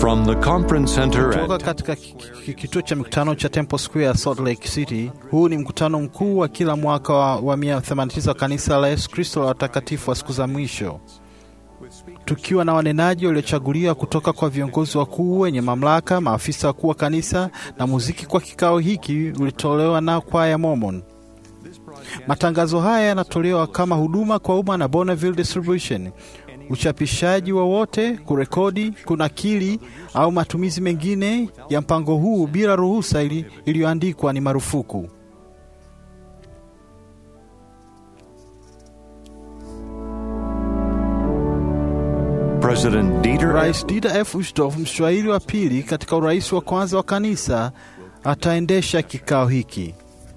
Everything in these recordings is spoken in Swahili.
From the conference center Kutoka at katika ki- ki- kituo cha mikutano cha Temple Square, Salt Lake City. Huu ni mkutano mkuu wa kila mwaka wa, wa 189 wa kanisa la Yesu Kristo la watakatifu wa siku za mwisho, tukiwa na wanenaji waliochaguliwa kutoka kwa viongozi wakuu wenye mamlaka, maafisa wakuu wa kanisa na muziki. Kwa kikao hiki ulitolewa na kwaya Mormon. Matangazo haya yanatolewa kama huduma kwa umma na Bonneville Distribution. Uchapishaji wowote, kurekodi, kunakili au matumizi mengine ya mpango huu bila ruhusa ili- iliyoandikwa ni marufuku. President Dieter Rais Dieter F. Uchtdorf, mshauri wa pili katika urais wa kwanza wa kanisa, ataendesha kikao hiki.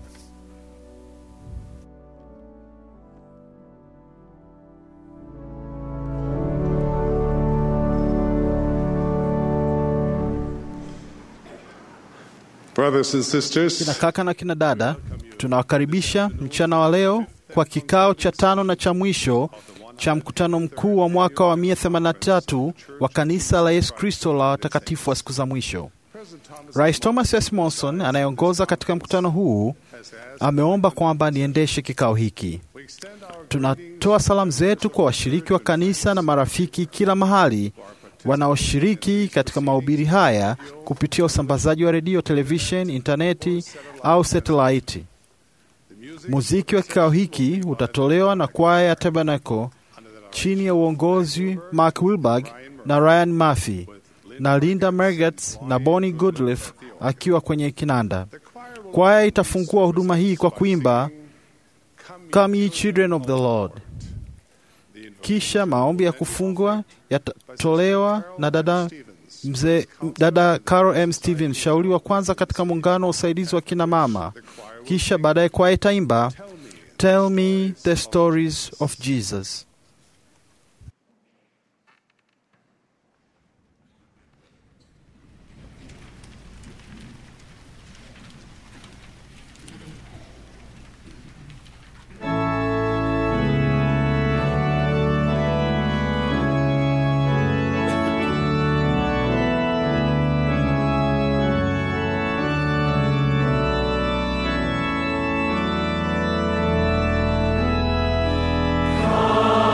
Brothers and Kina sisters, kaka na kina dada, tunawakaribisha mchana wa leo kwa kikao cha tano na cha mwisho cha mkutano mkuu wa mwaka wa 183 wa kanisa la Yesu Kristo la watakatifu wa siku za mwisho. Rais Thomas S. Monson anayeongoza katika mkutano huu ameomba kwamba niendeshe kikao hiki. Tunatoa salamu zetu kwa washiriki wa kanisa na marafiki kila mahali wanaoshiriki katika mahubiri haya kupitia usambazaji wa redio, televishen, intaneti au satelaiti. Muziki wa kikao hiki utatolewa na kwaya ya Tabernacle chini ya uongozi Mark Wilberg na Ryan Murphy na Linda Mergetz na Bonnie Goodliff akiwa kwenye kinanda. Kwaya itafungua huduma hii kwa kuimba Come ye children of the Lord. Kisha maombi ya kufungwa yatatolewa na dada mzee dada Carol M. Stevens, shauri wa kwanza katika muungano wa usaidizi wa kina mama. Kisha baadaye kwaya itaimba Tell me the stories of Jesus. Come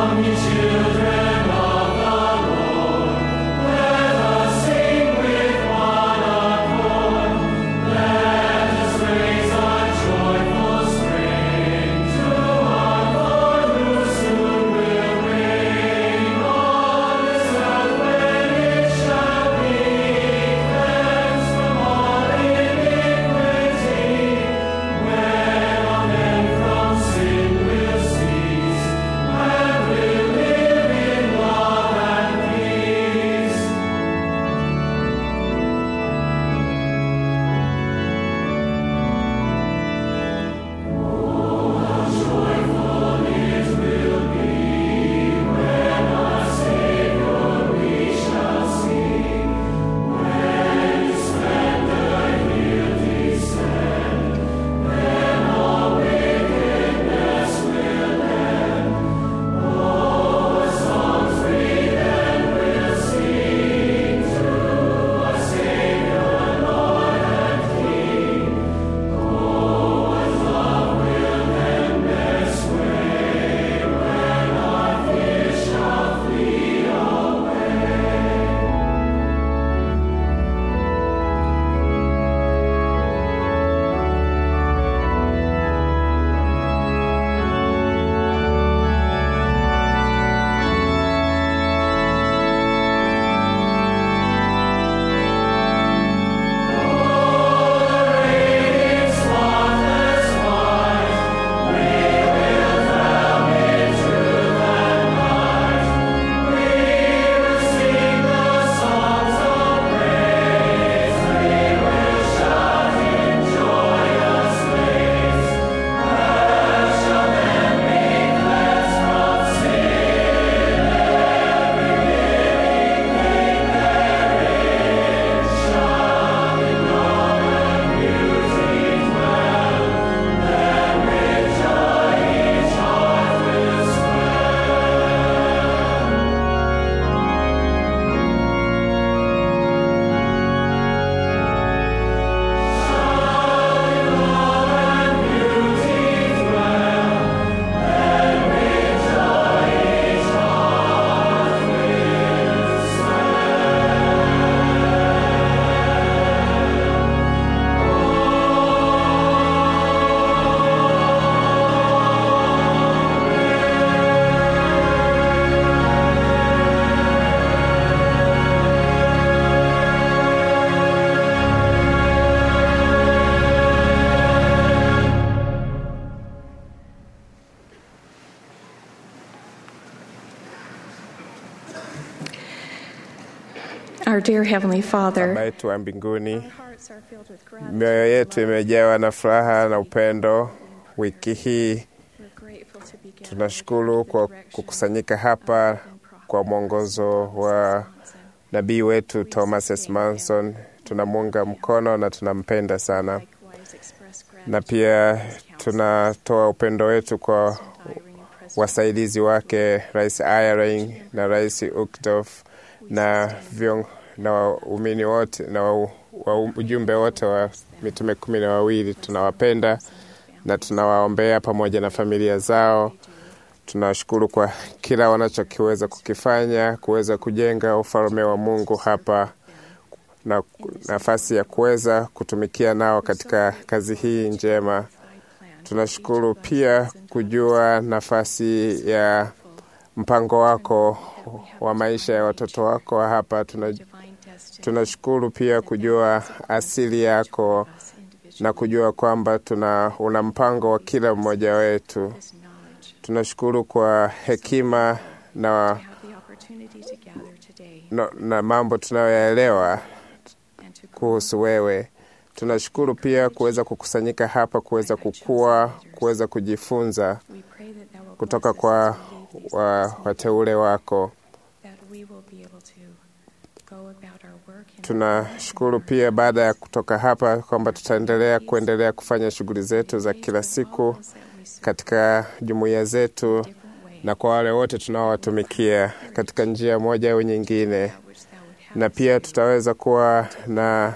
Our dear Heavenly Baba Father, yetu wa mbinguni, hearts are filled with gratitude. mioyo yetu imejawa na furaha na upendo. Wiki hii We're grateful to be gathered tunashukuru under the kwa direction kukusanyika hapa of Prophet kwa mwongozo wa Johnson. nabii wetu Thomas S. Manson. Tunamuunga mkono na tunampenda sana, Likewise express na gratitude pia for his counsel tunatoa upendo wetu kwa and Irene and President wasaidizi wake Rais Eyring na Rais Uchtdorf na vion, na waumini wote na wa, wa ujumbe wote wa mitume kumi na wawili. Tunawapenda na tunawaombea pamoja na familia zao. Tunawashukuru kwa kila wanachokiweza kukifanya kuweza kujenga ufalme wa Mungu hapa na nafasi ya kuweza kutumikia nao katika kazi hii njema. Tunashukuru pia kujua nafasi ya mpango wako wa maisha ya watoto wako hapa. Tuna, divine destiny tunashukuru pia kujua asili yako us individually na kujua kwamba tuna una mpango wa kila mmoja wetu. this knowledge Tunashukuru kwa hekima na, to have the opportunity to gather today na, na mambo tunayoyaelewa and to grow kuhusu wewe. Tunashukuru pia kuweza kukusanyika hapa, kuweza kukua, kuweza kujifunza we pray that thou will kutoka bless us kwa as we leave these wa, places, wateule wako. that we will be able to go about our work in Tunashukuru pia baada ya kutoka hapa kwamba tutaendelea kuendelea kufanya shughuli zetu za kila siku katika jumuiya zetu na kwa wale wote tunaowatumikia katika njia moja au nyingine, na pia tutaweza kuwa na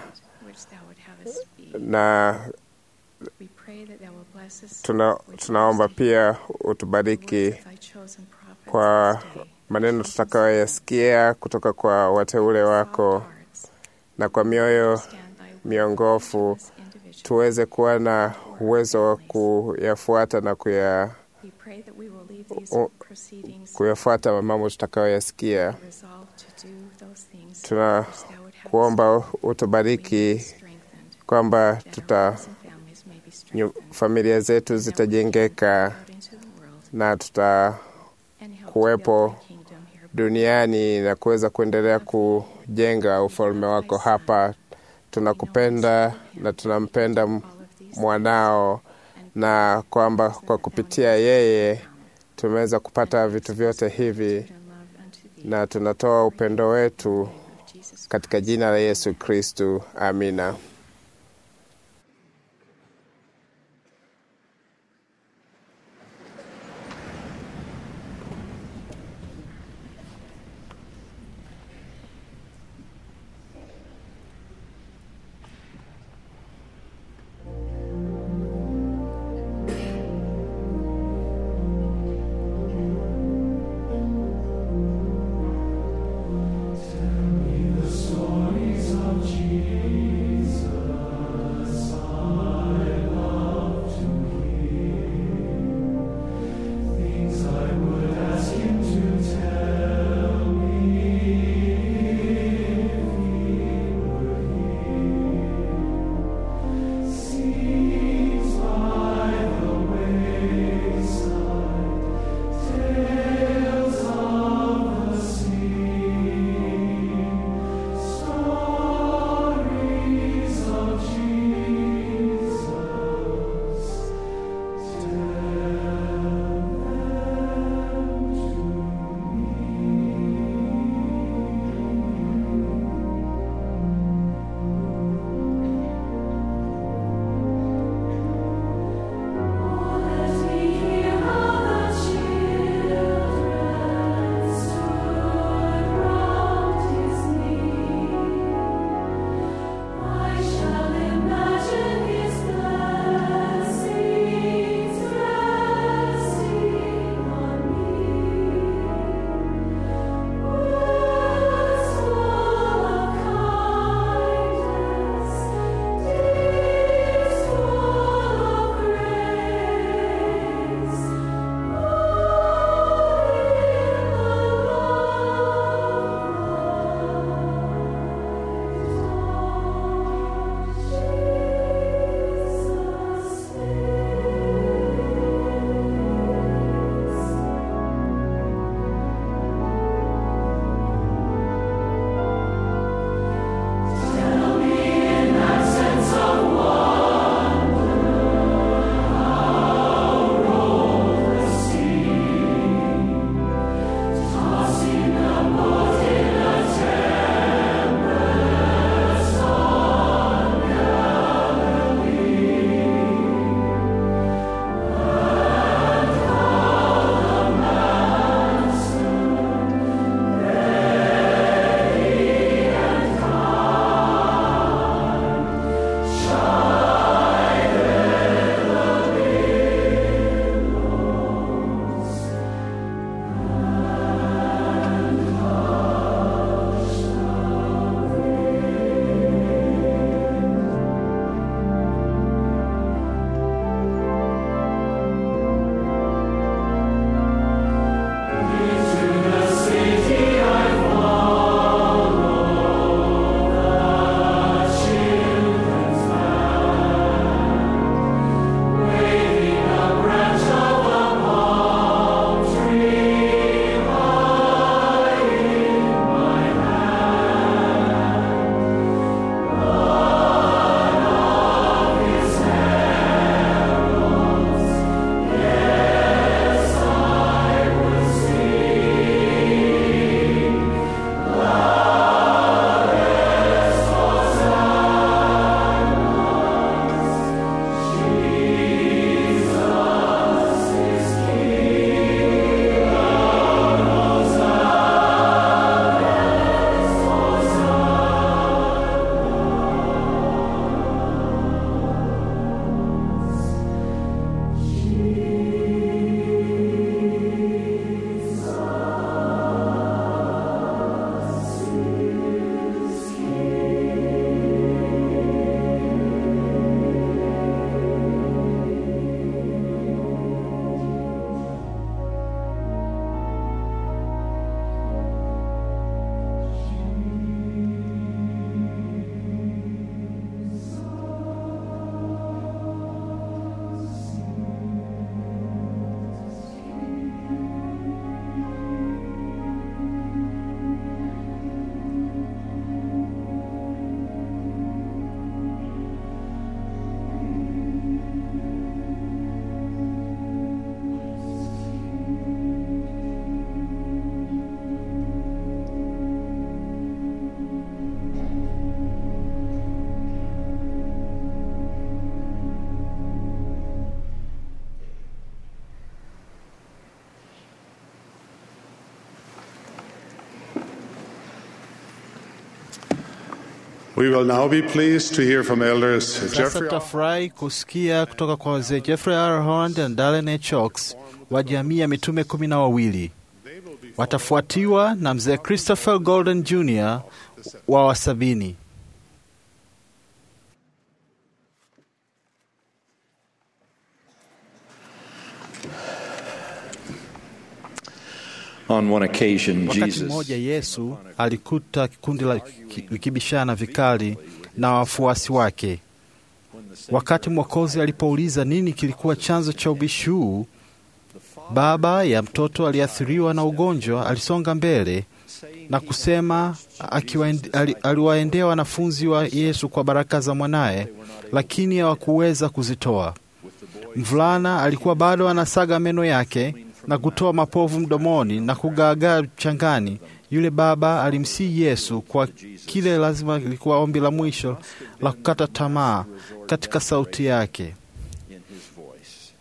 na tuna, tunaomba pia utubariki kwa maneno tutakayoyasikia kutoka kwa wateule wako na kwa mioyo miongofu tuweze kuwa na uwezo wa kuyafuata na kuya, u- kuyafuata mambo tutakayoyasikia. Tuna kuomba utubariki kwamba tuta nyu- familia zetu zitajengeka na tuta kuwepo duniani na kuweza kuendelea kujenga ufalme wako hapa. Tunakupenda na tunampenda m- mwanao, na kwamba kwa kupitia yeye tumeweza kupata vitu vyote hivi, na tunatoa upendo wetu katika jina la Yesu Kristu. Amina. Stories of Jesus. We will now be pleased to hear from elders Sasa Jeffrey tutafurahi kusikia kutoka kwa wazee Jeffrey R. Holland na Dallin H. Oaks wa jamii ya mitume kumi na wawili. Watafuatiwa na mzee Christopher Golden Jr. wa wasabini. On one occasion, Wakati Jesus mmoja Yesu alikuta kundi la ki- likibishana vikali na wafuasi wake. Wakati Mwokozi alipouliza nini kilikuwa chanzo cha ubishi huu, baba ya mtoto aliyeathiriwa na ugonjwa alisonga mbele na kusema akiwaende- ali- aliwaendea wanafunzi wa Yesu kwa baraka za mwanaye, lakini hawakuweza kuzitoa. Mvulana alikuwa bado anasaga meno yake na kutoa mapovu mdomoni na kugaagaa changani. Yule baba alimsihi Yesu kwa kile lazima lilikuwa ombi la mwisho la kukata tamaa katika sauti yake, in his voice.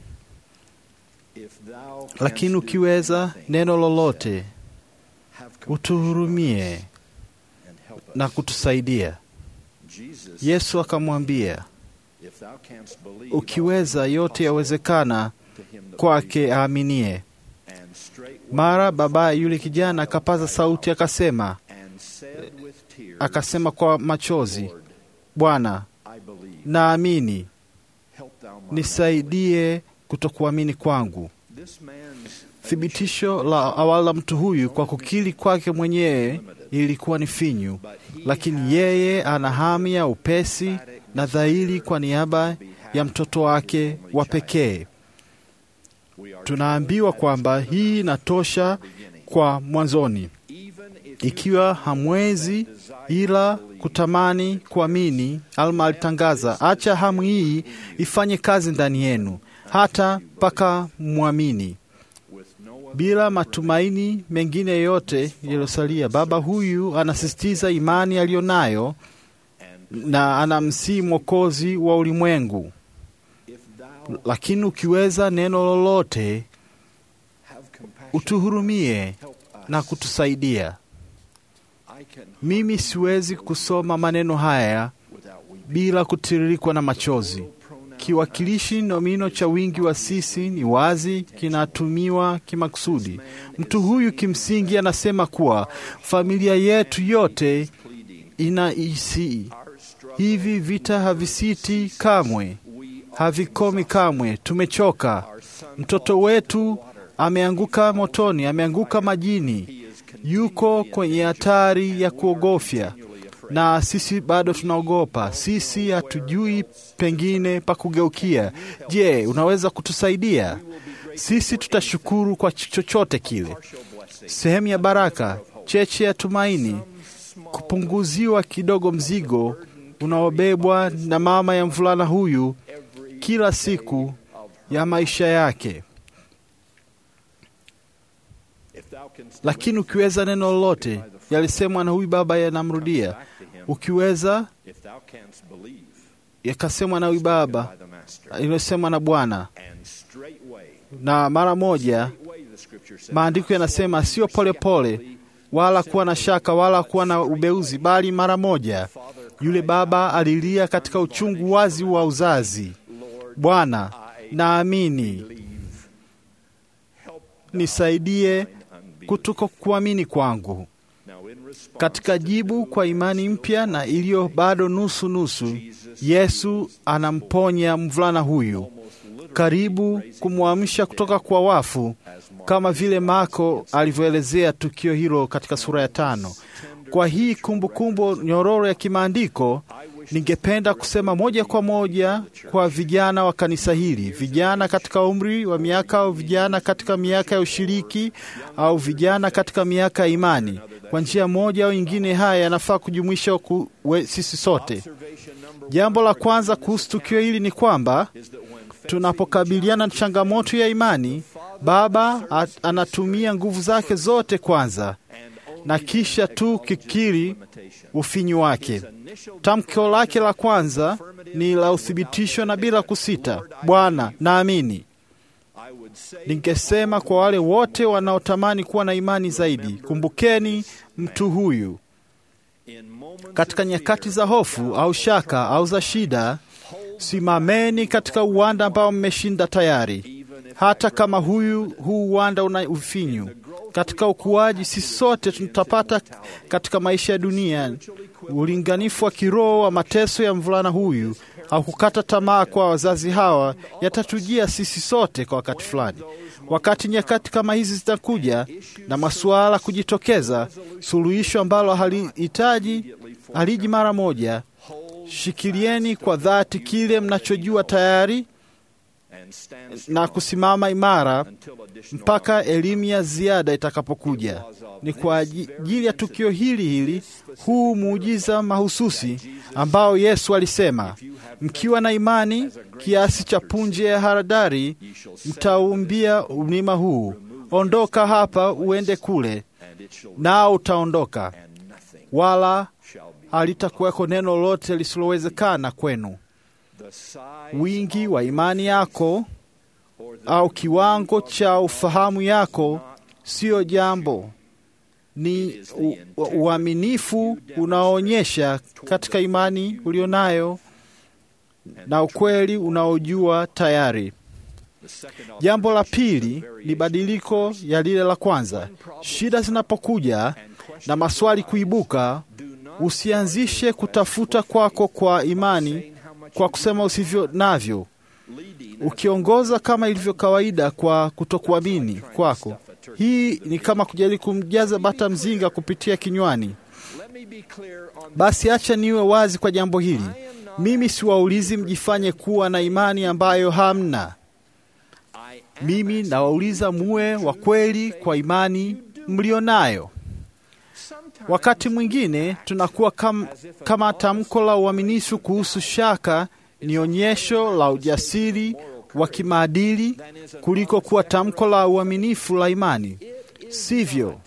If thou canst lakini do ukiweza anything, neno lolote, have compassion utuhurumie and help us. na kutusaidia. Jesus, Yesu akamwambia, if thou canst believe, ukiweza, yote yawezekana to him that kwake aaminie. believeth. And straightway Mara baba yule kijana akapaza sauti akasema, and said with tears, akasema kwa machozi, Lord, Bwana, I believe. naamini, Help thou my nisaidie kutokuamini kwangu. unbelief. This man's Thibitisho la awali la mtu huyu kwa kukiri kwake mwenyewe ilikuwa ni finyu, lakini yeye ana hamu ya upesi na dhahiri kwa niaba ya mtoto wake wa pekee. we are Tunaambiwa kwamba hii inatosha kwa mwanzoni. even if Ikiwa hamwezi ila kutamani kuamini, Alma alitangaza, acha hamu hii ifanye kazi ndani yenu hata mpaka mwamini. with no other Bila matumaini mengine yoyote yaliyosalia, baba huyu anasisitiza imani aliyonayo na anamsihi Mwokozi wa ulimwengu. if thou Lakini ukiweza neno lolote, have compassion, utuhurumie help us. na kutusaidia. I can Mimi siwezi kusoma maneno haya without weeping. bila kutiririkwa na machozi. Kiwakilishi nomino cha wingi wa sisi ni wazi, kinatumiwa kimakusudi. Mtu huyu kimsingi anasema kuwa familia yetu yote inaisi hivi, vita havisiti kamwe, havikomi kamwe, tumechoka. Mtoto wetu ameanguka motoni, ameanguka majini, yuko kwenye hatari ya kuogofya na sisi bado tunaogopa. Sisi hatujui pengine pa kugeukia. Je, unaweza kutusaidia? Sisi tutashukuru kwa chochote kile. Sehemu ya baraka, cheche ya tumaini, kupunguziwa kidogo mzigo unaobebwa na mama ya mvulana huyu kila siku ya maisha yake. If thou canst Lakini ukiweza neno lolote, yalisemwa na huyu baba yanamrudia. back to him, Ukiweza if thou canst believe yakasemwa na huyu baba, by the master, iliyosemwa na Bwana, and straightway, na mara moja straightway the scripture says, maandiko yanasema sio polepole wala kuwa na shaka wala kuwa na ubeuzi, bali mara moja yule baba alilia katika uchungu wazi wa uzazi, Bwana, naamini, believe, help nisaidie thine unbelief. kutoka kuamini kwangu. Now in response Katika jibu kwa imani mpya na iliyo bado nusu nusu, Yesu anamponya mvulana huyu, karibu kumwamsha kutoka kwa wafu, kama vile Marko alivyoelezea tukio hilo katika sura ya tano. Kwa hii kumbukumbu kumbu nyororo ya kimaandiko, ningependa kusema moja kwa moja kwa vijana wa kanisa hili, vijana katika umri wa miaka au vijana katika miaka ya ushiriki au vijana katika miaka ya imani. Kwa njia moja au nyingine, haya yanafaa kujumuisha ku, we, sisi sote. Jambo la kwanza kuhusu tukio hili ni kwamba tunapokabiliana na changamoto ya imani, Baba at, anatumia nguvu zake zote kwanza na kisha tu kikiri ufinyu wake. Tamko lake la kwanza ni la uthibitisho na bila kusita, Bwana, naamini. I would say Ningesema kwa wale wote wanaotamani kuwa na imani zaidi, kumbukeni mtu huyu Katika nyakati za hofu au shaka au za shida, simameni katika uwanda ambao mmeshinda tayari, hata kama huyu huu uwanda una ufinyu. Katika ukuaji, sisi sote tutapata katika maisha ya dunia ulinganifu wa kiroho wa mateso ya mvulana huyu au kukata tamaa kwa wazazi hawa yatatujia sisi sote kwa wakati fulani. Wakati nyakati kama hizi zitakuja na masuala kujitokeza, suluhisho ambalo halihitaji haliji mara moja, shikilieni kwa dhati kile mnachojua tayari na kusimama imara mpaka elimu ya ziada itakapokuja. Ni kwa ajili ya tukio hili hili, huu muujiza mahususi ambao Yesu alisema, mkiwa na imani kiasi cha punje ya haradari, mtaumbia mlima huu, ondoka hapa uende kule, nao utaondoka, wala halitakuweko neno lolote lisilowezekana kwenu. Wingi wa imani yako au kiwango cha ufahamu yako siyo jambo, ni u- u- uaminifu unaoonyesha katika imani ulionayo na ukweli unaojua tayari. Jambo la pili ni badiliko ya lile la kwanza. Shida zinapokuja na maswali kuibuka, usianzishe kutafuta kwako kwa imani kwa kusema usivyo navyo, ukiongoza kama ilivyo kawaida kwa kutokuamini kwako. Hii ni kama kujaribu kumjaza bata mzinga kupitia kinywani. Basi acha niwe wazi kwa jambo hili. Mimi siwaulizi mjifanye kuwa na imani ambayo hamna. Mimi nawauliza muwe wa kweli kwa imani mlionayo. Wakati mwingine tunakuwa kam, kama tamko la uaminifu kuhusu shaka ni onyesho la ujasiri wa kimaadili kuliko kuwa tamko la uaminifu la imani, sivyo?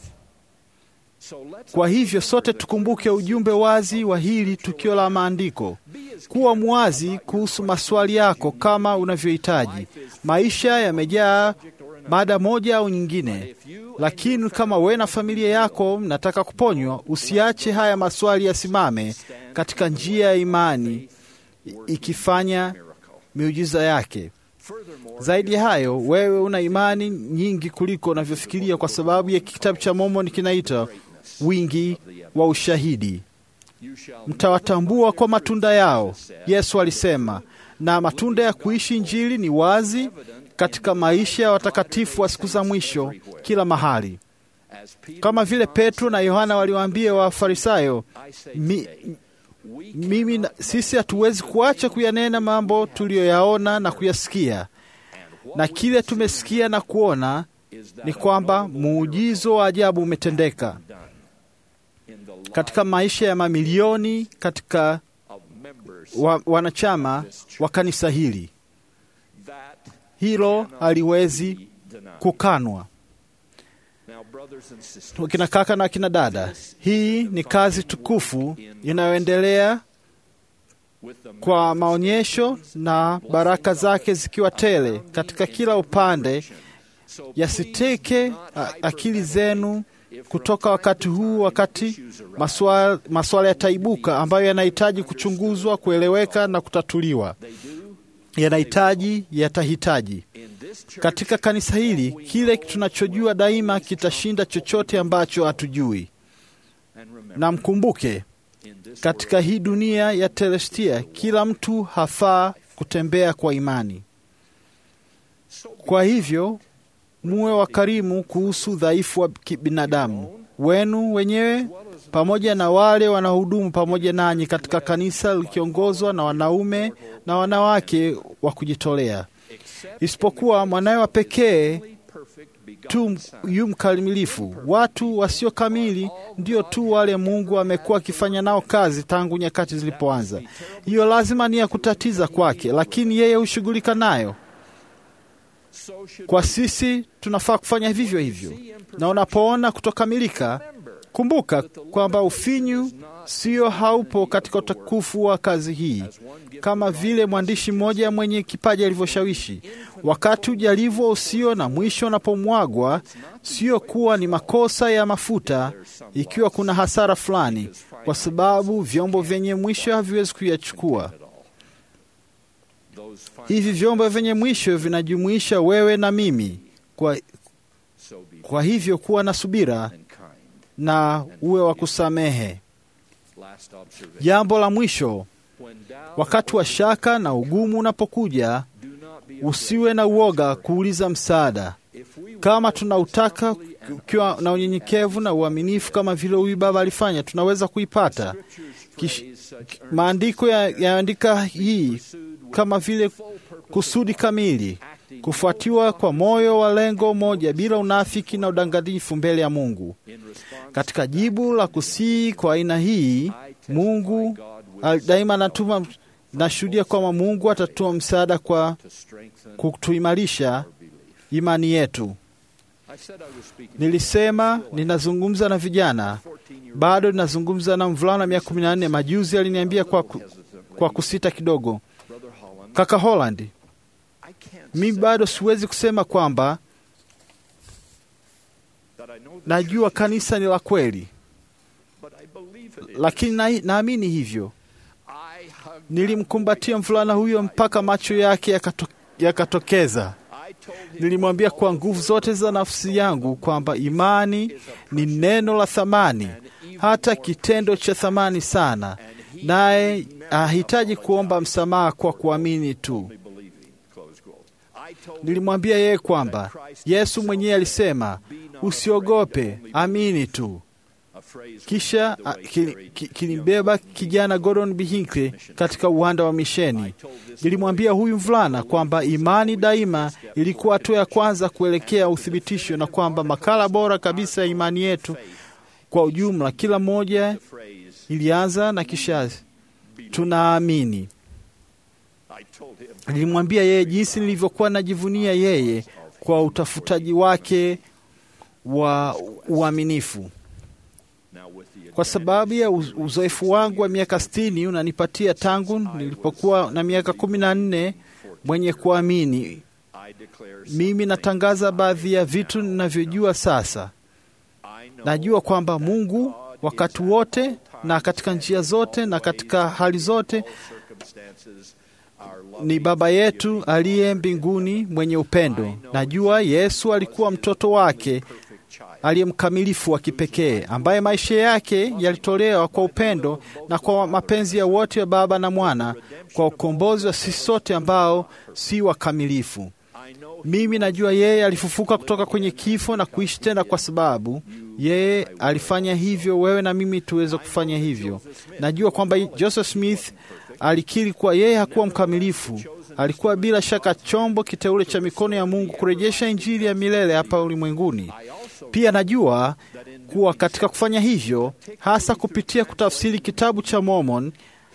Kwa hivyo sote tukumbuke ujumbe wazi wa hili tukio la maandiko. Kuwa mwazi kuhusu maswali yako kama unavyohitaji. Maisha yamejaa mada moja au nyingine, lakini kama wewe na familia yako mnataka kuponywa, usiache haya maswali yasimame katika njia ya imani, ikifanya miujiza yake. Zaidi ya hayo, wewe una imani nyingi kuliko unavyofikiria, kwa sababu ya kitabu cha Mormoni kinaita wingi wa ushahidi. Mtawatambua kwa matunda yao, Yesu alisema, na matunda ya kuishi Injili ni wazi katika maisha ya watakatifu wa siku za mwisho kila mahali, kama vile Petro na Yohana waliwaambia Wafarisayo, mi, mimi na, sisi hatuwezi kuacha kuyanena mambo tuliyoyaona na kuyasikia, na kile tumesikia na kuona ni kwamba muujizo wa ajabu umetendeka katika maisha ya mamilioni katika wa, wanachama wa kanisa hili. Hilo haliwezi kukanwa. Wakina kaka na wakina dada, hii ni kazi tukufu inayoendelea kwa maonyesho na baraka zake zikiwa tele katika kila upande. Yasiteke a- akili zenu kutoka wakati huu, wakati maswala, maswala yataibuka ambayo yanahitaji kuchunguzwa, kueleweka na kutatuliwa. Yanahitaji, yatahitaji. Katika kanisa hili, kile tunachojua daima kitashinda chochote ambacho hatujui. Na mkumbuke, katika hii dunia ya Telestia, kila mtu hafaa kutembea kwa imani. Kwa hivyo muwe wakarimu kuhusu udhaifu wa kibinadamu wenu wenyewe pamoja na wale wanaohudumu pamoja nanyi katika kanisa likiongozwa na wanaume na wanawake wa kujitolea, isipokuwa mwanawe wa pekee tu yu mkamilifu. Watu wasio kamili ndio tu wale Mungu amekuwa akifanya nao kazi tangu nyakati zilipoanza. Hiyo lazima ni ya kutatiza kwake, lakini yeye hushughulika nayo. Kwa sisi tunafaa kufanya vivyo hivyo, na unapoona kutokamilika, kumbuka kwamba ufinyu sio haupo katika utukufu wa kazi hii, kama vile mwandishi mmoja mwenye kipaji alivyoshawishi. Wakati ujalivu usio na mwisho unapomwagwa, sio kuwa ni makosa ya mafuta, ikiwa kuna hasara fulani, kwa sababu vyombo vyenye mwisho haviwezi kuyachukua. Those final Hivi vyombo vyenye mwisho vinajumuisha wewe na mimi. Kwa, so be kwa hivyo kuwa na subira and kind. na uwe wa kusamehe. Last observation. Jambo la mwisho, When doubt wakati wa shaka na ugumu unapokuja, do not be usiwe na uoga kuuliza msaada. if we Kama tunautaka ukiwa na unyenyekevu na uaminifu, kama vile huyu baba alifanya, tunaweza kuipata. Kish- praise such Maandiko ya- yaandika hii pursued with kama vile full purpose kusudi kamili, acting kufuatiwa kwa moyo wa lengo moja, bila unafiki na udanganyifu mbele ya Mungu. in response Katika jibu la kusii kwa aina hii, Mungu al- daima anatuma, nashuhudia kwamba Mungu atatoa msaada kwa to strengthen kutuimarisha our belief. imani yetu. I said I was speaking Nilisema ninazungumza na vijana, 14 year bado ninazungumza na mvulana miaka kumi na nne. Majuzi aliniambia kwa, ku, kwa kusita kidogo, brother Holland. kaka Holland, I can't mimi say bado siwezi kusema kwamba that I know the najua church, kanisa ni la kweli, but I believe it is. lakini na- naamini hivyo. I hugged Nilimkumbatia mvulana huyo mpaka macho yake yakato, yakatokeza. I told him Nilimwambia kwa nguvu zote za nafsi yangu kwamba imani ni neno la thamani, hata kitendo cha thamani sana, naye hahitaji kuomba msamaha kwa kuamini tu. only believing. Close quote. I told him Nilimwambia yeye kwamba Yesu mwenyewe alisema, usiogope, amini tu. a phrase Kisha the a, way ki- carried ki- kilibeba kijana Gordon B. Hinckley katika uwanda wa misheni. Nilimwambia huyu mvulana kwamba imani daima ilikuwa hatua ya kwanza kuelekea uthibitisho, na kwamba makala bora kabisa ya imani yetu kwa ujumla, kila moja the phrase ilianza na kisha tunaamini. I told him Nilimwambia yeye jinsi nilivyokuwa najivunia yeye kwa utafutaji wake wa uaminifu. now with the Kwa sababu ya uz- uzoefu wangu wa miaka sitini unanipatia tangu nilipokuwa na miaka kumi na nne mwenye kuamini. I declare Mimi natangaza baadhi ya vitu ninavyojua sasa. I know Najua kwamba Mungu wakati wote na katika njia zote na katika hali zote all circumstances our love ni Baba yetu aliye mbinguni mwenye upendo. Najua Yesu alikuwa mtoto wake perfect child aliye mkamilifu wa kipekee ambaye maisha yake yalitolewa kwa upendo na kwa mapenzi ya wote ya Baba na Mwana kwa ukombozi wa sisi sote ambao si wakamilifu. I know Mimi najua yeye alifufuka kutoka kwenye kifo na kuishi tena, kwa sababu yeye alifanya hivyo, wewe na mimi tuweze kufanya hivyo. Najua kwamba Joseph Smith alikiri kuwa yeye hakuwa mkamilifu, alikuwa bila shaka chombo kiteule cha mikono ya Mungu kurejesha injili ya milele hapa ulimwenguni. Pia najua kuwa katika kufanya hivyo, hasa kupitia kutafsiri kitabu cha Mormon,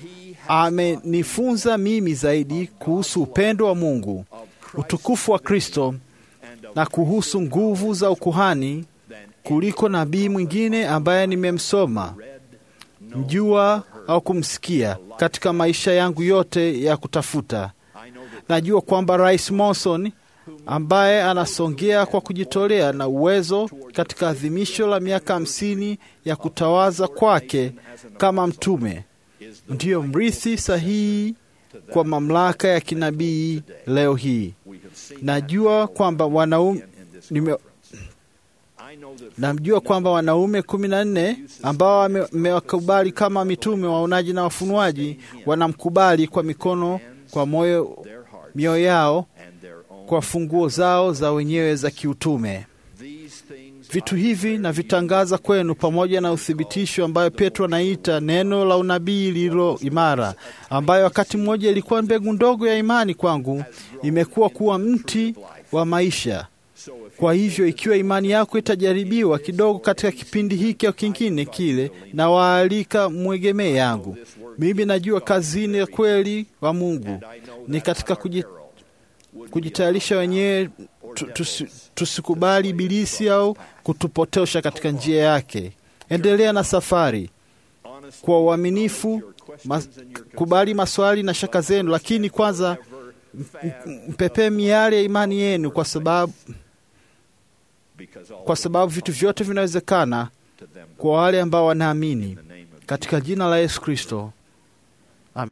amenifunza mimi zaidi kuhusu upendo wa Mungu, utukufu wa Kristo na kuhusu nguvu za ukuhani kuliko nabii mwingine ambaye nimemsoma, mjua au kumsikia katika maisha yangu yote ya kutafuta. Najua kwamba Rais Monson ambaye anasongea kwa kujitolea na uwezo katika adhimisho la miaka hamsini ya kutawaza kwake kama mtume ndiyo mrithi sahihi kwa mamlaka ya kinabii leo hii. Najua kwamba wanaume nime, namjua kwamba wanaume kumi na nne ambao amewakubali kama mitume, waonaji na wafunuaji wanamkubali kwa mikono, kwa moyo, mioyo yao, kwa funguo zao za wenyewe za kiutume. Vitu hivi navitangaza kwenu pamoja na uthibitisho ambayo Petro anaita neno la unabii lililo imara, ambayo wakati mmoja ilikuwa mbegu ndogo ya imani kwangu, imekuwa kuwa mti wa maisha. Kwa hivyo ikiwa imani yako itajaribiwa kidogo katika kipindi hiki au kingine kile, na waalika mwegemee yangu. Mimi najua kazini ya kweli wa Mungu ni katika kuji, kujitayarisha wenyewe tu, tusi, tusikubali ibilisi au kutupotosha katika njia yake. Endelea na safari kwa uaminifu, mas, kubali maswali na shaka zenu, lakini kwanza mpepee miali ya imani yenu, kwa sababu kwa sababu vitu vyote vinawezekana kwa wale ambao wanaamini katika jina la Yesu Kristo. Amen.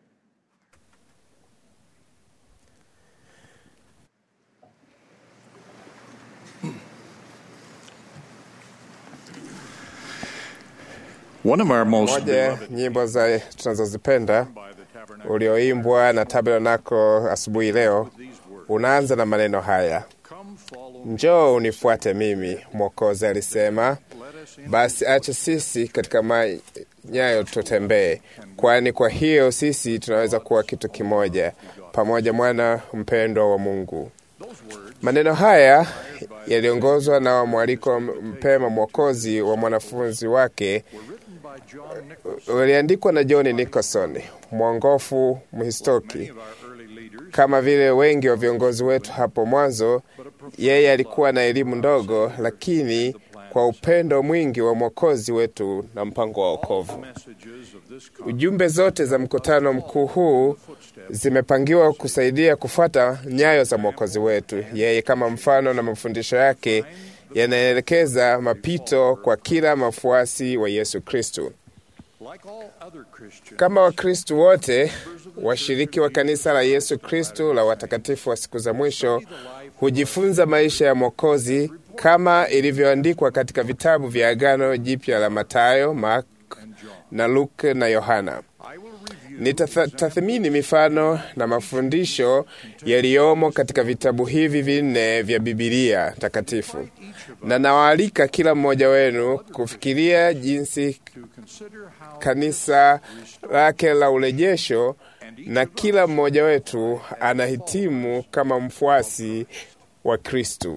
One of our most Moja ya beloved nyimbo za tunazozipenda by the tabernacle ulioimbwa na Tabernacle asubuhi leo unaanza na maneno haya: come follow njoo unifuate mimi, Mwokozi alisema. let us in Basi acha sisi katika manyayo tutembee, kwani kwa hiyo sisi tunaweza kuwa kitu kimoja pamoja, mwana mpendwa wa Mungu. Maneno haya yaliongozwa na mwaliko mpema mwokozi wa mwanafunzi wake written by John Nichols, waliandikwa na John Nicholson, mwongofu mhistoki. of our early leaders, Kama vile wengi wa viongozi wetu hapo mwanzo, yeye alikuwa na elimu ndogo, lakini kwa upendo mwingi wa mwokozi wetu na mpango wa wokovu. messages of this Ujumbe zote za mkutano mkuu huu zimepangiwa kusaidia kufuata nyayo za mwokozi wetu. Yeye kama mfano na mafundisho yake yanaelekeza mapito kwa kila mafuasi wa Yesu Kristo. like all other Christians, Kama Wakristo wote washiriki wa kanisa la Yesu Kristo la watakatifu wa siku za mwisho hujifunza maisha ya Mwokozi kama ilivyoandikwa katika vitabu vya Agano Jipya la Matayo, Mark na Luke na Yohana. I will review Nitatathmini mifano na mafundisho yaliyomo katika vitabu hivi vinne vya Bibilia takatifu, na nawaalika kila mmoja wenu kufikiria jinsi to consider how kanisa lake la urejesho na kila mmoja wetu anahitimu kama mfuasi wa Kristu.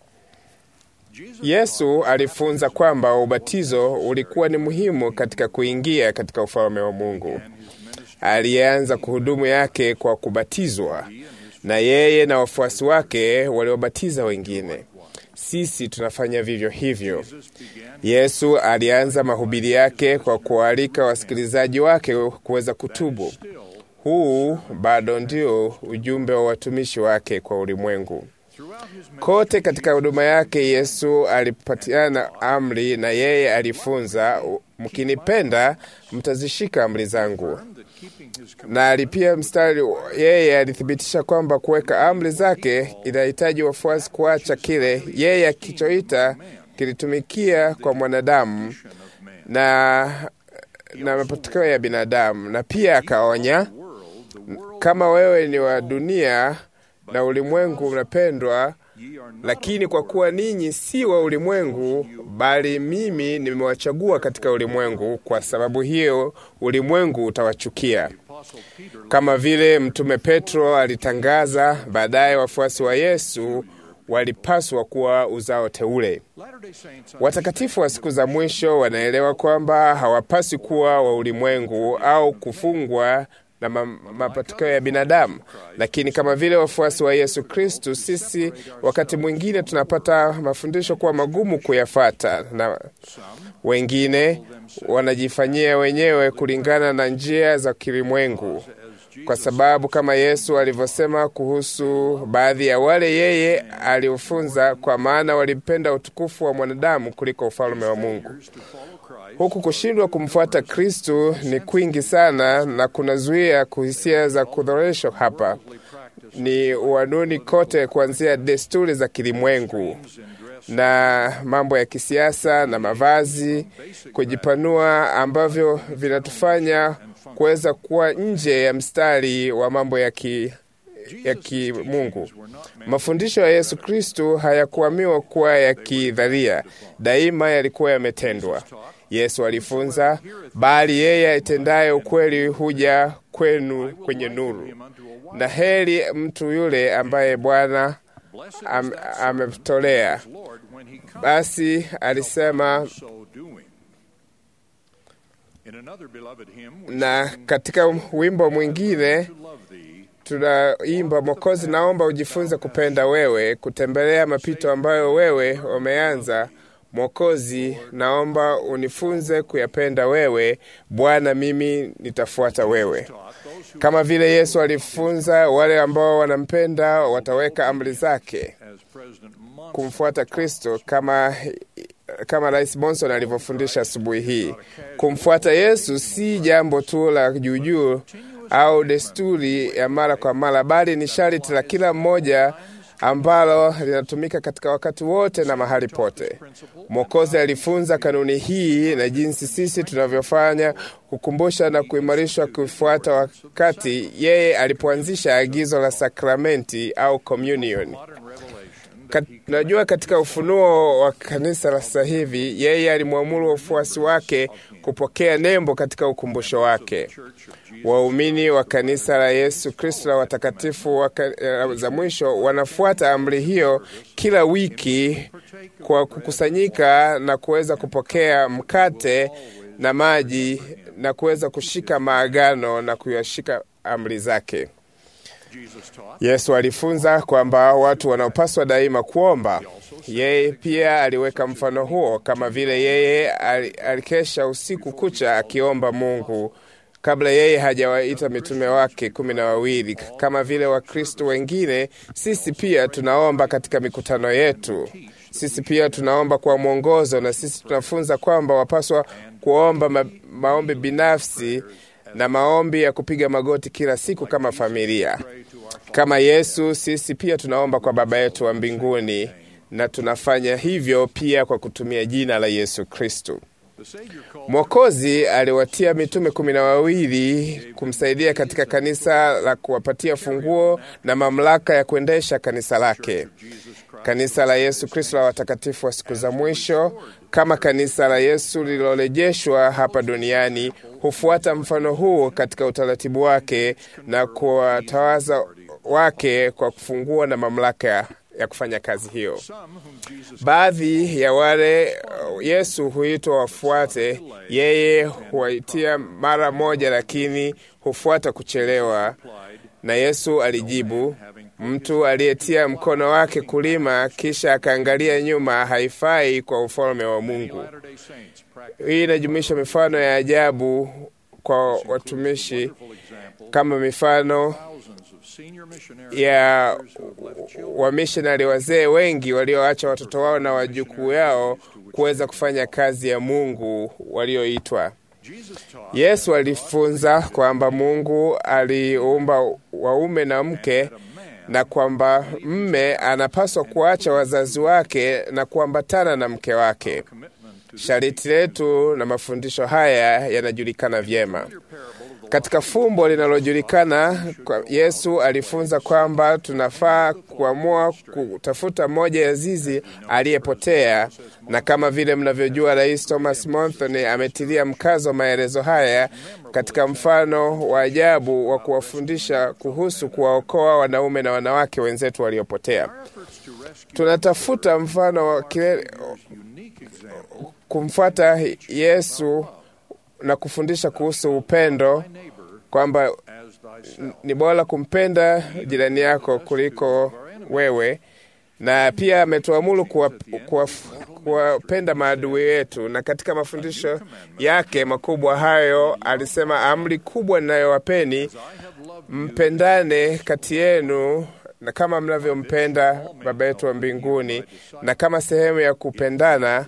Yesu alifunza kwamba ubatizo ulikuwa ni muhimu katika kuingia katika ufalme wa Mungu. Alianza kuhudumu yake kwa kubatizwa, na yeye na wafuasi wake waliobatiza wengine. Sisi tunafanya vivyo hivyo. Yesu alianza mahubiri yake kwa kuwaalika wasikilizaji wake kuweza kutubu. Huu bado ndio ujumbe wa watumishi wake kwa ulimwengu. Kote katika huduma yake Yesu alipatiana amri, na yeye alifunza, mkinipenda mtazishika amri zangu. Na alipia mstari, yeye alithibitisha kwamba kuweka amri zake inahitaji wafuasi kuacha kile yeye akichoita kilitumikia kwa mwanadamu na na mapatokeo ya binadamu, na pia akaonya, kama wewe ni wa dunia na ulimwengu unapendwa, lakini kwa kuwa ninyi si wa ulimwengu, bali mimi nimewachagua katika ulimwengu, kwa sababu hiyo ulimwengu utawachukia. Kama vile Mtume Petro alitangaza baadaye, wafuasi wa Yesu walipaswa kuwa uzao teule. Latter-day Saints Watakatifu wa siku za mwisho wanaelewa kwamba hawapaswi kuwa wa ulimwengu au kufungwa na ma mapatokeo ya binadamu, lakini kama vile wafuasi wa Yesu Kristu, sisi wakati mwingine tunapata mafundisho kuwa magumu kuyafata, na wengine wanajifanyia wenyewe kulingana na njia za kilimwengu, kwa sababu kama Yesu alivyosema kuhusu baadhi ya wale yeye aliofunza, kwa maana walipenda utukufu wa mwanadamu kuliko ufalme wa Mungu. Huku kushindwa kumfuata Kristu ni kwingi sana na kunazuia kuhisia za kudhoreshwa. Hapa ni uaduni kote, kuanzia desturi za kilimwengu na mambo ya kisiasa na mavazi, kujipanua ambavyo vinatufanya kuweza kuwa nje ya mstari wa mambo ya ki ya kimungu. Mafundisho ya Yesu Kristu hayakuamiwa kuwa ya kidharia, daima yalikuwa yametendwa. Yesu alifunza, bali yeye aitendaye ukweli huja kwenu kwenye nuru, na heri mtu yule ambaye Bwana am, amemtolea. Basi alisema so doing. In another beloved hymn, we na katika wimbo mwingine to love thee, tunaimba Mwokozi, naomba ujifunze kupenda wewe, kutembelea mapito ambayo wewe umeanza. Mwokozi, naomba unifunze kuyapenda wewe. Bwana, mimi nitafuata wewe. Kama vile Yesu alifunza, wale ambao wanampenda wataweka amri zake. as President Monson Kumfuata Kristo kama kama Rais Monson alivyofundisha asubuhi hii. Kumfuata Yesu si jambo tu la juujuu au desturi ya mara kwa mara, bali ni sharti la kila mmoja ambalo linatumika katika wakati wote na mahali pote. Mwokozi alifunza kanuni hii na jinsi sisi tunavyofanya kukumbusha na kuimarishwa kufuata wakati yeye alipoanzisha agizo la sakramenti au communion. Kat, najua katika ufunuo wa kanisa la sasa hivi yeye alimwamuru wafuasi wake kupokea nembo katika ukumbusho wake. Waumini wa kanisa la Yesu Kristo la watakatifu wa za mwisho wanafuata amri hiyo kila wiki kwa kukusanyika na kuweza kupokea mkate na maji na kuweza kushika maagano na kuyashika amri zake. Yesu alifunza kwamba watu wanaopaswa daima kuomba. Yeye pia aliweka mfano huo, kama vile yeye alikesha usiku kucha akiomba Mungu kabla yeye hajawaita mitume wake kumi na wawili. Kama vile Wakristo wengine, sisi pia tunaomba katika mikutano yetu. Sisi pia tunaomba kwa mwongozo, na sisi tunafunza kwamba wapaswa kuomba ma maombi binafsi na maombi ya kupiga magoti kila siku kama familia. Kama Yesu, sisi pia tunaomba kwa Baba yetu wa mbinguni, na tunafanya hivyo pia kwa kutumia jina la Yesu Kristo. Mwokozi aliwatia mitume kumi na wawili kumsaidia katika kanisa la kuwapatia funguo na mamlaka ya kuendesha kanisa lake. Kanisa la Yesu Kristo la watakatifu wa siku za mwisho, kama kanisa la Yesu lililorejeshwa hapa duniani, hufuata mfano huu katika utaratibu wake na kuwatawaza wake kwa kufungua na mamlaka ya kufanya kazi hiyo. Baadhi ya wale Yesu huitwa wafuate, yeye huwaitia mara moja, lakini hufuata kuchelewa. Na Yesu alijibu, mtu aliyetia mkono wake kulima kisha akaangalia nyuma haifai kwa ufalme wa Mungu. Hii inajumuisha mifano ya ajabu kwa watumishi kama mifano ya wamishonari wazee wengi walioacha watoto wao na wajukuu yao kuweza kufanya kazi ya Mungu walioitwa. Yesu alifunza kwamba Mungu aliumba waume na mke na kwamba mme anapaswa kuacha wazazi wake na kuambatana na mke wake. Shariti letu na mafundisho haya yanajulikana vyema katika fumbo linalojulikana. Yesu alifunza kwamba tunafaa kuamua kutafuta moja ya zizi aliyepotea, na kama vile mnavyojua, Rais Thomas Monson ametilia mkazo maelezo haya katika mfano wa ajabu wa kuwafundisha kuhusu kuwaokoa wanaume na wanawake wenzetu waliopotea. Tunatafuta mfano wa kile kumfuata Yesu na kufundisha kuhusu upendo kwamba ni bora kumpenda jirani yako kuliko wewe, na pia ametuamuru kuwapenda maadui yetu. Na katika mafundisho yake makubwa hayo alisema, amri kubwa ninayowapeni mpendane kati yenu na kama mnavyompenda Baba yetu wa mbinguni, na kama sehemu ya kupendana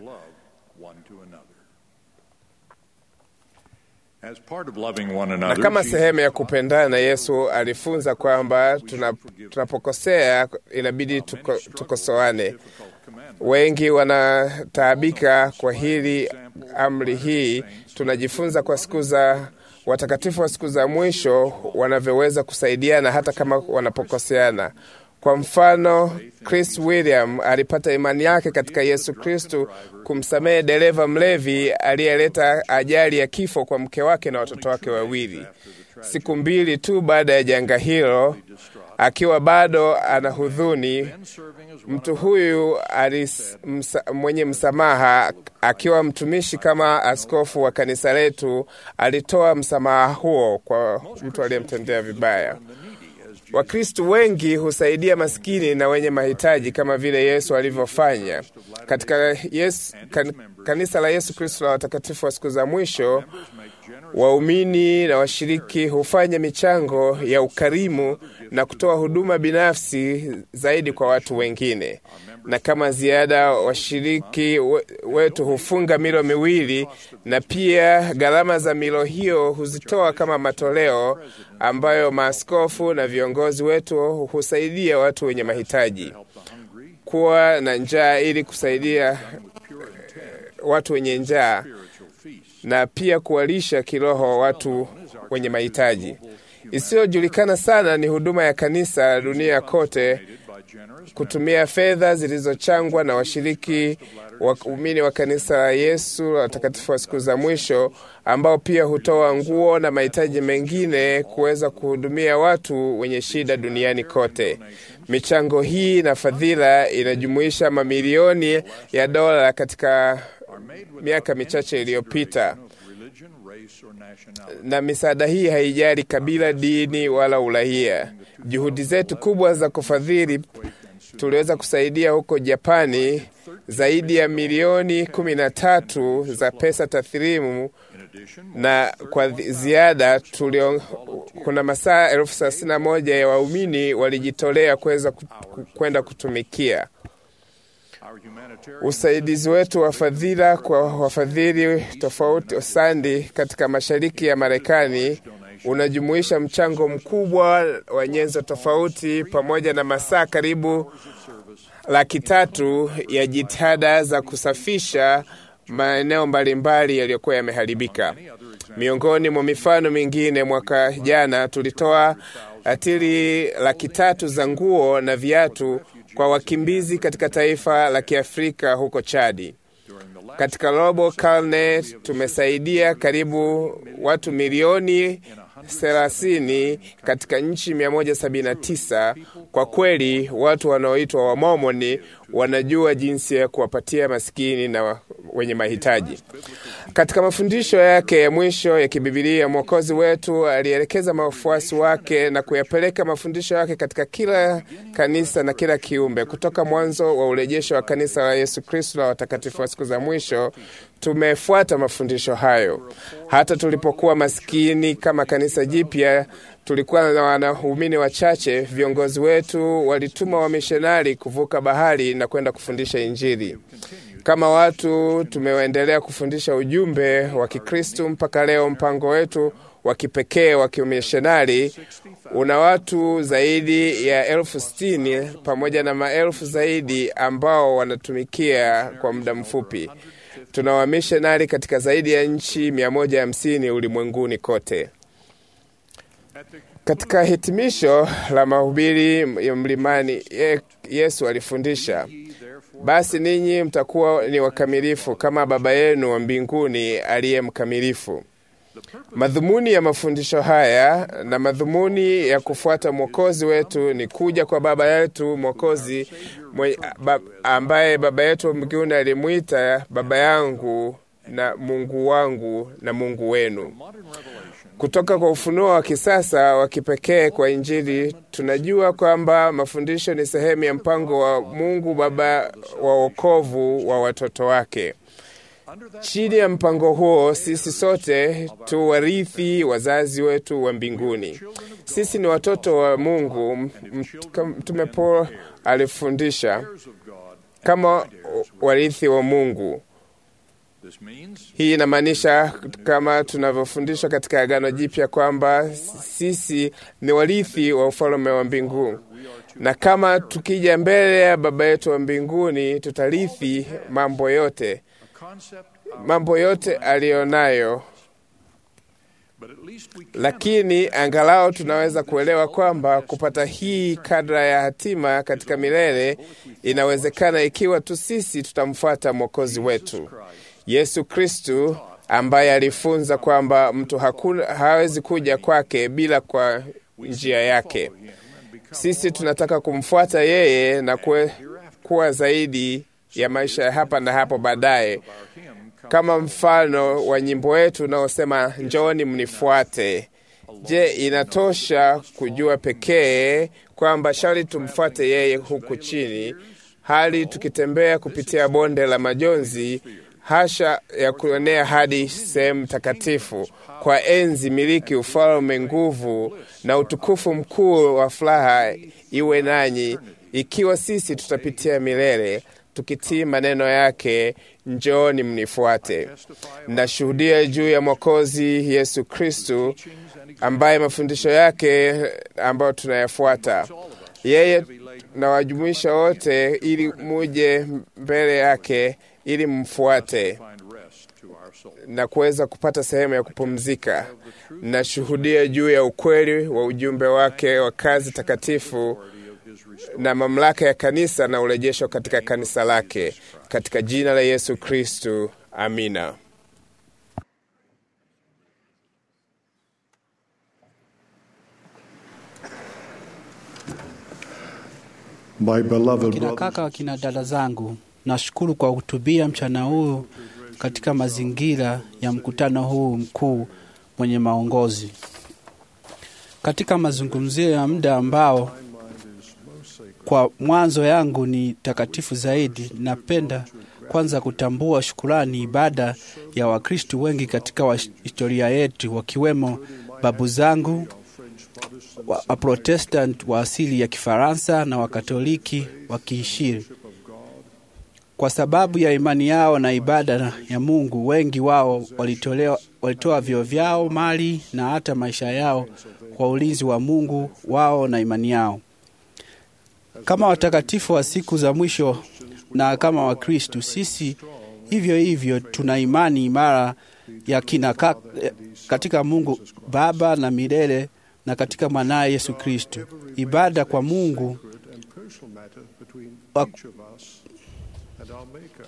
na kama sehemu ya kupendana, Yesu alifunza kwamba tunapokosea inabidi tuko, tukosoane. Wengi wanataabika kwa hili amri hii. Tunajifunza kwa siku za watakatifu wa siku za mwisho wanavyoweza kusaidiana hata kama wanapokoseana. Kwa mfano, Chris William alipata imani yake katika Yesu Kristu kumsamehe dereva mlevi aliyeleta ajali ya kifo kwa mke wake na watoto wake wawili. Siku mbili tu baada ya janga hilo, akiwa bado ana hudhuni, mtu huyu alis, msa, mwenye msamaha, akiwa mtumishi kama askofu wa kanisa letu, alitoa msamaha huo kwa mtu aliyemtendea vibaya. Wakristu wengi husaidia maskini na wenye mahitaji kama vile Yesu alivyofanya katika yes, kan, kanisa la Yesu Kristo la watakatifu wa siku za mwisho. Waumini na washiriki hufanya michango ya ukarimu na kutoa huduma binafsi zaidi kwa watu wengine. na kama ziada washiriki we- wetu hufunga milo miwili, na pia gharama za milo hiyo huzitoa kama matoleo ambayo maaskofu na viongozi wetu husaidia watu wenye mahitaji kuwa na njaa ili kusaidia eh, watu wenye njaa na pia kuwalisha kiroho watu wenye mahitaji. Isiyojulikana sana ni huduma ya kanisa dunia kote kutumia fedha zilizochangwa na washiriki waumini wa kanisa la Yesu la watakatifu wa siku za mwisho, ambao pia hutoa nguo na mahitaji mengine kuweza kuhudumia watu wenye shida duniani kote. Michango hii na fadhila inajumuisha mamilioni ya dola katika miaka michache iliyopita na misaada hii haijali kabila, dini wala uraia. Juhudi zetu kubwa za kufadhili, tuliweza kusaidia huko Japani zaidi ya milioni kumi na tatu za pesa tathrimu, na kwa zi- ziada tulio, kuna masaa elfu thelathini na moja ya waumini walijitolea kuweza ku- ku- kwenda kutumikia usaidizi wetu wa fadhila kwa wafadhili tofauti osandi katika mashariki ya Marekani unajumuisha mchango mkubwa wa nyenzo tofauti pamoja na masaa karibu laki tatu ya jitihada za kusafisha maeneo mbalimbali yaliyokuwa yameharibika. Miongoni mwa mifano mingine, mwaka jana tulitoa atili laki tatu za nguo na viatu kwa wakimbizi katika taifa la Kiafrika huko Chadi. Katika robo karne tumesaidia karibu watu milioni thelathini katika nchi 179. Kwa kweli watu wanaoitwa Wamomoni wanajua jinsi ya kuwapatia maskini na wenye mahitaji. Katika mafundisho yake ya mwisho ya kibibilia, Mwokozi wetu alielekeza mafuasi wake na kuyapeleka mafundisho yake katika kila kanisa na kila kiumbe. Kutoka mwanzo wa urejesho wa kanisa la Yesu Kristo la watakatifu wa siku za mwisho, tumefuata mafundisho hayo. Hata tulipokuwa maskini kama kanisa jipya, tulikuwa na wanaumini wachache. Viongozi wetu walituma wamishonari kuvuka bahari na kwenda kufundisha Injili. Kama watu tumeendelea kufundisha ujumbe wa Kikristu mpaka leo. Mpango wetu wa kipekee wa kimishonari una watu zaidi ya elfu sitini pamoja na maelfu zaidi ambao wanatumikia kwa muda mfupi. Tuna wamishonari katika zaidi ya nchi 150 ulimwenguni kote. Katika hitimisho la mahubiri ya mlimani, ye- Yesu alifundisha, basi ninyi mtakuwa ni wakamilifu kama Baba yenu wa mbinguni aliye mkamilifu. Madhumuni ya mafundisho haya na madhumuni ya kufuata Mwokozi wetu ni kuja kwa Baba yetu Mwokozi mwe- ba- ambaye Baba yetu wa mbinguni alimwita Baba yangu na Mungu wangu na Mungu wenu. Kutoka kwa ufunuo wa kisasa wa kipekee kwa Injili, tunajua kwamba mafundisho ni sehemu ya mpango wa Mungu Baba wa wokovu wa watoto wake. Chini ya mpango huo, sisi sote tu warithi wazazi wetu wa mbinguni. Sisi ni watoto wa Mungu. M- m- kama Mtume Paulo alifundisha kama warithi wa Mungu. Hii inamaanisha kama tunavyofundishwa katika Agano Jipya kwamba sisi ni warithi wa ufalme wa mbinguni, na kama tukija mbele ya Baba yetu wa mbinguni tutarithi mambo yote, mambo yote aliyonayo. Lakini angalau tunaweza kuelewa kwamba kupata hii kadra ya hatima katika milele inawezekana ikiwa tu sisi tutamfuata Mwokozi wetu Yesu Kristu ambaye alifunza kwamba mtu hakuna, hawezi kuja kwake bila kwa njia yake. Sisi tunataka kumfuata yeye na kue, kuwa zaidi ya maisha ya hapa na hapo baadaye, kama mfano wa nyimbo wetu unaosema njooni mnifuate. Je, inatosha kujua pekee kwamba shari tumfuate yeye huku chini, hali tukitembea kupitia bonde la majonzi hasha ya kuenea hadi sehemu takatifu kwa enzi, miliki, ufalme, nguvu na utukufu mkuu wa furaha iwe nanyi ikiwa sisi tutapitia milele tukitii maneno yake, njooni mnifuate. Nashuhudia juu ya Mwokozi Yesu Kristu, ambaye mafundisho yake ambayo tunayafuata yeye nawajumuisha wote ili muje mbele yake ili mfuate na kuweza kupata sehemu ya kupumzika. Nashuhudia juu ya ukweli wa ujumbe wake wa kazi takatifu na mamlaka ya kanisa na urejesho katika kanisa lake, katika jina la Yesu Kristu, amina. My beloved Kina brothers, kaka, kina dada zangu, nashukuru kwa kuhutubia mchana huu katika mazingira ya mkutano huu mkuu mwenye maongozi. Katika mazungumzio ya muda ambao kwa mwanzo yangu ni takatifu zaidi, napenda kwanza kutambua shukurani ibada ya Wakristo wengi katika wa historia yetu, wakiwemo babu zangu wa Waprotestant wa asili ya Kifaransa na Wakatoliki wa Kiishiri. Kwa sababu ya imani yao na ibada ya Mungu, wengi wao walitolewa, walitoa vyo vyao, mali na hata maisha yao kwa ulinzi wa Mungu wao na imani yao. Kama watakatifu wa siku za mwisho na kama Wakristu, sisi hivyo hivyo tuna imani imara ya kina ka, katika Mungu Baba na milele na katika mwanaye Yesu Kristu. Ibada kwa Mungu and personal matter between wa- each of us and our Maker.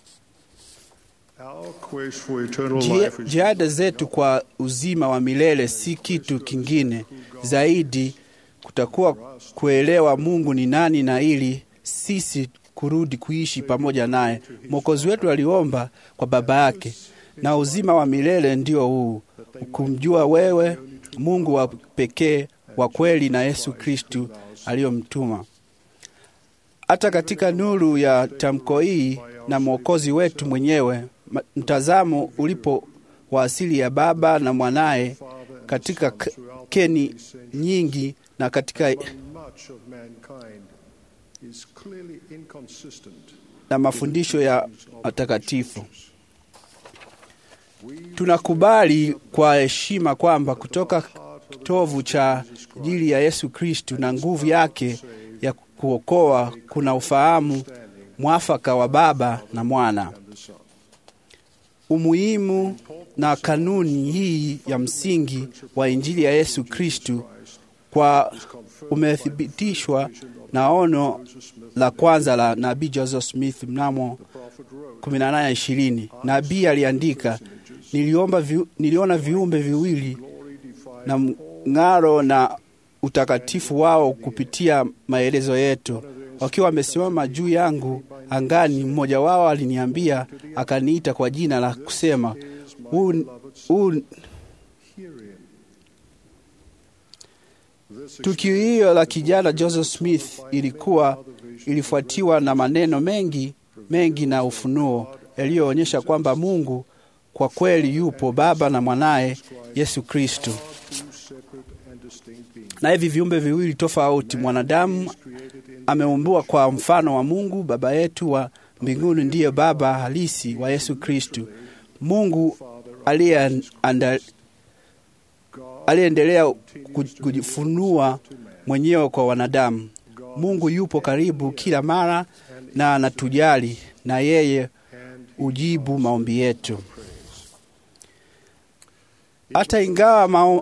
Our quest for eternal Jia- life is Jihada zetu kwa uzima wa milele si kitu kingine zaidi, kutakuwa kuelewa Mungu ni nani na ili sisi kurudi kuishi pamoja naye. Mwokozi wetu aliomba kwa Baba yake, na uzima wa milele ndio huu, kumjua wewe Mungu wa pekee wa kweli na Yesu Kristu aliyomtuma. Hata katika nuru ya tamko hii na mwokozi wetu mwenyewe, ma- mtazamo ulipo wa asili ya Baba na mwanaye katika k- keni nyingi na katika much of mankind is clearly inconsistent. na mafundisho ya matakatifu. Tunakubali kwa heshima kwamba kutoka kitovu cha ajili ya Yesu Kristu na nguvu yake ya kuokoa kuna ufahamu mwafaka wa Baba na Mwana. Umuhimu na kanuni hii ya msingi wa Injili ya Yesu Kristu kwa umethibitishwa na ono la kwanza la nabii Joseph Smith mnamo 1820. Nabii aliandika, niliomba vi, niliona viumbe viwili na mng'aro na utakatifu wao kupitia maelezo yetu, wakiwa wamesimama juu yangu angani. Mmoja wao aliniambia, akaniita kwa jina la kusema, huu huu Tukio hiyo la kijana Joseph Smith ilikuwa ilifuatiwa na maneno mengi mengi na ufunuo yaliyoonyesha kwamba Mungu kwa kweli yupo, Baba na mwanaye Yesu Kristo. Na hivi viumbe viwili tofauti, mwanadamu ameumbiwa kwa mfano wa Mungu. Baba yetu wa mbinguni ndiye baba halisi wa Yesu Kristo. Mungu aliyeanda aliyeendelea kujifunua mwenyewe kwa wanadamu. Mungu yupo karibu kila mara na anatujali, na yeye ujibu maombi yetu. Hata ingawa mao,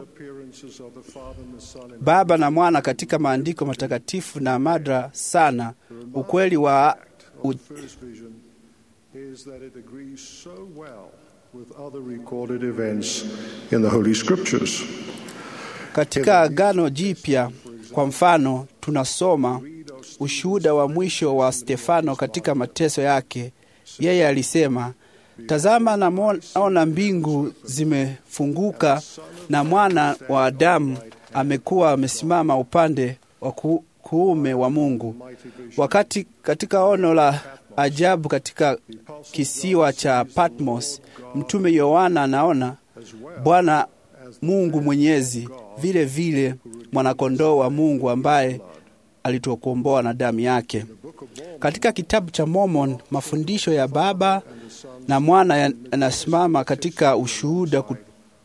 Baba na Mwana katika maandiko matakatifu na madra sana, ukweli wa u, is that it agrees so well with other recorded events in the Holy Scriptures. Katika Agano Jipya kwa mfano, tunasoma ushuhuda wa mwisho wa Stefano katika mateso yake. Yeye alisema, tazama, naona mbingu zimefunguka na mwana wa Adamu amekuwa amesimama upande wa ku, kuume wa Mungu. Wakati katika ono la ajabu katika kisiwa cha Patmos, mtume Yohana anaona Bwana Mungu Mwenyezi, vile vile mwanakondoo wa Mungu ambaye alituokomboa na damu yake. Katika kitabu cha Mormon, mafundisho ya Baba na Mwana yanasimama katika ushuhuda ku-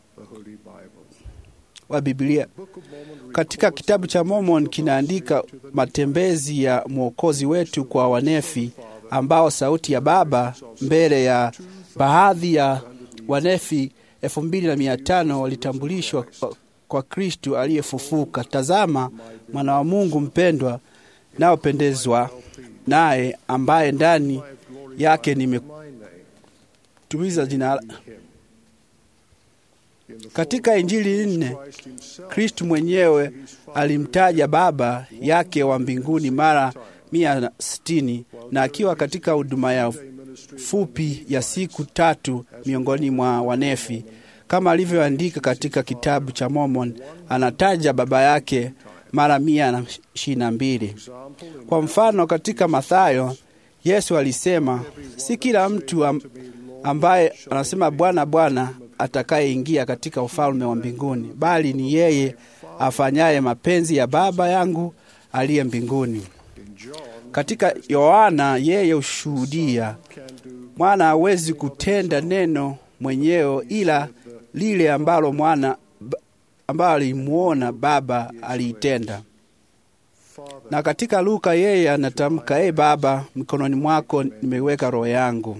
wa Biblia. Katika kitabu cha Mormon kinaandika matembezi ya Mwokozi wetu kwa wanefi, ambao sauti ya Baba mbele ya baadhi ya wanefi elfu mbili na mia tano walitambulishwa kwa- kwa Kristu aliyefufuka. Tazama mwana wa Mungu mpendwa, naopendezwa naye, ambaye ndani yake nimetumiza jina katika Injili nne Kristu mwenyewe alimtaja Baba yake wa mbinguni mara mia na sitini na akiwa katika huduma ya fupi ya siku tatu miongoni mwa wanefi, kama alivyoandika katika kitabu cha Mormon, anataja Baba yake mara mia na ishirini na mbili. Kwa mfano, katika Mathayo Yesu alisema, si kila mtu am, ambaye anasema Bwana, Bwana atakayeingia katika ufalme wa mbinguni, bali ni yeye afanyaye mapenzi ya Baba yangu aliye mbinguni. Katika Yohana yeye hushuhudia, mwana hawezi kutenda neno mwenyewe, ila lile ambalo mwana ambalo alimwona Baba aliitenda. Na katika Luka yeye anatamka, e Baba, mikononi mwako nimeiweka roho yangu.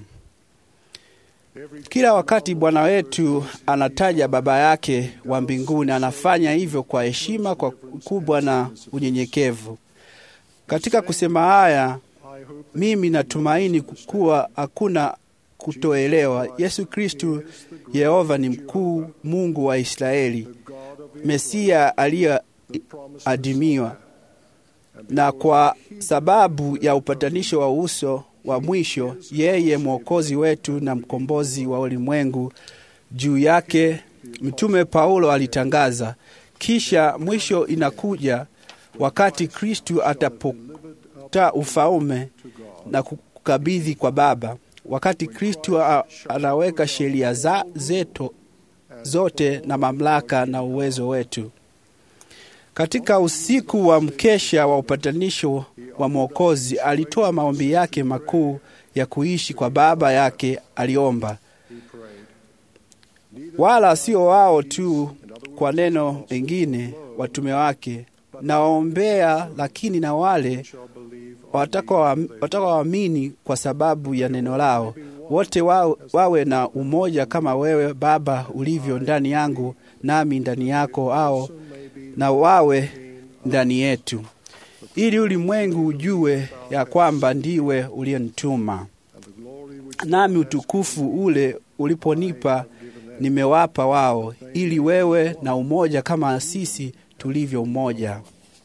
Kila wakati Bwana wetu anataja Baba yake wa mbinguni, anafanya hivyo kwa heshima kwa kubwa na unyenyekevu. Katika kusema haya, mimi natumaini kuwa hakuna kutoelewa. Yesu Kristu Yehova ni mkuu, Mungu wa Israeli, Mesia aliyeadimiwa, na kwa sababu ya upatanisho wa uso wa mwisho, yeye mwokozi wetu na mkombozi wa ulimwengu. Juu yake mtume Paulo alitangaza, kisha mwisho inakuja wakati Kristu atapota ufalme na kukabidhi kwa Baba, wakati Kristu anaweka sheria za zetu zote na mamlaka na uwezo wetu. Katika usiku wa mkesha wa upatanisho wa Mwokozi, alitoa maombi yake makuu ya kuishi kwa Baba yake. Aliomba wala sio wao tu, kwa neno lingine watume wake nawaombea, lakini na wale watakaoamini kwa sababu ya neno lao, wote wawe, wawe na umoja kama wewe Baba ulivyo ndani yangu nami ndani yako, ao na wawe ndani yetu, ili ulimwengu ujue ya kwamba ndiwe uliyenituma, nami utukufu ule uliponipa nimewapa wao, ili wewe na umoja kama sisi tulivyo umoja.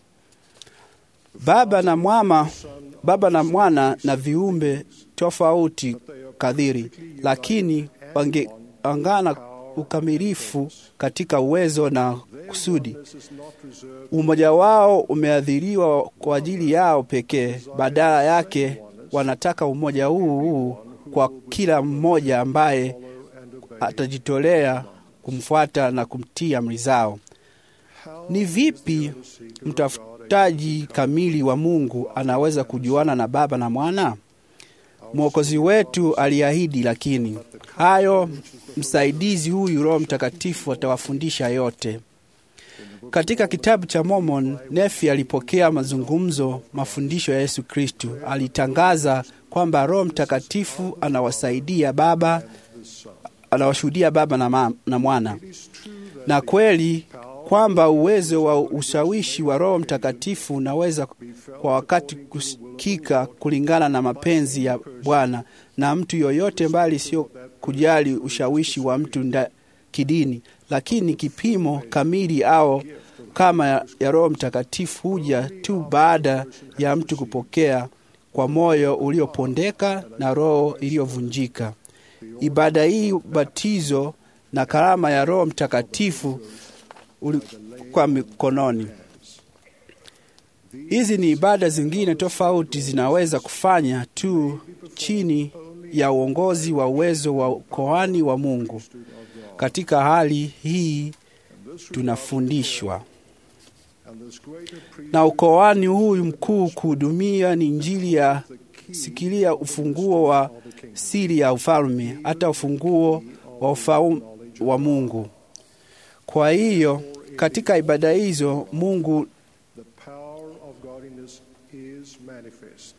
Baba na mwana, Baba na Mwana na viumbe tofauti kadhiri, lakini wangeangana ukamilifu katika uwezo na kusudi. Umoja wao umeadhiriwa kwa ajili yao pekee. Badala yake wanataka umoja huu huu kwa kila mmoja ambaye atajitolea kumfuata na kumtii amri zao. Ni vipi mtafutaji kamili wa Mungu anaweza kujuana na Baba na Mwana? Mwokozi wetu aliahidi, lakini hayo msaidizi huyu Roho Mtakatifu atawafundisha yote. Katika kitabu cha Mormon, Nefi alipokea mazungumzo, mafundisho ya Yesu Kristu. Alitangaza kwamba Roho Mtakatifu anawasaidia Baba, anawashuhudia Baba na, ma, na Mwana, na kweli kwamba uwezo wa ushawishi wa Roho Mtakatifu unaweza kwa wakati kusikika kulingana na mapenzi ya Bwana na mtu yoyote, mbali sio kujali ushawishi wa mtu nda kidini, lakini kipimo kamili au kama ya, ya Roho Mtakatifu huja tu baada ya mtu kupokea kwa moyo uliopondeka na roho iliyovunjika. Ibada hii, ubatizo na karama ya Roho Mtakatifu kwa mikononi. Hizi ni ibada zingine tofauti zinaweza kufanya tu chini ya uongozi wa uwezo wa ukoani wa Mungu. Katika hali hii tunafundishwa And this greater priest na ukoani huyu mkuu kuhudumia ni Injili ya sikilia ufunguo wa siri ya ufalme, hata ufunguo wa ufalme wa Mungu. Kwa hiyo katika ibada hizo Mungu the power of godliness is manifest.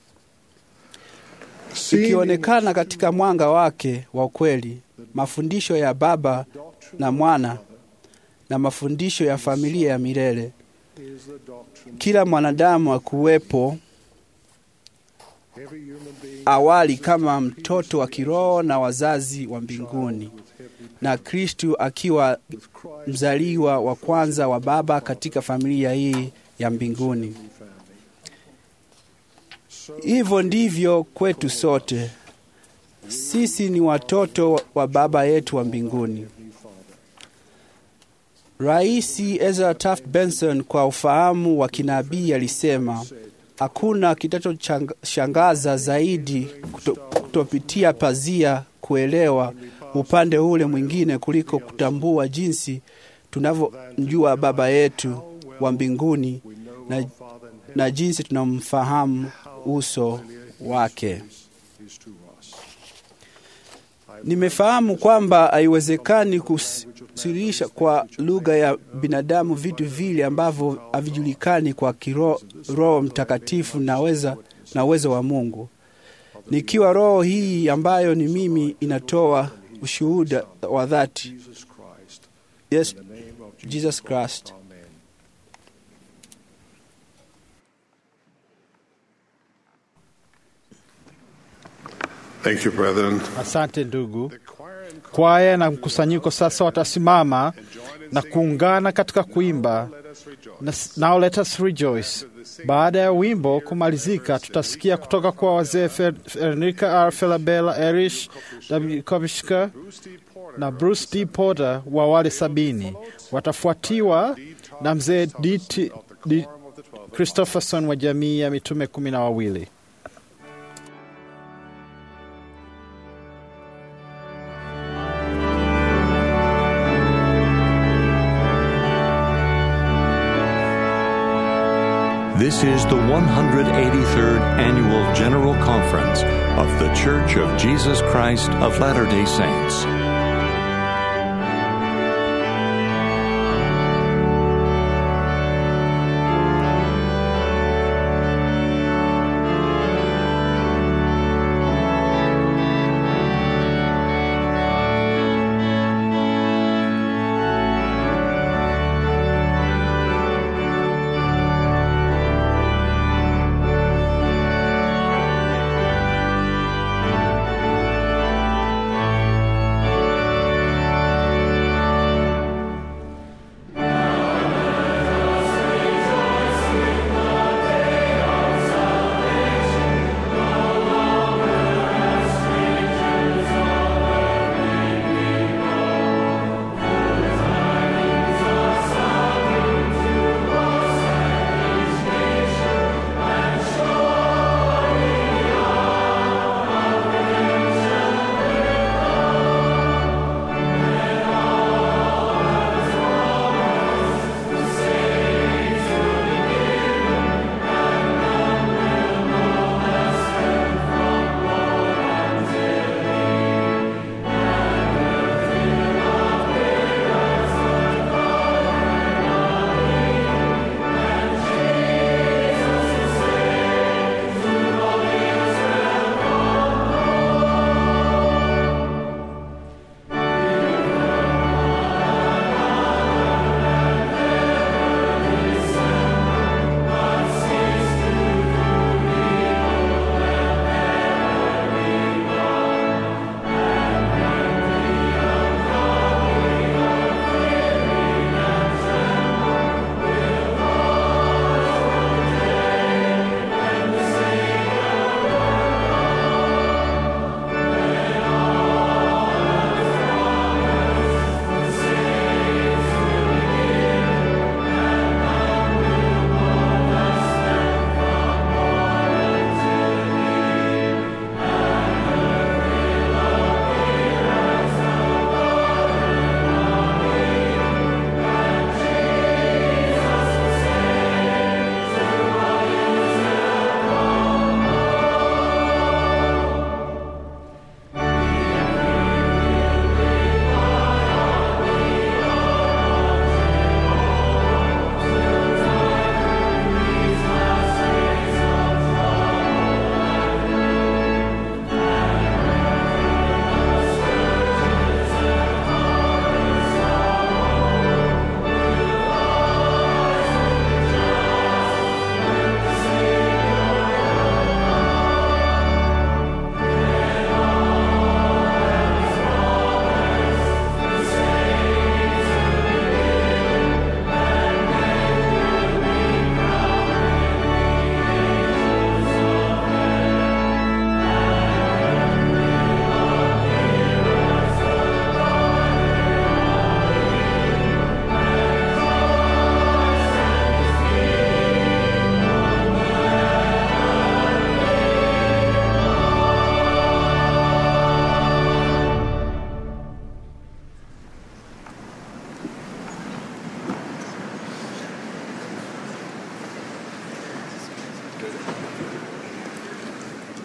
ikionekana katika mwanga wake wa ukweli, mafundisho ya Baba na Mwana na mafundisho ya familia ya milele. is the doctrine Kila mwanadamu akuwepo every human being awali kama mtoto wa kiroho na wazazi wa mbinguni, na Kristu akiwa with Christ mzaliwa wa kwanza wa Baba katika familia hii ya mbinguni. Hivyo ndivyo kwetu sote. Sisi ni watoto wa Baba yetu wa mbinguni. Rais Ezra Taft Benson kwa ufahamu wa kinabii alisema, hakuna kitachoshangaza zaidi kuto, kutopitia pazia kuelewa upande ule mwingine kuliko kutambua jinsi tunavyomjua Baba yetu wa mbinguni na, na jinsi tunamfahamu uso wake. is to us. Nimefahamu kwamba haiwezekani kusirisha kwa lugha ya binadamu vitu vile ambavyo havijulikani kwa kiroho Roho Mtakatifu na weza na uwezo wa Mungu. Nikiwa roho hii ambayo ni mimi inatoa ushuhuda wa dhati. Jesus Christ. Yes, In the name of Jesus Christ. Amen. Thank you, brethren. Asante ndugu. Kwaya na mkusanyiko sasa watasimama na kuungana katika kuimba na- Now let us rejoice. Baada ya wimbo kumalizika, tutasikia kutoka kwa wazee Fer- Ernika R. Felabella, Erish W. Kovishka na Bruce D. Porter wa wale sabini. Watafuatiwa na mzee D. T- D. Christopherson wa jamii ya mitume kumi na wawili. This is the 183rd Annual General Conference of The Church of Jesus Christ of Latter day Saints.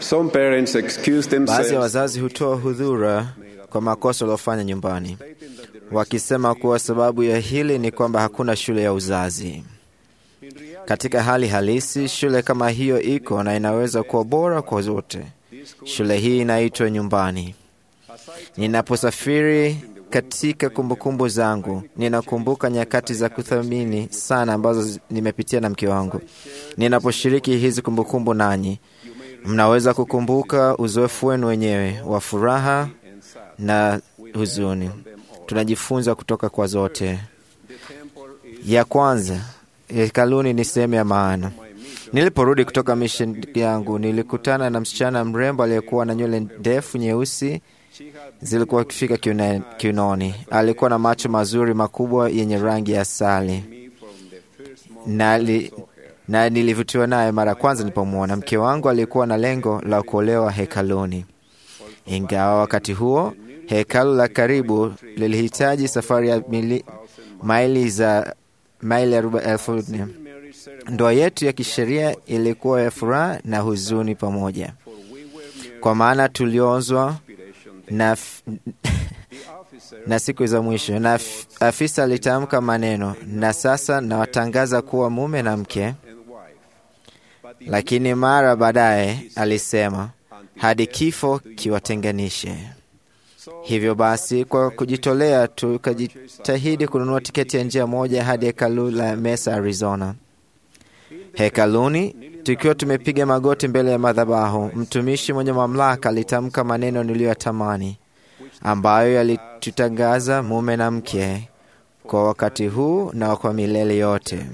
Some parents excuse Baadhi ya themselves wazazi hutoa hudhura kwa makosa waliofanya nyumbani, wakisema kuwa sababu ya hili ni kwamba hakuna shule ya uzazi. Katika hali halisi, shule kama hiyo iko na inaweza kuwa bora kwa zote. Shule hii inaitwa nyumbani. Ninaposafiri katika kumbukumbu zangu, ninakumbuka nyakati za kuthamini sana ambazo zi- nimepitia na mke wangu. Ninaposhiriki hizi kumbukumbu nanyi, mnaweza kukumbuka uzoefu wenu wenyewe wa furaha na huzuni. Tunajifunza kutoka kwa zote. Ya kwanza, hekaluni ni sehemu ya maana. Niliporudi kutoka mission yangu, nilikutana na msichana mrembo aliyekuwa na nywele ndefu nyeusi zilikuwa kifika kiuna- kiunoni. Alikuwa na macho mazuri makubwa yenye rangi ya asali na, li, na nilivutiwa naye mara ya kwanza nilipomwona. Mke wangu alikuwa na lengo la kuolewa hekaluni, ingawa wakati huo hekalu la karibu lilihitaji safari ya mili, maili za maili arobaini elfu nne. Ndoa yetu ya kisheria ilikuwa ya furaha na huzuni pamoja, kwa maana tuliozwa na, f- na siku za mwisho, na f- afisa alitamka maneno, na sasa nawatangaza kuwa mume na mke. Lakini mara baadaye alisema, hadi kifo kiwatenganishe. Hivyo basi, kwa kujitolea, tukajitahidi kununua tiketi ya njia moja hadi hekalu la Mesa, Arizona. Hekaluni, tukiwa tumepiga magoti mbele ya madhabahu, mtumishi mwenye mamlaka alitamka maneno niliyoyatamani, ambayo yalitutangaza mume na mke kwa wakati huu na kwa milele yote.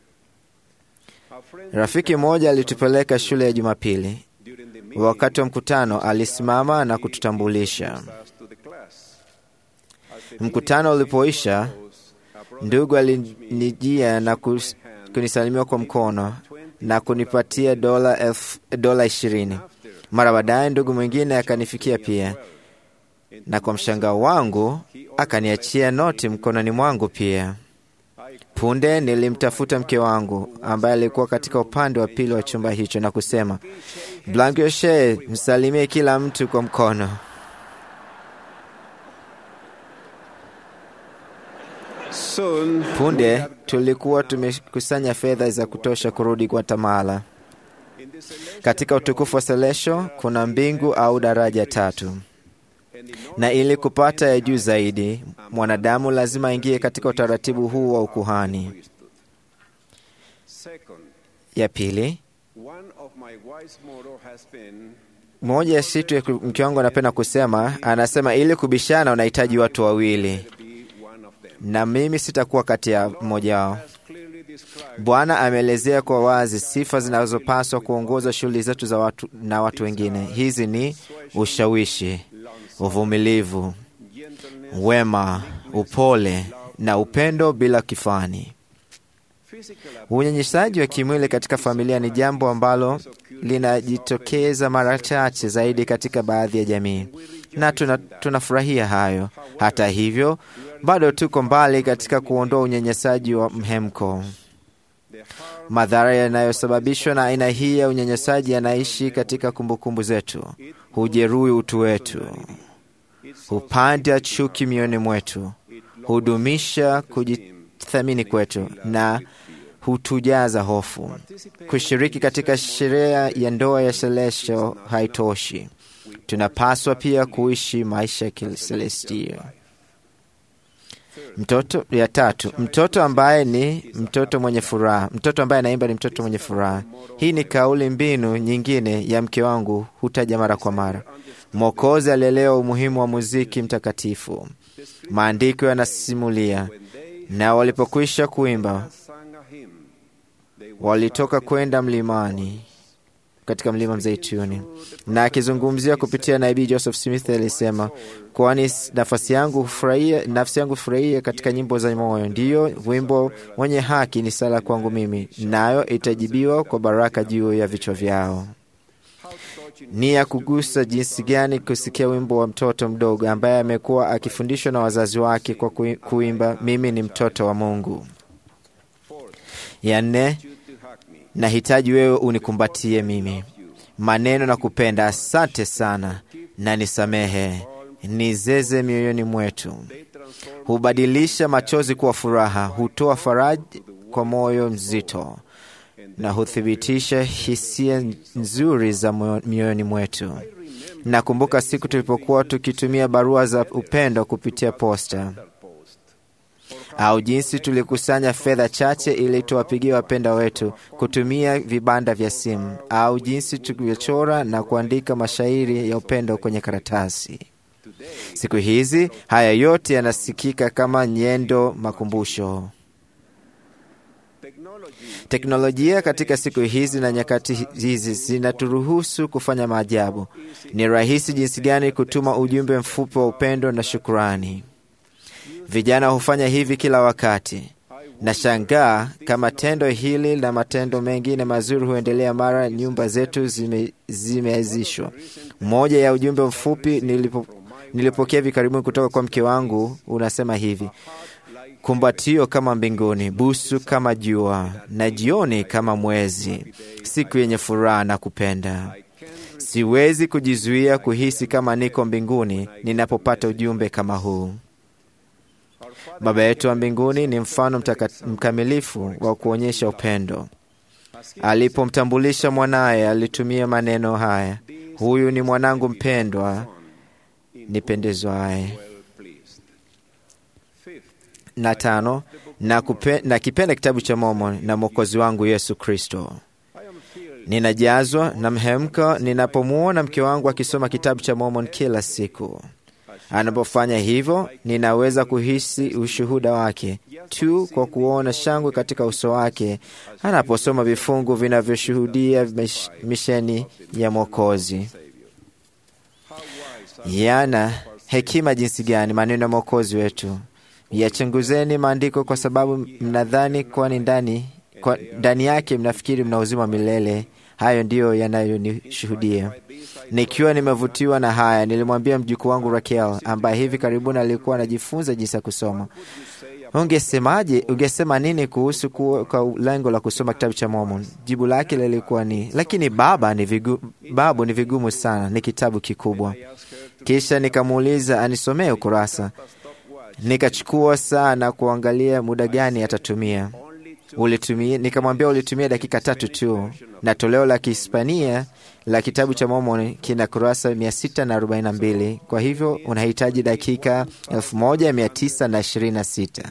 Rafiki mmoja alitupeleka shule ya Jumapili. Wakati wa mkutano, alisimama na kututambulisha. Mkutano ulipoisha, ndugu alinijia na kus- kunisalimia kwa mkono na kunipatia dola elfu- dola ishirini. Mara baadaye ndugu mwingine akanifikia pia, na kwa mshangao wangu akaniachia noti mkononi mwangu pia. Punde nilimtafuta mke wangu ambaye alikuwa katika upande wa pili wa chumba hicho na kusema, Blankoshe, msalimie kila mtu kwa mkono. soon Punde tulikuwa tumekusanya fedha za kutosha kurudi Guatemala. Katika utukufu wa Selesho kuna mbingu au daraja tatu, na ili kupata ya juu zaidi, mwanadamu lazima aingie katika utaratibu huu wa ukuhani. second Ya pili, one of my wife's motto has been moja ya situ ya mke wangu anapenda kusema, anasema ili kubishana unahitaji watu wawili, na mimi sitakuwa kati ya mmoja wao. Bwana ameelezea kwa wazi sifa zinazopaswa kuongoza shughuli zetu za watu na watu wengine. Hizi ni ushawishi, uvumilivu, wema, upole na upendo bila kifani. Unyenyeshaji wa kimwili katika familia ni jambo ambalo linajitokeza mara chache zaidi katika baadhi ya jamii, na tuna, tunafurahia hayo. Hata hivyo, bado tuko mbali katika kuondoa unyanyasaji wa mhemko. Madhara yanayosababishwa na aina hii ya unyanyasaji yanaishi katika kumbukumbu zetu, hujeruhi utu wetu, hupanda chuki mioyoni mwetu, hudumisha kujithamini kwetu na hutujaza hofu. Kushiriki katika sherehe ya ndoa ya Celestial haitoshi. Tunapaswa pia kuishi maisha ya kiselestia. Mtoto ya tatu, mtoto ambaye ni mtoto mwenye furaha. Mtoto ambaye anaimba ni mtoto mwenye furaha. Hii ni kauli mbinu nyingine ya mke wangu, hutaja mara kwa mara. Mwokozi alielewa umuhimu wa muziki mtakatifu. Maandiko yanasimulia, na walipokwisha kuimba, walitoka kwenda mlimani katika mlima Mzeituni. Na akizungumzia kupitia nabii Joseph Smith alisema, kwani nafasi yangu hufurahia, nafsi yangu hufurahia katika nyimbo za moyo, ndiyo wimbo mwenye haki ni sala kwangu mimi, nayo itajibiwa kwa baraka juu ya vichwa vyao. Ni ya kugusa jinsi gani kusikia wimbo wa mtoto mdogo ambaye amekuwa akifundishwa na wazazi wake kwa kui- kuimba, mimi ni mtoto wa Mungu. Ya nne, nahitaji wewe unikumbatie mimi. maneno na kupenda. Asante sana na nisamehe, nizeze mioyoni mwetu. Hubadilisha machozi kuwa furaha, hutoa faraja kwa moyo mzito na huthibitisha hisia nzuri za mioyoni mwetu. Nakumbuka siku tulipokuwa tukitumia barua za upendo kupitia posta, au jinsi tulikusanya fedha chache ili tuwapigie wapenda wetu kutumia vibanda vya simu, au jinsi tulivyochora na kuandika mashairi ya upendo kwenye karatasi. Siku hizi haya yote yanasikika kama nyendo makumbusho. Teknolojia katika siku hizi na nyakati hizi zinaturuhusu kufanya maajabu. Ni rahisi jinsi gani kutuma ujumbe mfupi wa upendo na shukurani. Vijana hufanya hivi kila wakati. Nashangaa kama tendo hili na matendo mengine mazuri huendelea mara nyumba zetu zime, zimeazishwa. Mmoja ya ujumbe mfupi nilipo, nilipokea hivi karibuni kutoka kwa mke wangu unasema hivi: kumbatio kama mbinguni, busu kama jua, na jioni kama mwezi, siku yenye furaha na kupenda. Siwezi kujizuia kuhisi kama niko mbinguni ninapopata ujumbe kama huu. Baba yetu wa mbinguni ni mfano mtaka, mkamilifu wa kuonyesha upendo. Alipomtambulisha mwanaye alitumia maneno haya, huyu ni mwanangu mpendwa nipendezwaye. Na tano, na, kupe, na kipenda kitabu cha Mormon na mwokozi wangu Yesu Kristo. Ninajazwa na mhemko ninapomwona mke wangu akisoma kitabu cha Mormon kila siku. Anapofanya hivyo, ninaweza kuhisi ushuhuda wake tu kwa kuona shangwe katika uso wake anaposoma vifungu vinavyoshuhudia misheni ya Mwokozi. Yana hekima jinsi gani maneno ya Mwokozi wetu! Yachunguzeni maandiko kwa sababu mnadhani kwani ndani kwa ndani yake mnafikiri mna uzima wa milele. Hayo ndiyo yanayonishuhudia. Nikiwa nimevutiwa na haya, nilimwambia mjukuu wangu Rakel ambaye hivi karibuni alikuwa anajifunza jinsi ya kusoma, ungesemaje? Ungesema nini kuhusu kuwa kwa lengo la kusoma kitabu cha Mormon? Jibu lake lilikuwa ni lakini baba, ni vigu, babu, ni vigumu sana, ni kitabu kikubwa. Kisha nikamuuliza anisomee ukurasa. Nikachukua saa na kuangalia muda gani atatumia. Ulitumia, nikamwambia ulitumia dakika tatu tu, na toleo la Kihispania la kitabu cha Mormon kina kurasa 642 kwa hivyo unahitaji dakika 1926.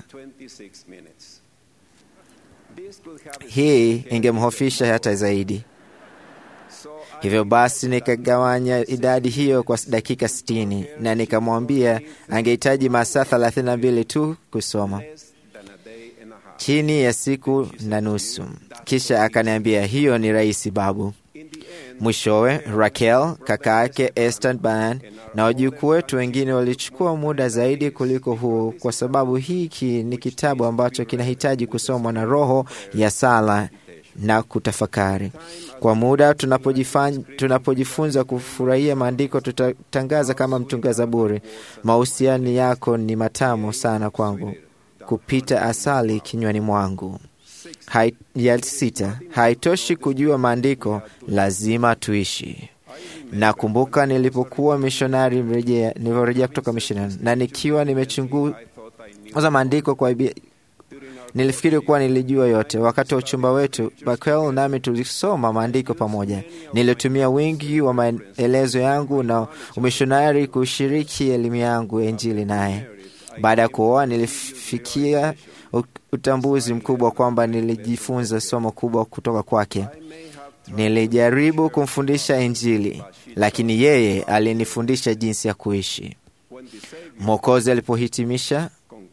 Hii ingemhofisha hata zaidi. Hivyo basi nikagawanya idadi hiyo kwa dakika 60 na nikamwambia angehitaji masaa 32 tu kusoma chini ya siku na nusu. Kisha akaniambia hiyo ni rahisi babu. Mwishowe Rakel, kaka yake Esther Ban na wajukuu wetu wengine walichukua muda zaidi kuliko huo, kwa sababu hiki ni kitabu ambacho kinahitaji kusomwa na roho ya sala na kutafakari. Kwa muda tunapojifunza kufurahia maandiko, tutatangaza kama mtunga Zaburi, mahusiano yako ni matamu sana kwangu kupita asali kinywani mwangu. Hai, ya sita, haitoshi kujua maandiko, lazima tuishi. Nakumbuka nilipokuwa mishonari nilivyorejea kutoka mishonari na nikiwa nimechunguza maandiko kwa nilifikiri kuwa nilijua yote. Wakati wa uchumba wetu, Bakel nami tulisoma maandiko pamoja. Nilitumia wingi wa maelezo yangu na umishonari kushiriki elimu yangu ya Injili naye. Baada ya kuoa nilifikia utambuzi mkubwa kwamba nilijifunza somo kubwa kutoka kwake. Nilijaribu kumfundisha Injili, lakini yeye alinifundisha jinsi ya kuishi. Mwokozi alipohitimisha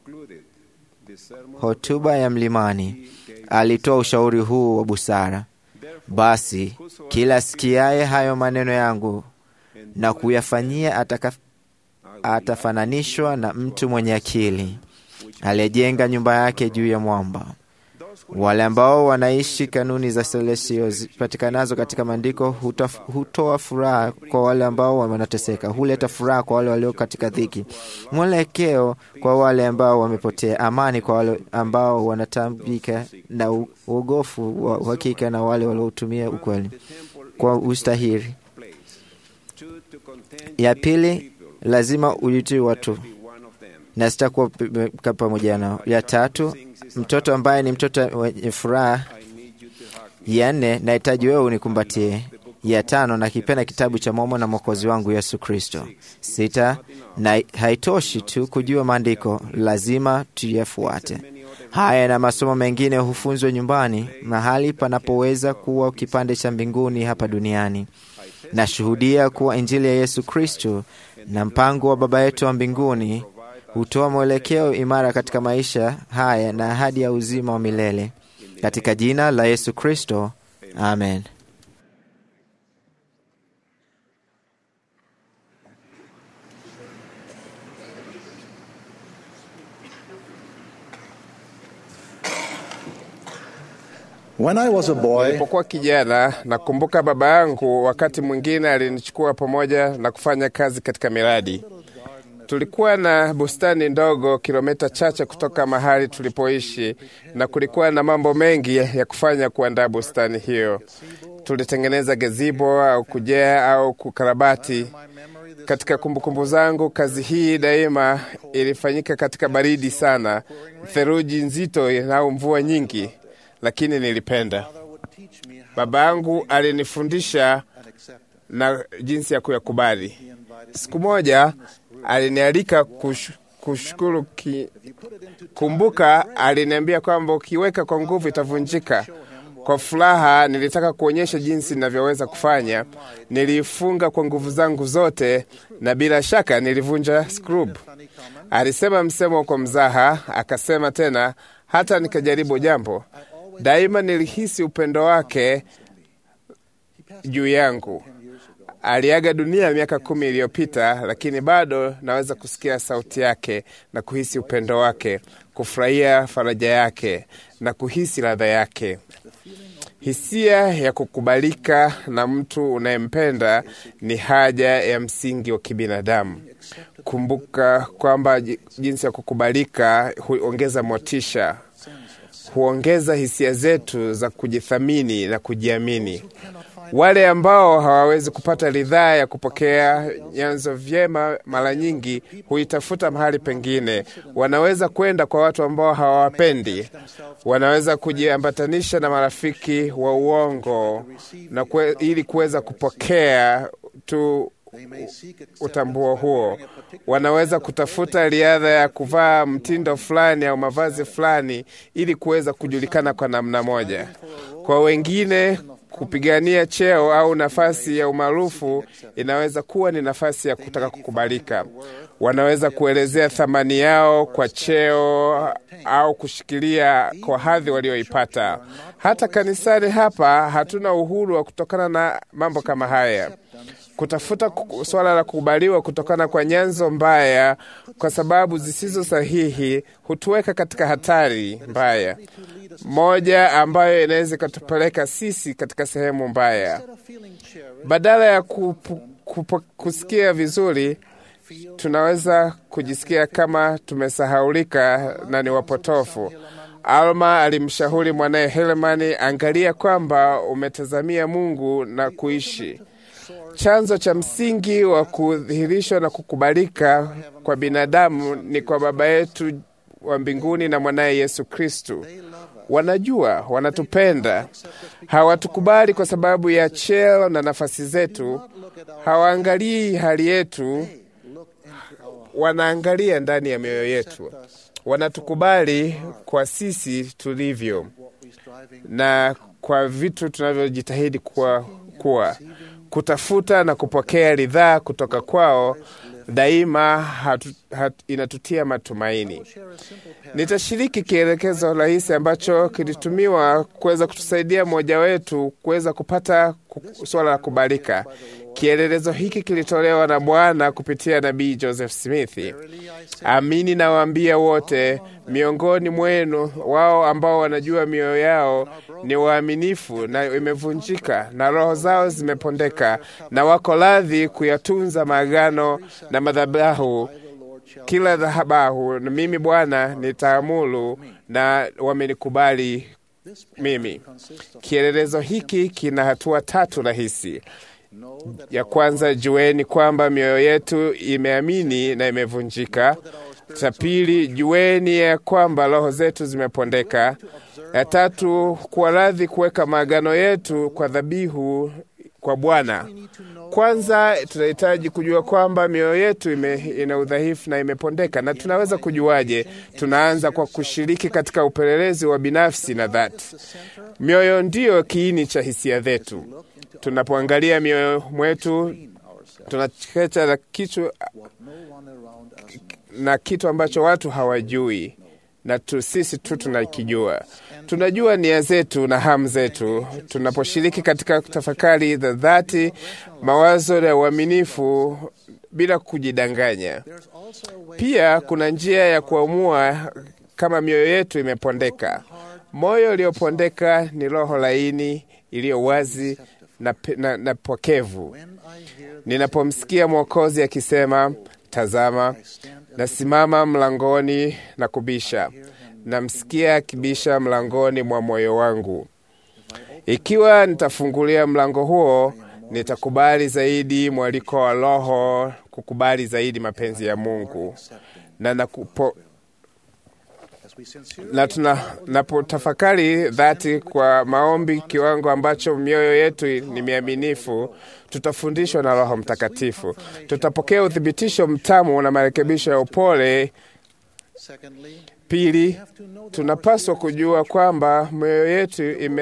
hotuba ya mlimani, alitoa ushauri huu wa busara: basi kila sikiaye hayo maneno yangu na kuyafanyia ataka atafananishwa na mtu mwenye akili aliyejenga nyumba yake juu ya mwamba. Wale ambao wanaishi kanuni za Celestio zipatikanazo katika maandiko hutoa furaha kwa wale ambao wanateseka, huleta furaha kwa wale walio katika dhiki, mwelekeo kwa wale ambao wamepotea, amani kwa wale ambao wanatambika, na uogofu wa uhakika na wale waliotumia ukweli. kwa ustahili. Ya pili, lazima ujitii watu na sitakuwa p- pamoja nao. Ya tatu, mtoto ambaye ni mtoto wenye furaha. Ya nne, nahitaji wewe unikumbatie. Ya tano, nakipenda kitabu cha Momo na Mwokozi wangu Yesu Kristo. Sita, na haitoshi tu kujua maandiko, lazima tuyafuate. Haya na masomo mengine hufunzwa nyumbani, mahali panapoweza kuwa kipande cha mbinguni hapa duniani. Nashuhudia kuwa Injili ya Yesu Kristo na mpango wa Baba yetu wa mbinguni hutoa mwelekeo imara katika maisha haya na ahadi ya uzima wa milele. Katika jina la Yesu Kristo, amen. When I was a boy, Nilipokuwa kijana, nakumbuka baba yangu wakati mwingine alinichukua pamoja na kufanya kazi katika miradi. Tulikuwa na bustani ndogo kilomita chache kutoka mahali tulipoishi, na kulikuwa na mambo mengi ya kufanya kuandaa bustani hiyo. Tulitengeneza gazebo au kujea au kukarabati. Katika kumbukumbu zangu, kazi hii daima ilifanyika katika baridi sana, theluji nzito au mvua nyingi, lakini nilipenda. Baba yangu alinifundisha na jinsi ya kuyakubali. Siku moja alinialika kush, kushukuru ki, kumbuka, aliniambia kwamba ukiweka kwa nguvu itavunjika. Kwa furaha nilitaka kuonyesha jinsi ninavyoweza kufanya. Niliifunga kwa nguvu zangu zote, na bila shaka nilivunja skrub. Alisema msemo kwa mzaha, akasema tena, hata nikajaribu jambo. Daima nilihisi upendo wake juu yangu. Aliaga dunia miaka kumi iliyopita, lakini bado naweza kusikia sauti yake na kuhisi upendo wake, kufurahia faraja yake na kuhisi ladha yake. Hisia ya kukubalika na mtu unayempenda ni haja ya msingi wa kibinadamu. Kumbuka kwamba ji- jinsi ya kukubalika huongeza motisha, huongeza hisia zetu za kujithamini na kujiamini. Wale ambao hawawezi kupata ridhaa ya kupokea nyanzo vyema, mara nyingi huitafuta mahali pengine. Wanaweza kwenda kwa watu ambao hawawapendi, wanaweza kujiambatanisha na marafiki wa uongo na kwe, ili kuweza kupokea tu utambuo huo. Wanaweza kutafuta riadha ya kuvaa mtindo fulani au mavazi fulani ili kuweza kujulikana kwa namna moja. Kwa wengine kupigania cheo au nafasi ya umaarufu inaweza kuwa ni nafasi ya kutaka kukubalika. Wanaweza kuelezea thamani yao kwa cheo au kushikilia kwa hadhi walioipata. Hata kanisani hapa hatuna uhuru wa kutokana na mambo kama haya kutafuta ku- swala la kukubaliwa kutokana kwa nyanzo mbaya kwa sababu zisizo sahihi hutuweka katika hatari mbaya moja ambayo inaweza ikatupeleka sisi katika sehemu mbaya. Badala ya kupu, kupu, kusikia vizuri, tunaweza kujisikia kama tumesahaulika na ni wapotofu. Alma alimshauri mwanaye Helemani, angalia kwamba umetazamia Mungu na kuishi chanzo cha msingi wa kudhihirishwa na kukubalika kwa binadamu ni kwa Baba yetu wa mbinguni na mwanaye Yesu Kristu. Wanajua, wanatupenda, hawatukubali kwa sababu ya cheo na nafasi zetu, hawaangalii hali yetu, wanaangalia ndani ya mioyo yetu. Wanatukubali kwa sisi tulivyo na kwa vitu tunavyojitahidi kuwa, kuwa kutafuta na kupokea ridhaa kutoka kwao daima hatu, hatu, inatutia matumaini. Nitashiriki kielekezo rahisi ambacho kilitumiwa kuweza kutusaidia mmoja wetu kuweza kupata ku- swala la kubalika. Kielelezo hiki kilitolewa na Bwana kupitia nabii Joseph Smith. Amini nawaambia wote miongoni mwenu, wao ambao wanajua mioyo yao ni waaminifu na imevunjika na roho zao zimepondeka, na wako radhi kuyatunza maagano na madhabahu kila dhahabahu, na mimi Bwana nitaamuru, na wamenikubali mimi. Kielelezo hiki kina hatua tatu rahisi. Ya kwanza, jueni kwamba mioyo yetu imeamini na imevunjika. Cha pili, jueni ya kwamba roho zetu zimepondeka. Ya tatu, kuwa radhi kuweka maagano yetu kwa dhabihu kwa Bwana. Kwanza tunahitaji kujua kwamba mioyo yetu ime, ina udhaifu na imepondeka. Na tunaweza kujuaje? Tunaanza kwa kushiriki katika upelelezi wa binafsi na dhati. Mioyo ndiyo kiini cha hisia zetu. Tunapoangalia mioyo mwetu, tunachekecha na kitu, na kitu ambacho watu hawajui na tu, sisi tu tunakijua. Tunajua nia zetu na hamu zetu. Tunaposhiriki katika tafakari za dhati, mawazo ya uaminifu bila kujidanganya. Pia kuna njia ya kuamua kama mioyo yetu imepondeka. Moyo uliopondeka ni roho laini iliyo wazi na, na, na pokevu. Ninapomsikia Mwokozi akisema, tazama nasimama mlangoni na kubisha, namsikia akibisha mlangoni mwa moyo wangu. Ikiwa nitafungulia mlango huo, nitakubali zaidi mwaliko wa Roho, kukubali zaidi mapenzi ya Mungu na nakupo, na tunapotafakari dhati kwa maombi, kiwango ambacho mioyo yetu ni miaminifu, tutafundishwa na Roho Mtakatifu. Tutapokea uthibitisho mtamu na marekebisho ya upole. Pili, tunapaswa kujua kwamba mioyo yetu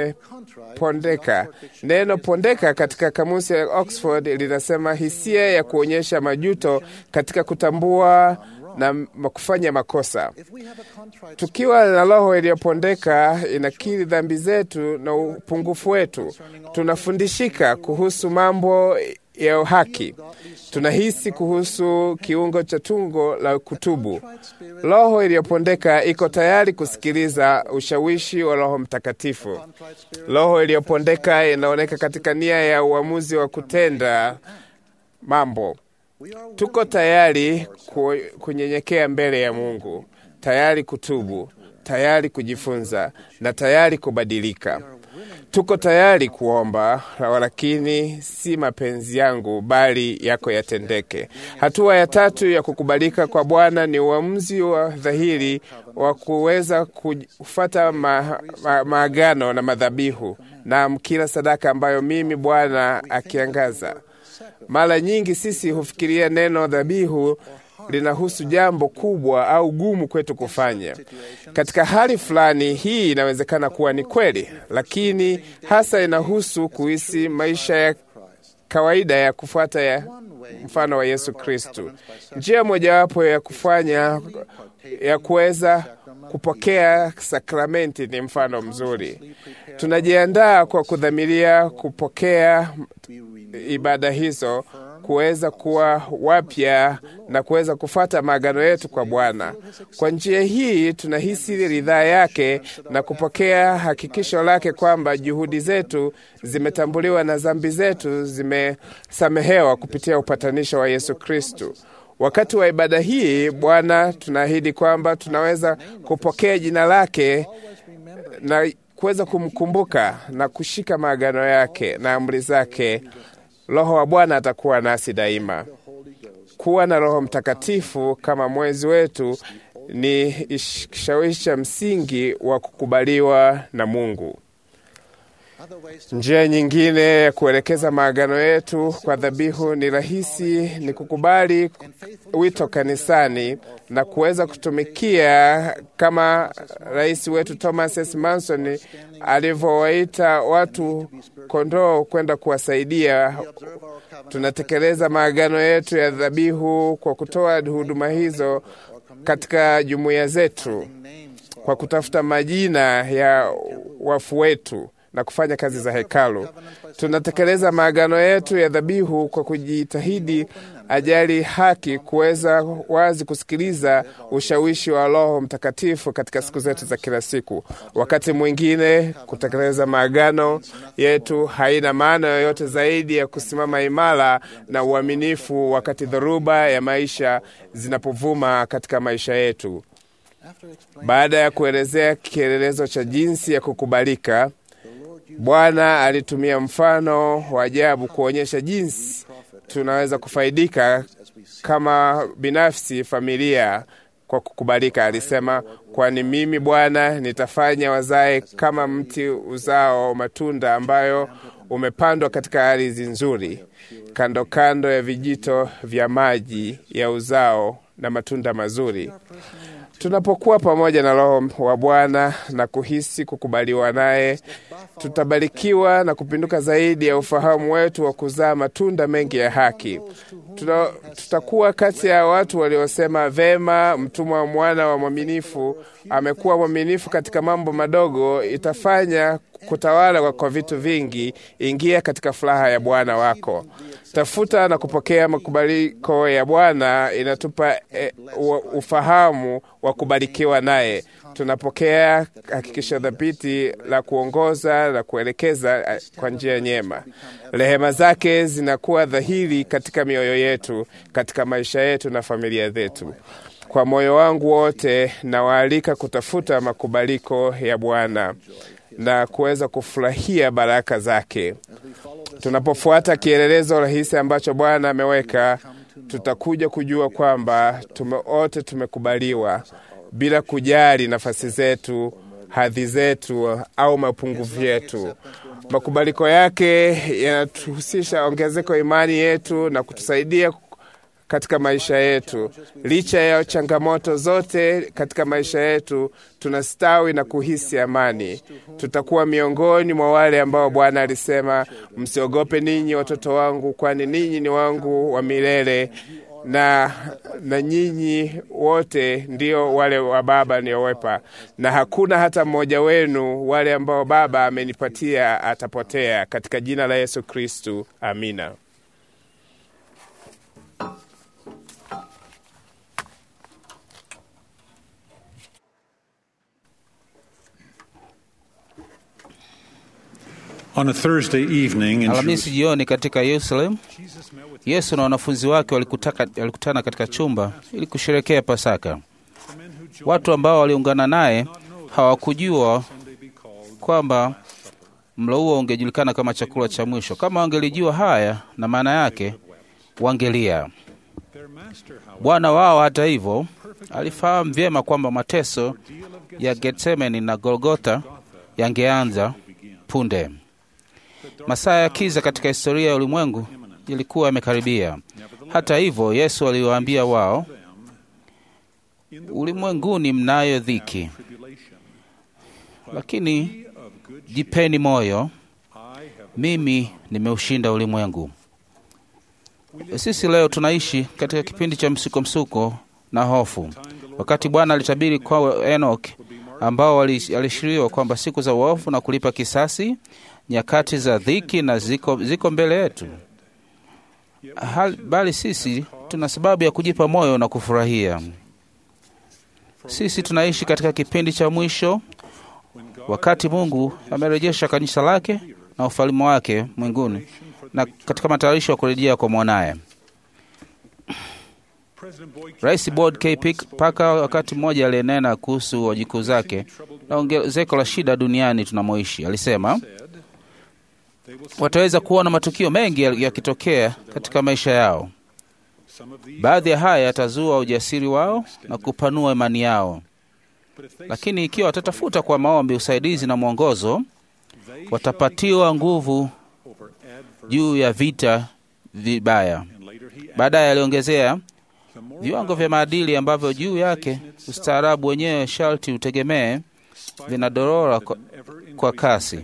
imepondeka. Neno pondeka katika kamusi ya Oxford linasema hisia ya kuonyesha majuto katika kutambua na kufanya makosa. Tukiwa na roho iliyopondeka, inakiri dhambi zetu na upungufu wetu. Tunafundishika kuhusu mambo ya haki, tunahisi kuhusu kiungo cha tungo la kutubu. Roho iliyopondeka iko tayari kusikiliza ushawishi wa Roho Mtakatifu. Roho iliyopondeka inaoneka katika nia ya uamuzi wa kutenda mambo. Tuko tayari kunyenyekea mbele ya Mungu, tayari kutubu, tayari kujifunza na tayari kubadilika. Tuko tayari kuomba, lakini si mapenzi yangu bali yako yatendeke. Hatua ya tatu ya kukubalika kwa Bwana ni uamuzi wa dhahiri wa kuweza kufuata ma, ma, maagano na madhabihu na kila sadaka ambayo mimi Bwana akiangaza. Mara nyingi sisi hufikiria neno dhabihu linahusu jambo kubwa au gumu kwetu kufanya. Katika hali fulani, hii inawezekana kuwa ni kweli, lakini hasa inahusu kuishi maisha ya kawaida ya kufuata ya mfano wa Yesu Kristu. Njia mojawapo ya kufanya ya kuweza kupokea sakramenti ni mfano mzuri. Tunajiandaa kwa kudhamiria kupokea ibada hizo kuweza kuwa wapya na kuweza kufata maagano yetu kwa Bwana. Kwa njia hii tunahisi ridhaa yake na kupokea hakikisho lake kwamba juhudi zetu zimetambuliwa na dhambi zetu zimesamehewa kupitia upatanisho wa Yesu Kristu. Wakati wa ibada hii, Bwana, tunaahidi kwamba tunaweza kupokea jina lake na kuweza kumkumbuka na kushika maagano yake na amri zake. Roho wa Bwana atakuwa nasi daima. Kuwa na Roho Mtakatifu kama mwezi wetu ni kishawishi cha msingi wa kukubaliwa na Mungu. Njia nyingine ya kuelekeza maagano yetu kwa dhabihu ni rahisi, ni kukubali wito kanisani na kuweza kutumikia kama rais wetu Thomas S. Manson alivyowaita watu kondoo kwenda kuwasaidia. Tunatekeleza maagano yetu ya dhabihu kwa kutoa huduma hizo katika jumuiya zetu, kwa kutafuta majina ya wafu wetu na kufanya kazi za hekalu. Tunatekeleza maagano yetu ya dhabihu kwa kujitahidi ajali haki, kuweza wazi kusikiliza ushawishi wa Roho Mtakatifu katika siku zetu za kila siku. Wakati mwingine kutekeleza maagano yetu haina maana yoyote zaidi ya kusimama imara na uaminifu wakati dhoruba ya maisha zinapovuma katika maisha yetu. Baada ya kuelezea kielelezo cha jinsi ya kukubalika, Bwana alitumia mfano wa ajabu kuonyesha jinsi tunaweza kufaidika kama binafsi, familia kwa kukubalika. Alisema, kwani mimi Bwana nitafanya wazae kama mti uzao matunda ambayo umepandwa katika ardhi nzuri, kando kando ya vijito vya maji ya uzao na matunda mazuri. Tunapokuwa pamoja na Roho wa Bwana na kuhisi kukubaliwa naye, tutabarikiwa na kupinduka zaidi ya ufahamu wetu wa kuzaa matunda mengi ya haki. Tuna, tutakuwa kati ya watu waliosema vema, mtumwa wa mwana wa mwaminifu amekuwa mwaminifu katika mambo madogo, itafanya kutawala kwa vitu vingi. Ingia katika furaha ya Bwana wako. Tafuta na kupokea makubaliko ya Bwana inatupa e, ufahamu wa kubarikiwa naye. Tunapokea hakikisho dhabiti la kuongoza na kuelekeza kwa njia nyema. Rehema zake zinakuwa dhahiri katika mioyo yetu, katika maisha yetu na familia zetu. Kwa moyo wangu wote nawaalika kutafuta makubaliko ya Bwana na kuweza kufurahia baraka zake. Tunapofuata kielelezo rahisi ambacho Bwana ameweka, tutakuja kujua kwamba tume wote tumekubaliwa bila kujali nafasi zetu, hadhi zetu au mapungufu yetu. Makubaliko yake yanatuhusisha ongezeko imani yetu na kutusaidia katika maisha yetu. Licha ya changamoto zote katika maisha yetu, tunastawi na kuhisi amani. Tutakuwa miongoni mwa wale ambao Bwana alisema, msiogope ninyi watoto wangu, kwani ninyi ni wangu wa milele na, na nyinyi wote ndio wale wa Baba niowepa, na hakuna hata mmoja wenu wale ambao Baba amenipatia atapotea. Katika jina la Yesu Kristu, amina. On a Thursday evening in Alhamisi jioni katika Yerusalemu, Yesu na wanafunzi wake walikutaka, walikutana katika chumba ili kusherekea Pasaka. Watu ambao waliungana naye hawakujua kwamba mlo huo ungejulikana kama chakula cha mwisho. Kama wangelijua haya na maana yake, wangelia. Bwana wao, hata hivyo, alifahamu vyema kwamba mateso ya Getsemani na Golgotha yangeanza punde. Masaa ya kiza katika historia ya ulimwengu yalikuwa yamekaribia. Hata hivyo, Yesu aliwaambia wao, ulimwenguni mnayo dhiki, lakini jipeni moyo, mimi nimeushinda ulimwengu. Sisi leo tunaishi katika kipindi cha msuko msuko na hofu. Wakati Bwana alitabiri kwa Enoch ambao alishiriwa kwamba siku za uovu na kulipa kisasi, nyakati za dhiki na ziko, ziko mbele yetu. Hal, bali sisi tuna sababu ya kujipa moyo na kufurahia. Sisi tunaishi katika kipindi cha mwisho, wakati Mungu amerejesha kanisa lake na ufalme wake mwinguni na katika matayarisho ya kurejea kwa mwanaye. Rais Boyd K. Parker wakati mmoja aliyenena kuhusu wajukuu zake na ongezeko la shida duniani tunamoishi, alisema wataweza kuona matukio mengi yakitokea katika maisha yao. Baadhi ya haya yatazua ujasiri wao na kupanua imani yao, lakini ikiwa watatafuta kwa maombi usaidizi na mwongozo, watapatiwa nguvu juu ya vita vibaya. Baadaye aliongezea viwango vya maadili ambavyo juu yake ustaarabu wenyewe sharti utegemee vinadorora kwa, kwa kasi.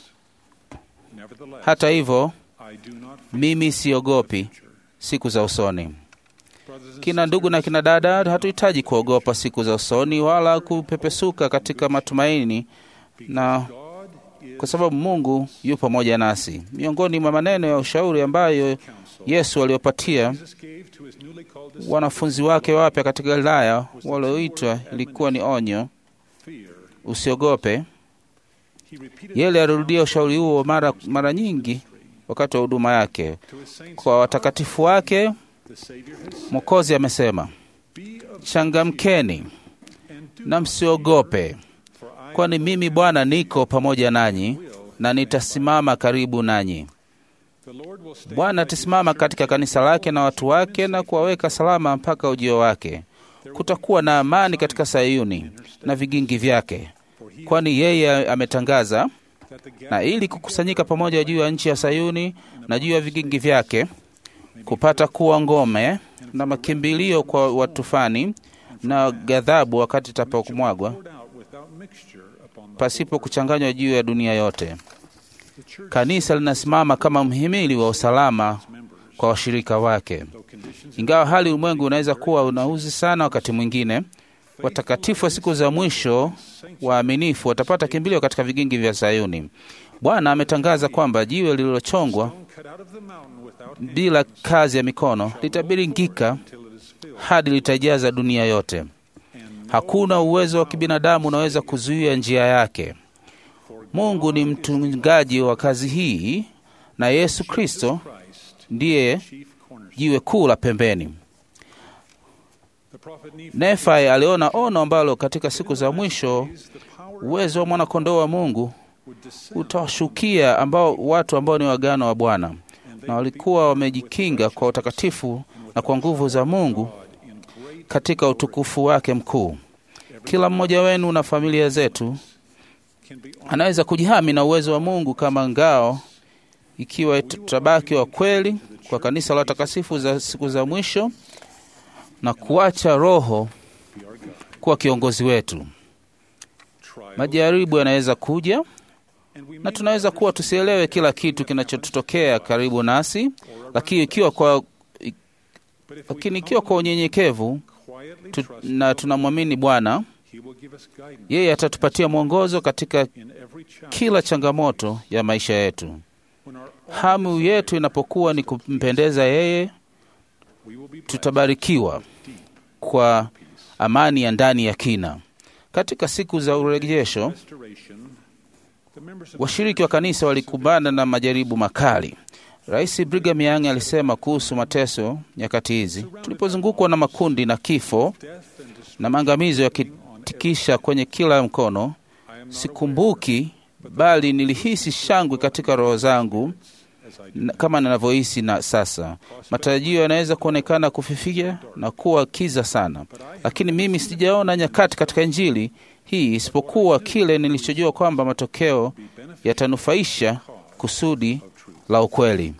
Hata hivyo, mimi siogopi siku za usoni. Kina ndugu na kina dada, hatuhitaji kuogopa siku za usoni wala kupepesuka katika matumaini, na kwa sababu Mungu yu pamoja nasi. Miongoni mwa maneno ya ushauri ambayo Yesu aliwapatia wanafunzi wake wapya katika Galilaya walioitwa ilikuwa ni onyo, usiogope. Yeye alirudia ushauri huo mara, mara nyingi wakati wa huduma yake kwa watakatifu wake. Mwokozi amesema, changamkeni na msiogope, kwani mimi Bwana niko pamoja nanyi na nitasimama karibu nanyi. Bwana atasimama katika kanisa lake na watu wake na kuwaweka salama mpaka ujio wake. Kutakuwa na amani katika Sayuni na vigingi vyake, kwani yeye ametangaza na ili kukusanyika pamoja juu ya nchi ya Sayuni na juu ya vigingi vyake, kupata kuwa ngome na makimbilio kwa watufani na ghadhabu wakati itapomwagwa pasipo kuchanganywa juu ya dunia yote. Kanisa linasimama kama mhimili wa usalama kwa washirika wake. Ingawa hali ulimwengu unaweza kuwa unauzi sana, wakati mwingine watakatifu wa siku za mwisho waaminifu watapata kimbilio katika vigingi vya Sayuni. Bwana ametangaza kwamba jiwe lililochongwa bila kazi ya mikono litabiringika hadi litajaza dunia yote. Hakuna uwezo wa kibinadamu unaweza kuzuia njia yake. Mungu ni mtungaji wa kazi hii, na Yesu Kristo ndiye jiwe kuu la pembeni. Nefai aliona ono ambalo katika siku za mwisho uwezo wa mwanakondoo wa Mungu utawashukia ambao watu ambao ni wagano wa Bwana na walikuwa wamejikinga kwa utakatifu na kwa nguvu za Mungu katika utukufu wake mkuu. Kila mmoja wenu na familia zetu anaweza kujihami na uwezo wa Mungu kama ngao, ikiwa tutabaki wa kweli kwa kanisa la watakatifu za siku za mwisho na kuacha Roho kuwa kiongozi wetu. Majaribu yanaweza kuja na tunaweza kuwa tusielewe kila kitu kinachotutokea karibu nasi, lakini ikiwa kwa, lakini ikiwa kwa unyenyekevu tu, na tunamwamini Bwana, yeye atatupatia mwongozo katika kila changamoto ya maisha yetu. Hamu yetu inapokuwa ni kumpendeza yeye, tutabarikiwa kwa amani ya ndani ya kina. Katika siku za urejesho, washiriki wa kanisa walikumbana na majaribu makali. Rais Brigham Young alisema kuhusu mateso nyakati hizi, tulipozungukwa na makundi na kifo na maangamizo yakitikisha kwenye kila mkono, sikumbuki bali nilihisi shangwe katika roho zangu kama ninavyohisi na sasa. Matarajio yanaweza kuonekana kufifia na kuwa kiza sana, lakini mimi sijaona nyakati katika Injili hii isipokuwa kile nilichojua kwamba matokeo yatanufaisha kusudi la ukweli.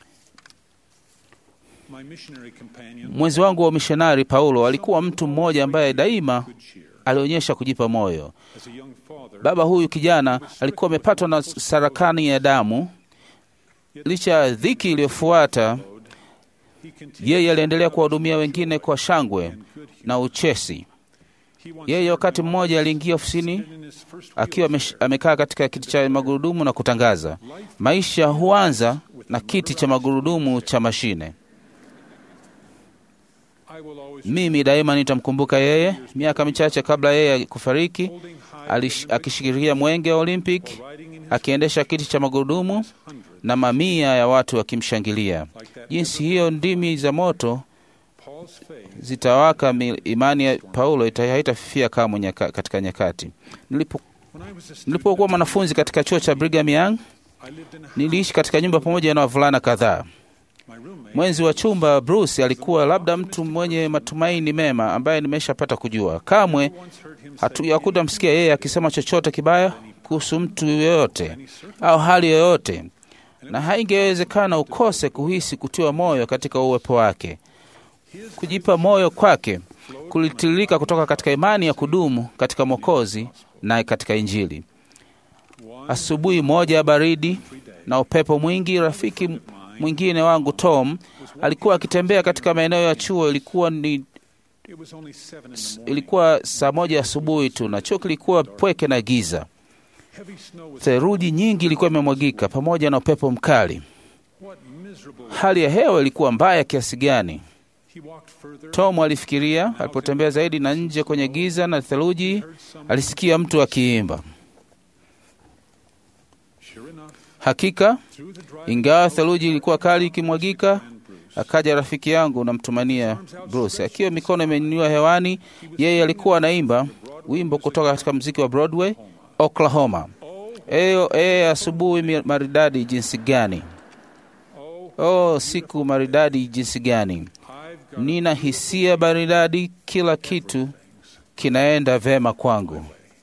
Mwenzi wangu wa mishonari Paulo alikuwa mtu mmoja ambaye daima alionyesha kujipa moyo. Baba huyu kijana alikuwa amepatwa na sarakani ya damu. Licha ya dhiki iliyofuata, yeye aliendelea kuwahudumia wengine kwa shangwe na uchesi. Yeye wakati mmoja aliingia ofisini akiwa amekaa katika kiti cha magurudumu na kutangaza, maisha huanza na kiti cha magurudumu cha mashine. Mimi daima nitamkumbuka yeye. Miaka michache kabla yeye kufariki, akishikilia mwenge wa Olympic, akiendesha kiti cha magurudumu na mamia ya watu wakimshangilia. Jinsi hiyo ndimi za moto zitawaka, imani ya Paulo haitafifia kamwe nyaka, katika nyakati. Nilipo nilipokuwa mwanafunzi katika chuo cha Brigham Young, niliishi katika nyumba pamoja na wavulana kadhaa. Mwenzi wa chumba Bruce alikuwa labda mtu mwenye matumaini mema ambaye nimeshapata kujua. Kamwe hatuyakuta msikia yeye akisema chochote kibaya kuhusu mtu yoyote au hali yoyote, na haingewezekana ukose kuhisi kutiwa moyo katika uwepo wake. Kujipa moyo kwake kulitiririka kutoka katika imani ya kudumu katika Mwokozi na katika Injili. Asubuhi moja ya baridi na upepo mwingi, rafiki mwingine wangu Tom alikuwa akitembea katika maeneo ya chuo. Ilikuwa ni ilikuwa saa moja asubuhi tu, na chuo kilikuwa pweke na giza. Theluji nyingi ilikuwa imemwagika pamoja na upepo mkali. Hali ya hewa ilikuwa mbaya kiasi gani! Tom alifikiria. Alipotembea zaidi na nje kwenye giza na theluji, alisikia mtu akiimba. Hakika, ingawa theluji ilikuwa kali ikimwagika, akaja rafiki yangu namtumania Bruce akiwa mikono imenyanyua hewani. Yeye alikuwa anaimba wimbo kutoka katika mziki wa Broadway, Oklahoma. Eyo e, asubuhi mi- maridadi jinsi gani! Oh, siku maridadi jinsi gani! Nina hisia maridadi, kila kitu kinaenda vema kwangu.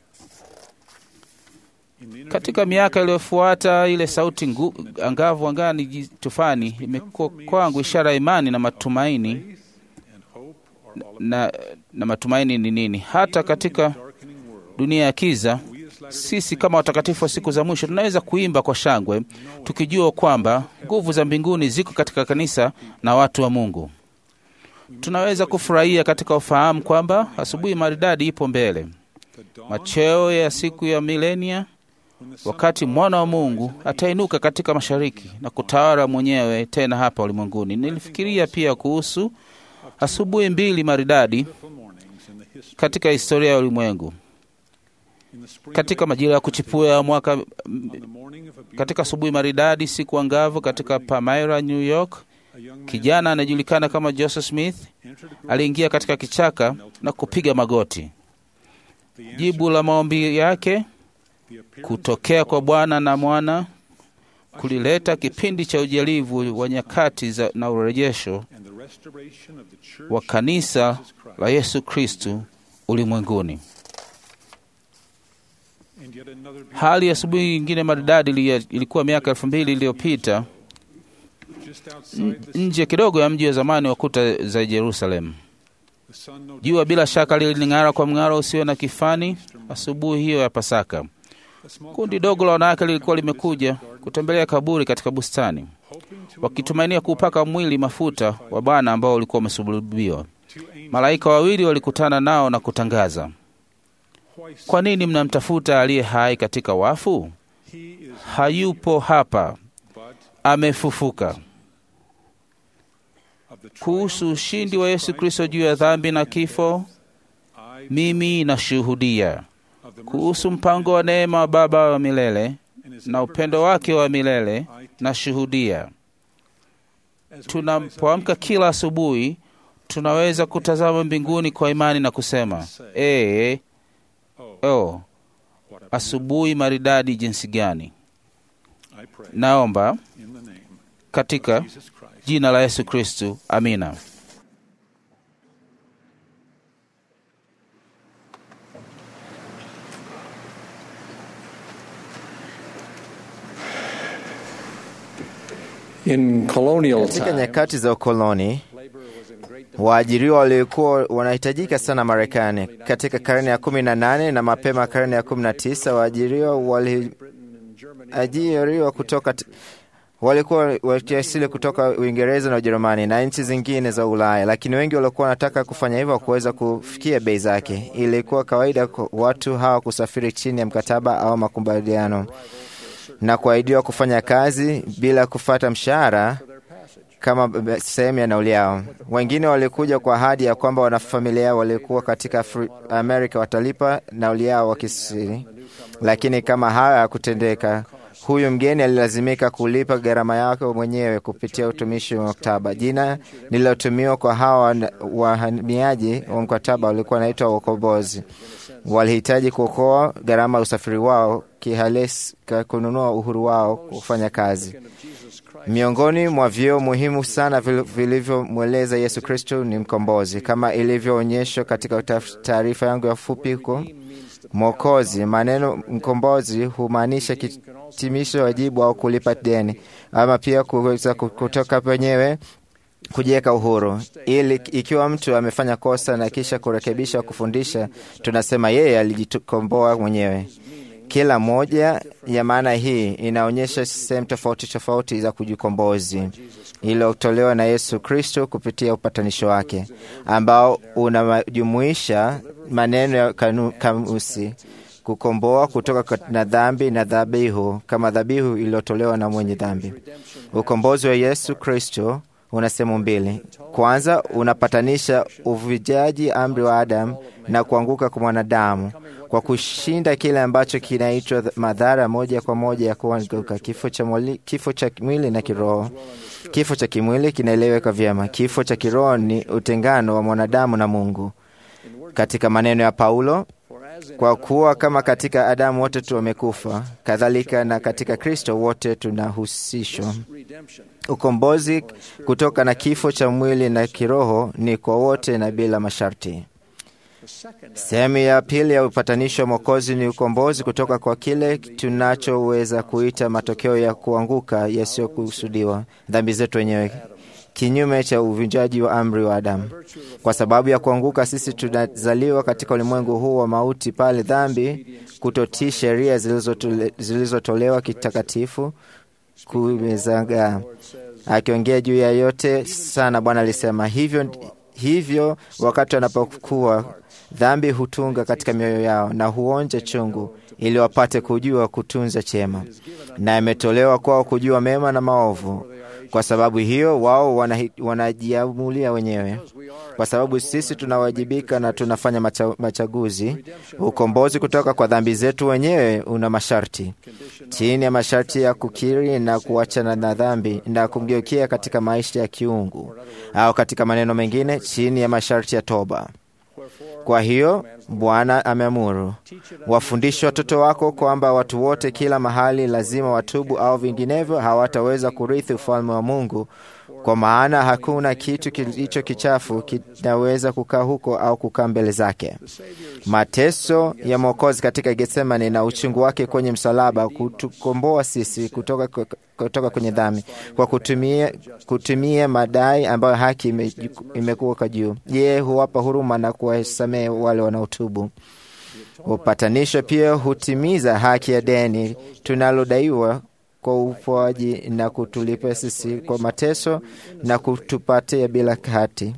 Katika miaka iliyofuata, ile sauti ngu, angavu angani, ji- tufani, imekuwa kwangu ishara ya imani na matumaini na, na matumaini ni nini? Hata katika dunia ya kiza, sisi kama watakatifu wa siku za mwisho tunaweza kuimba kwa shangwe, tukijua kwamba nguvu za mbinguni ziko katika kanisa na watu wa Mungu. Tunaweza kufurahia katika ufahamu kwamba asubuhi maridadi ipo mbele, macheo ya siku ya milenia, wakati mwana wa Mungu atainuka katika mashariki na kutawala mwenyewe tena hapa ulimwenguni. Nilifikiria pia kuhusu asubuhi mbili maridadi katika historia ya ulimwengu. Katika majira ya kuchipua ya mwaka, katika asubuhi maridadi, siku angavu katika Palmyra, New York, kijana anayejulikana kama Joseph Smith aliingia katika kichaka na kupiga magoti. Jibu la maombi yake kutokea kwa Bwana na Mwana kulileta kipindi cha ujalivu wa nyakati za, na urejesho wa kanisa la Yesu Kristu ulimwenguni. Hali ya asubuhi nyingine maridadi ili- ilikuwa miaka elfu mbili iliyopita n- nje kidogo ya mji wa zamani wa kuta za Yerusalemu. Jua bila shaka liling'ara kwa mng'aro usio na kifani asubuhi hiyo ya Pasaka. Kundi dogo la wanawake lilikuwa limekuja kutembelea kaburi katika bustani, wakitumainia kuupaka mwili mafuta wa Bwana ambao ulikuwa umesulubiwa. Malaika wawili walikutana nao na kutangaza, kwa nini mnamtafuta aliye hai katika wafu? Hayupo hapa, amefufuka. Kuhusu ushindi wa Yesu Kristo juu ya dhambi na kifo, mimi nashuhudia kuhusu mpango wa neema wa Baba wa milele na upendo wake wa milele, nashuhudia. Tunapoamka kila asubuhi, tunaweza kutazama mbinguni kwa imani na kusema ee, oh, asubuhi maridadi jinsi gani! Naomba katika jina la Yesu Kristu, amina. In colonial Katika time, nyakati za ukoloni, waajiriwa waliokuwa wanahitajika sana Marekani. Katika karne ya kumi na nane na mapema karne ya kumi na tisa waajiriwa waliajiriwa kutoka t- walikuwa wakiasili kutoka Uingereza na Ujerumani na nchi zingine za Ulaya, lakini wengi walikuwa wanataka kufanya hivyo kuweza kufikia bei zake. Ilikuwa kawaida kwa watu hawa kusafiri chini ya mkataba au makubaliano na kuahidiwa kufanya kazi bila kufata mshahara kama b- sehemu ya nauli yao. Wengine walikuja kwa ahadi ya kwamba wanafamilia walikuwa katika Afri- Amerika watalipa nauli yao wakisiri, lakini kama hayo hakutendeka, huyu mgeni alilazimika kulipa gharama yake mwenyewe kupitia utumishi wa maktaba. Jina lililotumiwa kwa hawa wahamiaji wa mkataba walikuwa wanaitwa wakombozi. Walihitaji kuokoa gharama ya usafiri wao kihalisi ka kununua uhuru wao kufanya kazi. Miongoni mwa vyeo muhimu sana vil- vilivyomweleza Yesu Kristo ni mkombozi, kama ilivyoonyeshwa katika utaf- taarifa yangu ya fupi huko Mwokozi. Maneno mkombozi humaanisha kitimisho wajibu au kulipa deni, ama pia kuweza ku- kutoka penyewe kujiweka uhuru, ili ikiwa mtu amefanya kosa na kisha kurekebisha, kufundisha, tunasema yeye alijikomboa mwenyewe. Kila moja ya maana hii inaonyesha sehemu tofauti tofauti za kujikombozi iliyotolewa na Yesu Kristo kupitia upatanisho wake ambao unajumuisha maneno ya kanu- kamusi kukomboa kutoka kat- na dhambi na dhabihu kama dhabihu iliyotolewa na mwenye dhambi. Ukombozi wa Yesu Kristo una sehemu mbili. Kwanza, unapatanisha uvujaji amri wa Adamu na kuanguka kwa mwanadamu kwa kushinda kile ambacho kinaitwa th- madhara moja kwa moja ya kuanguka, kifo cha, mwili, kifo cha mwili na kiroho. Kifo cha kimwili kinaeleweka vyema. Kifo cha kiroho ni utengano wa mwanadamu na Mungu. Katika maneno ya Paulo, Kwa kuwa kama katika Adamu wote tu wamekufa, kadhalika na katika Kristo wote tunahusishwa. Ukombozi kutoka na kifo cha mwili na kiroho ni kwa wote na bila masharti. Sehemu ya pili ya upatanisho wa Mwokozi ni ukombozi kutoka kwa kile tunachoweza kuita matokeo ya kuanguka yasiyokusudiwa, dhambi zetu wenyewe, kinyume cha uvunjaji wa amri wa Adamu. Kwa sababu ya kuanguka, sisi tunazaliwa katika ulimwengu huu wa mauti, pale dhambi, kutotii sheria zilizotole- zilizotolewa kitakatifu kumezagaa. Akiongea juu ya yote sana, Bwana alisema hivyo hivyo wakati wanapokuwa dhambi hutunga katika mioyo yao na huonja chungu, ili wapate kujua kutunza chema, na imetolewa kwao kujua mema na maovu. Kwa sababu hiyo wao wana- wanajiamulia wenyewe. Kwa sababu sisi tunawajibika na tunafanya macha, machaguzi. Ukombozi kutoka kwa dhambi zetu wenyewe una masharti, chini ya masharti ya kukiri na kuachana na dhambi na kumgeukia katika maisha ya kiungu, au katika maneno mengine, chini ya masharti ya toba. Kwa hiyo Bwana ameamuru, wafundishe watoto wako kwamba watu wote kila mahali lazima watubu, au vinginevyo hawataweza kurithi ufalme wa Mungu. Kwa maana hakuna kitu kilicho kichafu kinaweza kukaa huko au kukaa mbele zake. Mateso ya Mwokozi katika Getsemani na uchungu wake kwenye msalaba kutukomboa sisi kutoka, kutoka kwenye dhambi kwa kutumia, kutumia madai ambayo haki ime- imekuwa juu. Yeye huwapa huruma na kuwasamehe wale wanaotubu. Upatanisho pia hutimiza haki ya deni tunalodaiwa kwa upoaji na kutulipa sisi kwa mateso na kutupatia bila hati.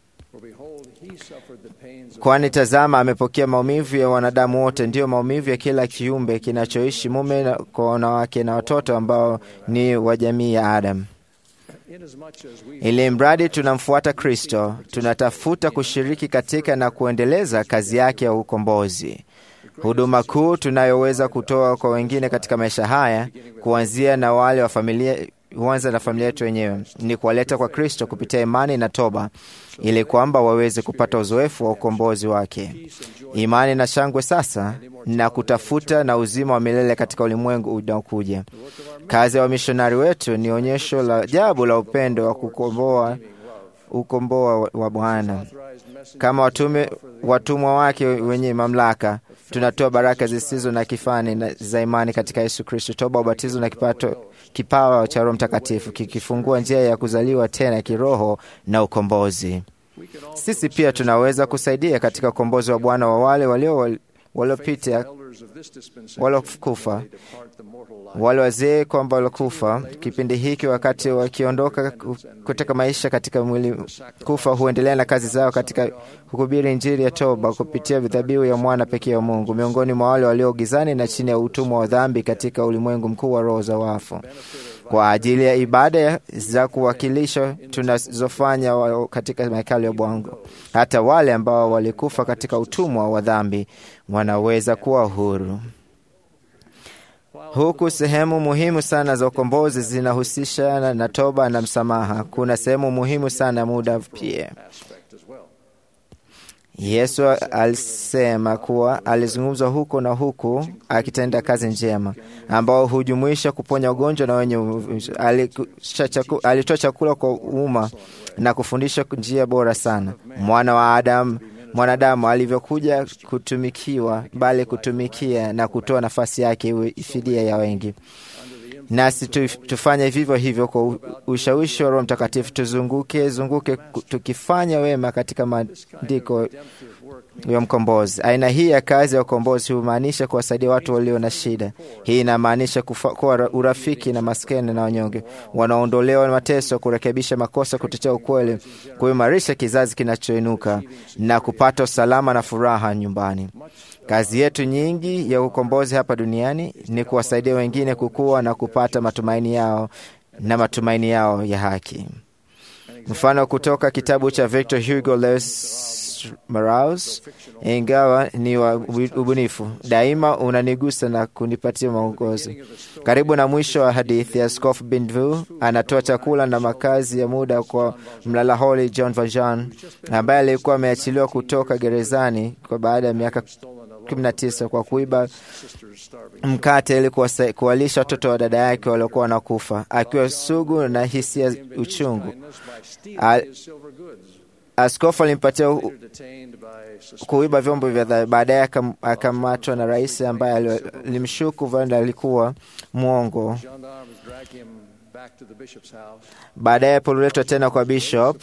Kwani tazama, amepokea maumivu ya wanadamu wote, ndiyo maumivu ya kila kiumbe kinachoishi, mume na- kwa wanawake na watoto ambao ni wa jamii ya Adamu. Ili mradi tunamfuata Kristo, tunatafuta kushiriki katika na kuendeleza kazi yake ya ukombozi. Huduma kuu tunayoweza kutoa kwa wengine katika maisha haya, kuanzia na wale wa familia huanza na familia yetu wenyewe, ni kuwaleta kwa Kristo kupitia imani na toba, ili kwamba waweze kupata uzoefu wa ukombozi wake, imani na shangwe sasa, na kutafuta na uzima wa milele katika ulimwengu unaokuja. Kazi ya wamishonari wetu ni onyesho la ajabu la upendo wa kukomboa ukomboa wa- wa Bwana. Kama watume watumwa wake wenye mamlaka, tunatoa baraka zisizo na kifani na za imani katika Yesu Kristo, toba, ubatizo na kipato, kipawa cha Roho Mtakatifu kikifungua njia ya kuzaliwa tena kiroho na ukombozi. Sisi pia tunaweza kusaidia katika ukombozi wa Bwana wa wale walio waliopita walokufa wale wazee kwamba walokufa kipindi hiki, wakati wakiondoka ku- kutoka maisha katika mwili kufa, huendelea na kazi zao katika kuhubiri Injili ya toba kupitia dhabihu ya mwana pekee wa Mungu miongoni mwa wale walio gizani na chini ya utumwa wa dhambi katika ulimwengu mkuu wa roho za wafu, kwa ajili ya ibada za kuwakilisha tunazofanya wa- katika mahekalu ya Bwana. Hata wale ambao walikufa katika utumwa wa dhambi wanaweza kuwa huru huku sehemu muhimu sana za ukombozi zinahusishana na toba na msamaha. Kuna sehemu muhimu sana ya muda pia. Yesu alisema kuwa alizungumzwa huko na huku akitenda kazi njema, ambao hujumuisha kuponya ugonjwa na wenye uvu- alikusha chaku- alitoa chakula kwa umma na kufundisha njia bora sana. Mwana wa Adamu mwanadamu alivyokuja kutumikiwa, bali kutumikia na kutoa nafasi yake iwe fidia ya wengi. Nasi tu, tufanye vivyo hivyo kwa u- ushawishi wa Roho Mtakatifu, tuzunguke zunguke ku- tukifanya wema katika maandiko ya mkombozi. Aina hii ya kazi ya ukombozi humaanisha kuwasaidia watu walio na shida. Hii inamaanisha kufa- kuwa ra- urafiki na maskini na wanyonge, wanaondolewa mateso, kurekebisha makosa, kutetea ukweli, kuimarisha kizazi kinachoinuka na kupata usalama na furaha nyumbani. Kazi yetu nyingi ya ukombozi hapa duniani ni kuwasaidia wengine kukua na kupata matumaini yao na matumaini yao ya haki. Mfano kutoka kitabu cha Victor Hugo Lewis Maraus, ingawa ni wa ubunifu, daima unanigusa na kunipatia maongozi. Karibu na mwisho wa hadithi, Askofu Benvu anatoa chakula na makazi ya muda kwa mlalaholi John Valjean ambaye alikuwa ameachiliwa kutoka gerezani kwa baada ya miaka 19 kwa kuiba mkate ili kuwasa- kuwalisha watoto wa dada yake waliokuwa wanakufa, akiwa sugu na hisia uchungu. Al- Askofu alimpatia u- kuiba vyombo vya dhahabu. Baadaye akam- akamatwa na rais ambaye ali- alimshuku Vanda alikuwa mwongo. Baadaye alipoletwa tena kwa bishop,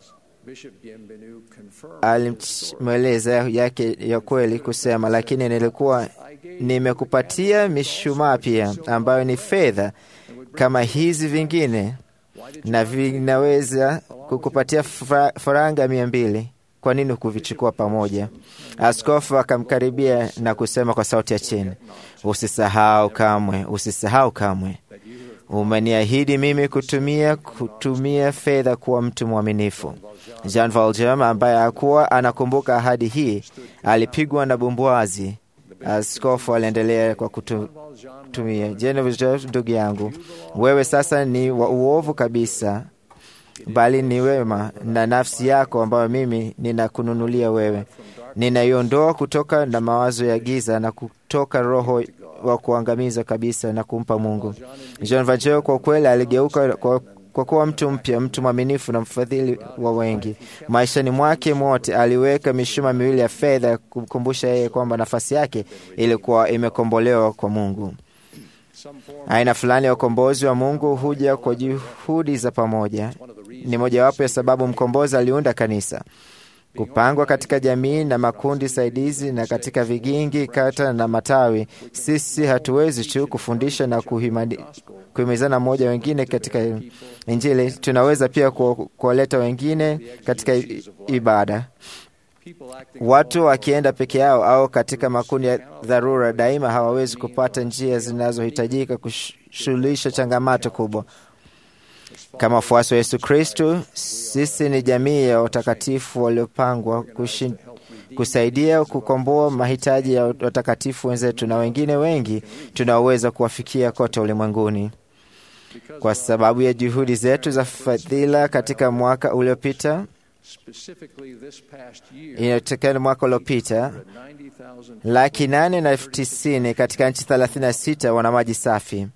alimweleza yake ya kweli kusema, lakini nilikuwa nimekupatia mishumaa pia ambayo ni fedha kama hizi vingine na vinaweza kukupatia fra- faranga mia mbili. Kwa nini kuvichukua pamoja? Askofu akamkaribia na kusema kwa sauti ya chini, usisahau kamwe, usisahau kamwe, umeniahidi mimi kutumia kutumia fedha kuwa mtu mwaminifu. Jean Valjean ambaye hakuwa anakumbuka ahadi hii alipigwa na bumbwazi. Askofu aliendelea kwa kutumia, Genevieve, ndugu yangu, wewe sasa ni wa uovu kabisa, bali ni wema na nafsi yako ambayo mimi ninakununulia wewe. Ninaiondoa kutoka na mawazo ya giza na kutoka roho wa kuangamiza kabisa na kumpa Mungu. Jean Valjean kwa kweli aligeuka kwa kwa kuwa mtu mpya, mtu mwaminifu na mfadhili wa wengi. Maishani mwake mwote aliweka mishumaa miwili ya fedha kumkumbusha yeye kwamba nafasi yake ilikuwa imekombolewa kwa Mungu. Aina fulani ya ukombozi wa Mungu huja kwa juhudi za pamoja. Ni mojawapo ya sababu mkombozi aliunda kanisa kupangwa katika jamii na makundi saidizi na katika vigingi, kata na matawi. Sisi hatuwezi tu kufundisha na kuhimadi- kuhimizana mmoja wengine katika Injili, tunaweza pia ku- kuwaleta wengine katika i- ibada. Watu wakienda peke yao au katika makundi ya dharura, daima hawawezi kupata njia zinazohitajika kushughulisha changamoto kubwa. Kama wafuasi wa Yesu Kristo, sisi ni jamii ya watakatifu waliopangwa kushi- kusaidia kukomboa mahitaji ya watakatifu wenzetu na wengine wengi tunaoweza kuwafikia kote ulimwenguni. Kwa sababu ya juhudi zetu za fadhila katika mwaka uliopita, inatokana mwaka uliopita laki nane na elfu tisini katika nchi 36 wana maji safi.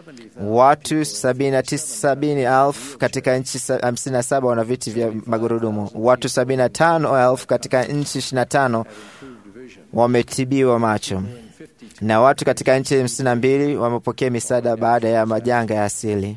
Watu sabini na tisa sabini elfu katika nchi sa- hamsini na saba wana viti vya magurudumu. Watu sabini na tano elfu katika nchi ishirini na tano wametibiwa macho, na watu katika nchi hamsini na mbili wamepokea misaada baada ya majanga ya asili.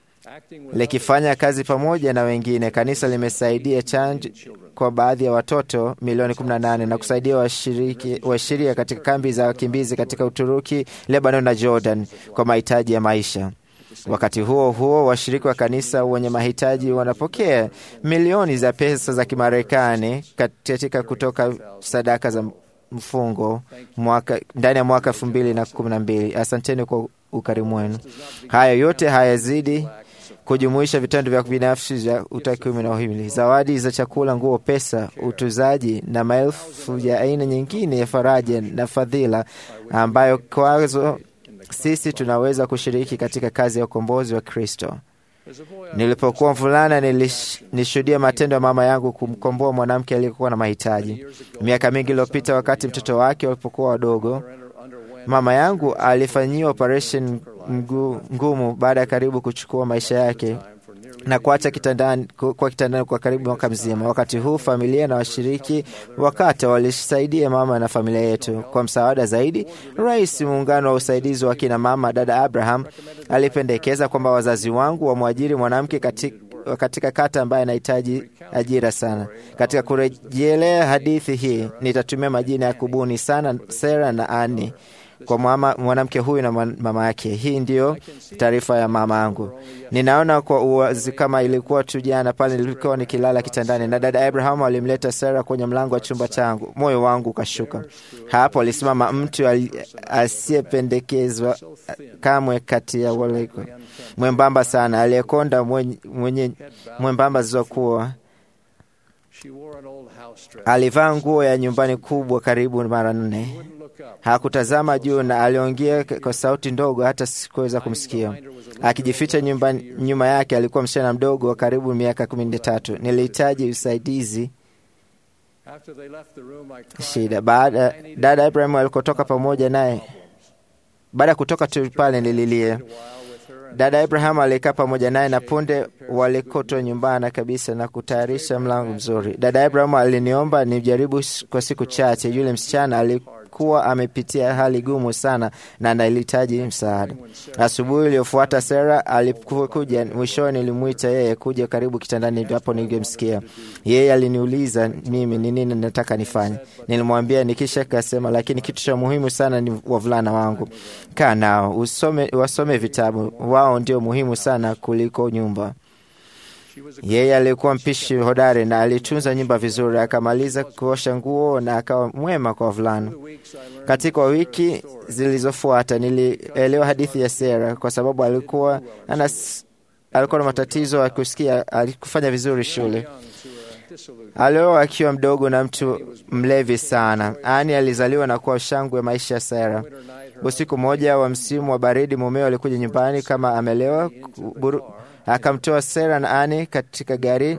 Likifanya kazi pamoja na wengine, kanisa limesaidia chanjo kwa baadhi ya watoto milioni 18 na kusaidia washiriki washiria katika kambi za wakimbizi katika Uturuki, Lebanon na Jordan kwa mahitaji ya maisha. Wakati huo huo, washiriki wa kanisa wenye mahitaji wanapokea milioni za pesa za Kimarekani katika kutoka sadaka za mfungo mwaka, ndani ya mwaka elfu mbili na kumi na mbili. Asanteni kwa ukarimu wenu. Haya yote hayazidi kujumuisha vitendo vya binafsi vya utakiumi na uhimili, zawadi za chakula, nguo, pesa, utuzaji na maelfu ya aina nyingine ya faraja na fadhila ambayo kwazo sisi tunaweza kushiriki katika kazi ya ukombozi wa Kristo. Nilipokuwa mvulana nilish- nilishuhudia matendo ya mama yangu kumkomboa mwanamke aliyekuwa na mahitaji. Miaka mingi iliyopita, wakati mtoto wake walipokuwa wadogo, mama yangu alifanyiwa operation ngu- ngumu baada ya karibu kuchukua maisha yake na kuacha kitandani, ku- kwa kitandani kwa karibu mwaka mzima. Wakati huu familia na washiriki wakata walisaidia mama na familia yetu. Kwa msaada zaidi, rais muungano wa usaidizi wa kina mama, dada Abraham alipendekeza kwamba wazazi wangu wamwajiri mwanamke katika, katika kata ambaye anahitaji ajira sana. Katika kurejelea hadithi hii, nitatumia majina ya kubuni sana Sera na Ani kwa mama- mwanamke huyu na mwan- mama yake. Hii ndiyo taarifa ya mama yangu. Ninaona kwa uwazi kama ilikuwa tu jana pale nilikuwa nikilala kitandani na dada Abraham alimleta Sara kwenye mlango wa chumba changu. Moyo wangu ukashuka. Hapo alisimama mtu ali- asiyependekezwa kamwe kati ya wale mwembamba sana, aliyekonda mwenye, mwenye mwembamba zilizokuwa alivaa nguo ya nyumbani kubwa karibu mara nne. Hakutazama juu na aliongea kwa sauti ndogo, hata sikuweza kumsikia. Akijificha nyumbani, nyuma yake alikuwa msichana mdogo wa karibu miaka kumi na tatu. Nilihitaji usaidizi shida. Baada dada Ibrahim alikotoka pamoja naye, baada ya kutoka tu pale nililia. Dada Abraham alikaa pamoja naye na punde walikotwa nyumbani kabisa na kutayarisha mlango mzuri. Dada Abraham aliniomba nijaribu kwa siku chache. Yule msichana alikuwa amepitia hali gumu sana na anahitaji msaada. Asubuhi iliyofuata Sara alipokuja, mwishoni nilimwita yeye kuja karibu kitandani, hapo ningemsikia yeye. Aliniuliza mimi ni nini nataka nifanye. Nilimwambia nikisha kasema, lakini kitu cha muhimu sana ni wavulana wangu, kaa nao usome, wasome vitabu wao ndio muhimu sana kuliko nyumba. Yeye alikuwa mpishi hodari na alitunza nyumba vizuri, akamaliza kuosha nguo na akawa mwema kwa wavulana. Katika wiki zilizofuata nilielewa hadithi ya Sera kwa sababu alikuwa anas, alikuwa na matatizo ya kusikia, alikufanya vizuri shule. Alioa akiwa mdogo na mtu mlevi sana. Ani alizaliwa na kuwa shangwe maisha ya Sara. Usiku mmoja wa msimu wa baridi, mumeo alikuja nyumbani kama amelewa, akamtoa Sara na Ani katika gari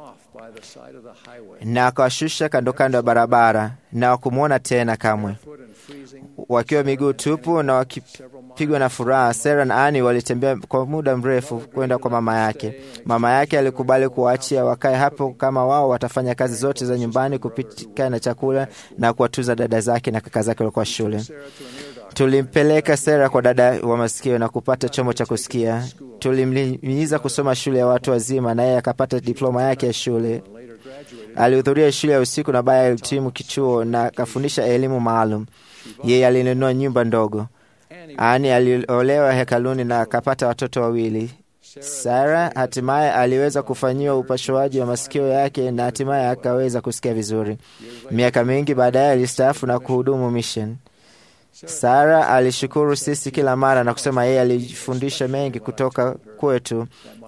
na akawashusha kando kando ya barabara, na wakumwona tena kamwe. Wakiwa miguu tupu na wakipigwa na furaha, Sara na Ani walitembea kwa muda mrefu kwenda kwa mama yake. Mama yake alikubali kuwaachia wakae hapo kama wao watafanya kazi zote za nyumbani, kupika na chakula na kuwatunza dada zake na kaka zake walikuwa shule. Tulimpeleka Sara kwa dada wa masikio na kupata chombo cha kusikia. Tulimhimiza kusoma shule ya watu wazima, na yeye akapata diploma yake ya shule. Alihudhuria shule ya usiku na baadaye alitimu kichuo na akafundisha elimu maalum. Yeye alinunua nyumba ndogo. Ani aliolewa hekaluni na akapata watoto wawili. Sara hatimaye aliweza kufanyiwa upasuaji wa masikio yake na hatimaye akaweza kusikia vizuri. Miaka mingi baadaye alistaafu na kuhudumu mission. Sara alishukuru sisi kila mara na kusema yeye alijifundisha mengi kutoka kwetu,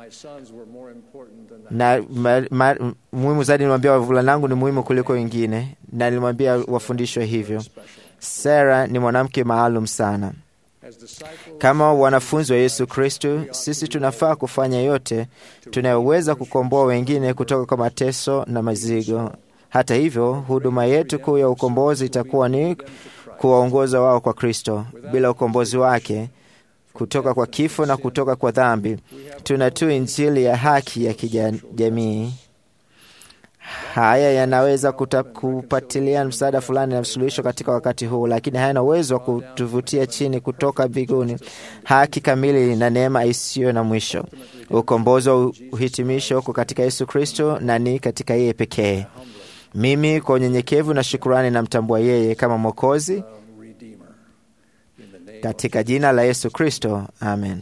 na muhimu zaidi, nilimwambia wavulanangu ni muhimu kuliko wengine, na nilimwambia wafundishwe hivyo. Sara ni mwanamke maalum sana. Kama wanafunzi wa Yesu Kristo, sisi tunafaa kufanya yote tunayoweza kukomboa wengine kutoka kwa mateso na mazigo. Hata hivyo, huduma yetu kuu ya ukombozi itakuwa ni kuwaongoza wao kwa Kristo. Bila ukombozi wake kutoka kwa kifo na kutoka kwa dhambi, tuna tu injili ya haki ya kijamii. Haya yanaweza kupatilia msaada fulani na suluhisho katika wakati huu, lakini hayana uwezo wa kutuvutia chini kutoka mbinguni haki kamili na neema isiyo na mwisho. Ukombozi wa uhitimisho uko katika Yesu Kristo na ni katika yeye pekee. Mimi kwa unyenyekevu na shukurani namtambua yeye kama Mwokozi katika jina la Yesu Kristo, amen.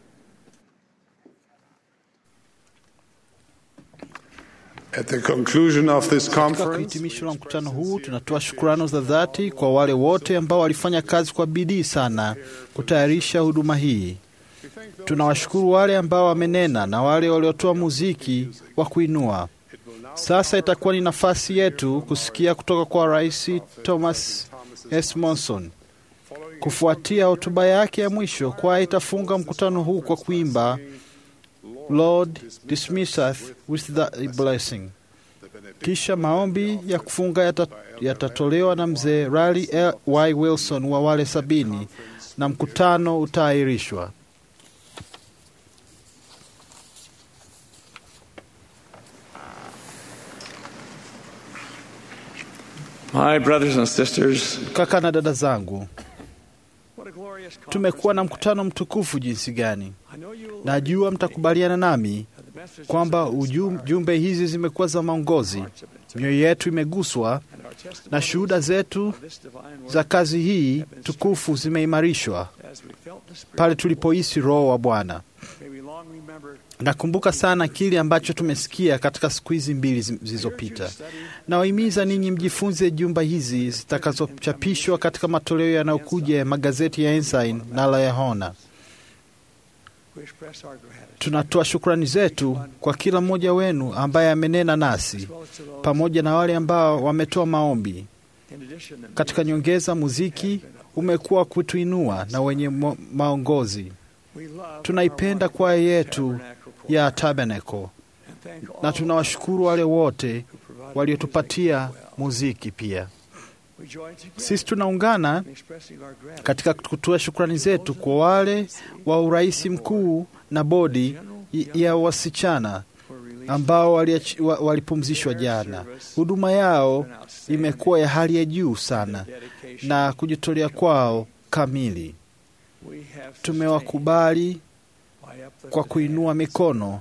At the conclusion of this Katika conference, kuhitimisho la mkutano huu, tunatoa shukrani za dhati kwa wale wote ambao walifanya kazi kwa bidii sana kutayarisha huduma hii. Tunawashukuru wale ambao wamenena na wale waliotoa muziki wa kuinua. Sasa itakuwa ni nafasi yetu kusikia kutoka kwa Rais Thomas S. Monson. Kufuatia hotuba yake ya mwisho, kwaya itafunga mkutano huu kwa kuimba Lord dismisseth with the blessing. Kisha maombi ya kufunga yata- yatatolewa na mzee Rally L. Y. Wilson wa wale sabini na mkutano utaahirishwa. My brothers and sisters, Kaka na dada zangu, tumekuwa na mkutano mtukufu jinsi gani! Najua mtakubaliana nami kwamba ujum- jumbe hizi zimekuwa za maongozi. Mioyo yetu imeguswa na shuhuda zetu za kazi hii tukufu zimeimarishwa pale tulipohisi Roho wa Bwana. Nakumbuka sana kile ambacho tumesikia katika siku hizi mbili zi- zilizopita. Nawahimiza ninyi mjifunze jumba hizi zitakazochapishwa katika matoleo yanayokuja ya magazeti ya Ensign na la Yahona. Tunatoa shukrani zetu kwa kila mmoja wenu ambaye amenena nasi, pamoja na wale ambao wametoa maombi. Katika nyongeza, muziki umekuwa kutuinua na wenye mo- maongozi. Tunaipenda kwaya yetu ya Tabernacle na tunawashukuru wale wote waliotupatia muziki pia. Sisi tunaungana katika kutoa shukrani zetu kwa wale wa urais mkuu na bodi ya wasichana ambao walipumzishwa jana. Huduma yao imekuwa ya hali ya juu sana na kujitolea kwao kamili. Tumewakubali kwa kuinua mikono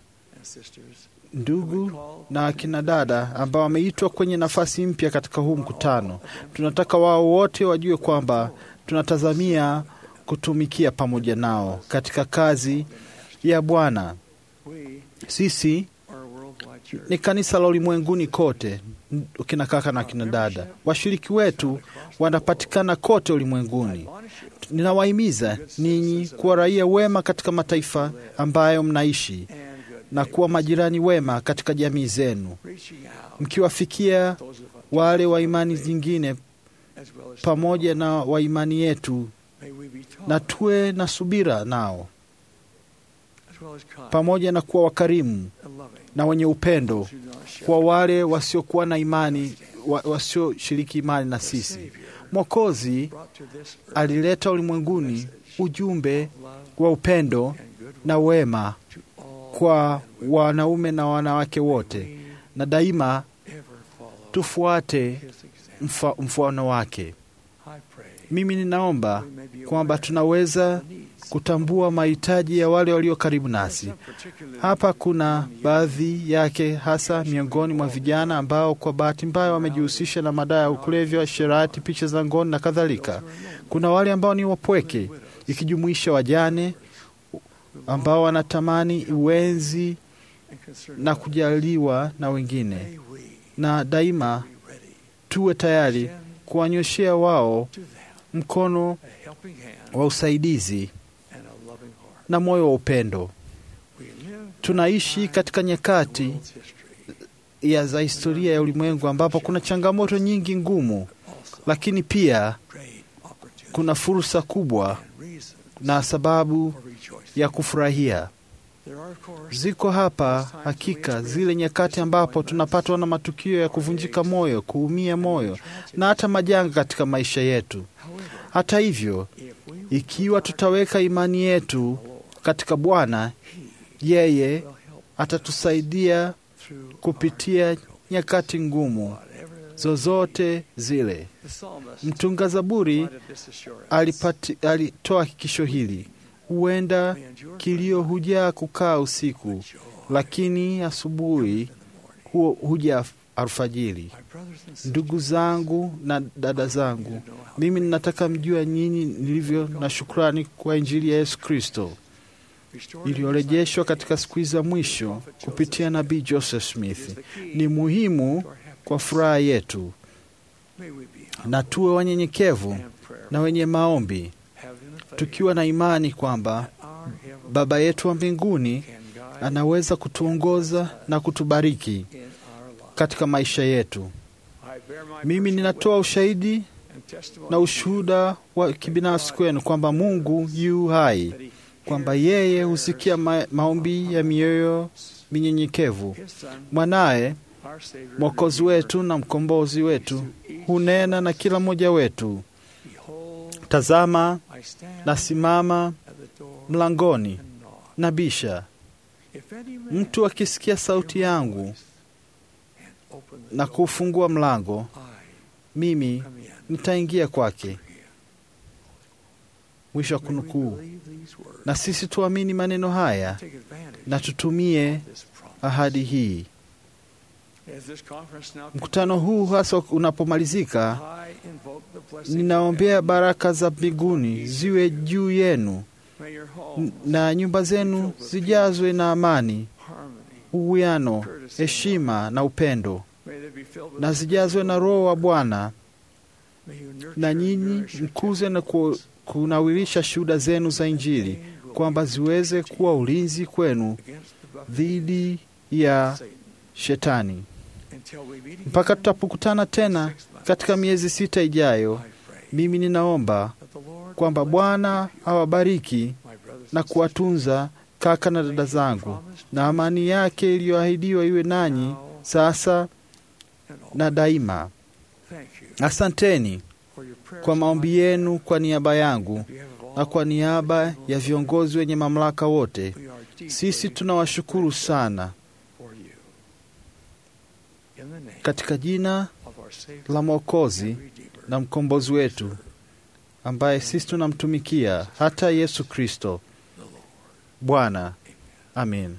ndugu na akina dada ambao wameitwa kwenye nafasi mpya katika huu mkutano. Tunataka wao wote wajue kwamba tunatazamia kutumikia pamoja nao katika kazi ya Bwana. Sisi ni kanisa la ulimwenguni kote, kina kaka na kina dada. Washiriki wetu wanapatikana kote ulimwenguni. Ninawahimiza ninyi kuwa raia wema katika mataifa ambayo mnaishi na kuwa majirani wema katika jamii zenu, mkiwafikia wale wa imani zingine pamoja na wa imani yetu, na tuwe na subira nao, pamoja na kuwa wakarimu na wenye upendo kwa wale wasiokuwa na imani, wasioshiriki imani na sisi. Mwokozi alileta ulimwenguni ujumbe wa upendo na wema kwa wanaume na wanawake wote, na daima tufuate mfa, mfano wake. Mimi ninaomba kwamba tunaweza kutambua mahitaji ya wale walio karibu nasi. Hapa kuna baadhi yake, hasa miongoni mwa vijana ambao kwa bahati mbaya wamejihusisha na madawa ya kulevya, sherati, picha za ngono na kadhalika. Kuna wale ambao ni wapweke, ikijumuisha wajane ambao wanatamani uwenzi na kujaliwa na wengine, na daima tuwe tayari kuwanyoshea wao mkono wa usaidizi na moyo wa upendo. Tunaishi katika nyakati ya za historia ya ulimwengu ambapo kuna changamoto nyingi ngumu, lakini pia kuna fursa kubwa na sababu ya kufurahia. Ziko hapa hakika zile nyakati ambapo tunapatwa na matukio ya kuvunjika moyo, kuumia moyo na hata majanga katika maisha yetu. Hata hivyo, ikiwa tutaweka imani yetu katika Bwana, yeye atatusaidia kupitia nyakati ngumu zozote zile. Mtunga Zaburi alipati, alitoa hakikisho hili: huenda kilio hujaa kukaa usiku, lakini asubuhi huo huja alfajiri. Ndugu zangu na dada zangu, mimi ninataka mjua nyinyi nilivyo na shukrani kwa Injili ya Yesu Kristo iliyorejeshwa katika siku hizi za mwisho kupitia nabii Joseph Smith. Ni muhimu kwa furaha yetu, na tuwe wanyenyekevu na wenye maombi, tukiwa na imani kwamba Baba yetu wa mbinguni anaweza kutuongoza na kutubariki katika maisha yetu. Mimi ninatoa ushahidi na ushuhuda wa kibinafsi kwenu kwamba Mungu yu hai, kwamba yeye husikia ma maombi ya mioyo minyenyekevu. Mwanaye Mwokozi wetu na mkombozi wetu hunena na kila mmoja wetu, tazama, nasimama mlangoni nabisha. Mtu akisikia sauti yangu na kufungua mlango, mimi nitaingia kwake. Mwisho wa kunukuu. Na sisi tuamini maneno haya na tutumie ahadi hii. Mkutano huu hasa unapomalizika, ninaombea baraka za mbinguni ziwe juu yenu na nyumba zenu zijazwe na amani, uwiano, heshima na upendo, na zijazwe na Roho wa Bwana, na nyinyi mkuze na kunawirisha shuhuda zenu za Injili, kwamba ziweze kuwa ulinzi kwenu dhidi ya Shetani mpaka tutapokutana tena katika miezi sita ijayo. Mimi ninaomba kwamba Bwana awabariki na kuwatunza kaka na dada zangu, na amani yake iliyoahidiwa iwe nanyi sasa na daima. Asanteni kwa maombi yenu kwa niaba yangu na kwa niaba ya viongozi wenye mamlaka wote. Sisi tunawashukuru sana katika jina la Mwokozi na mkombozi wetu ambaye sisi tunamtumikia hata Yesu Kristo Bwana. Amin.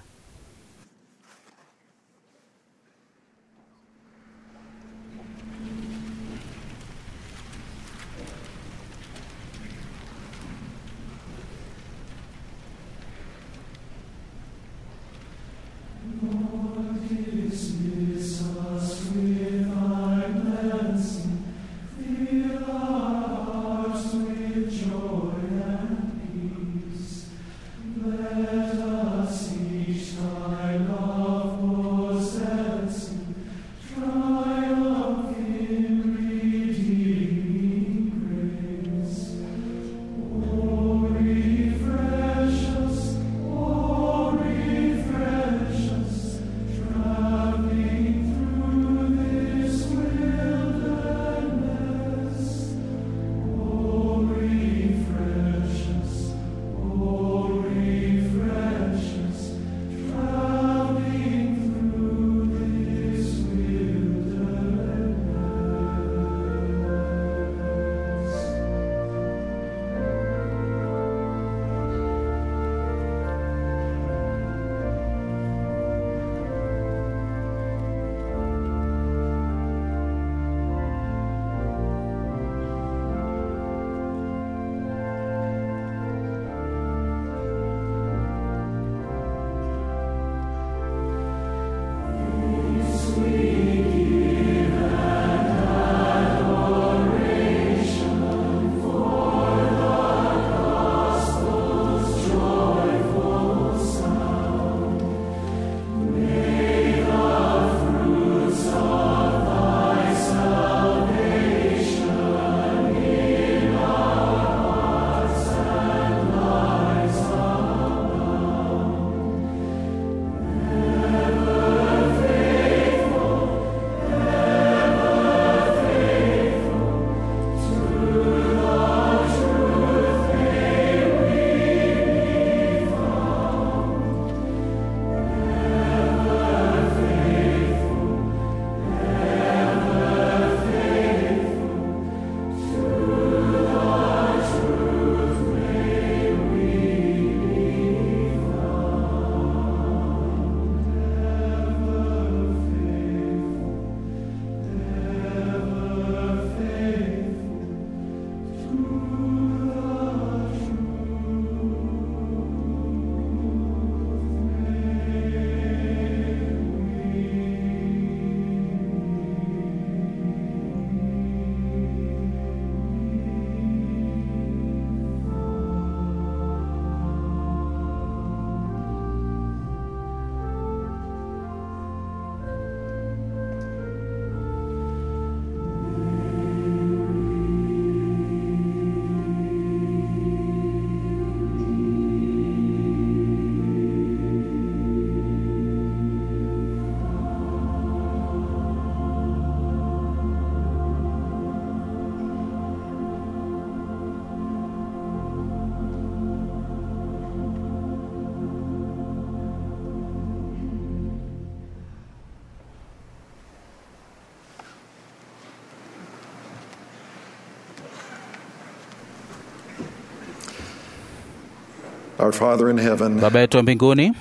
Our Father in heaven, Baba yetu wa mbinguni,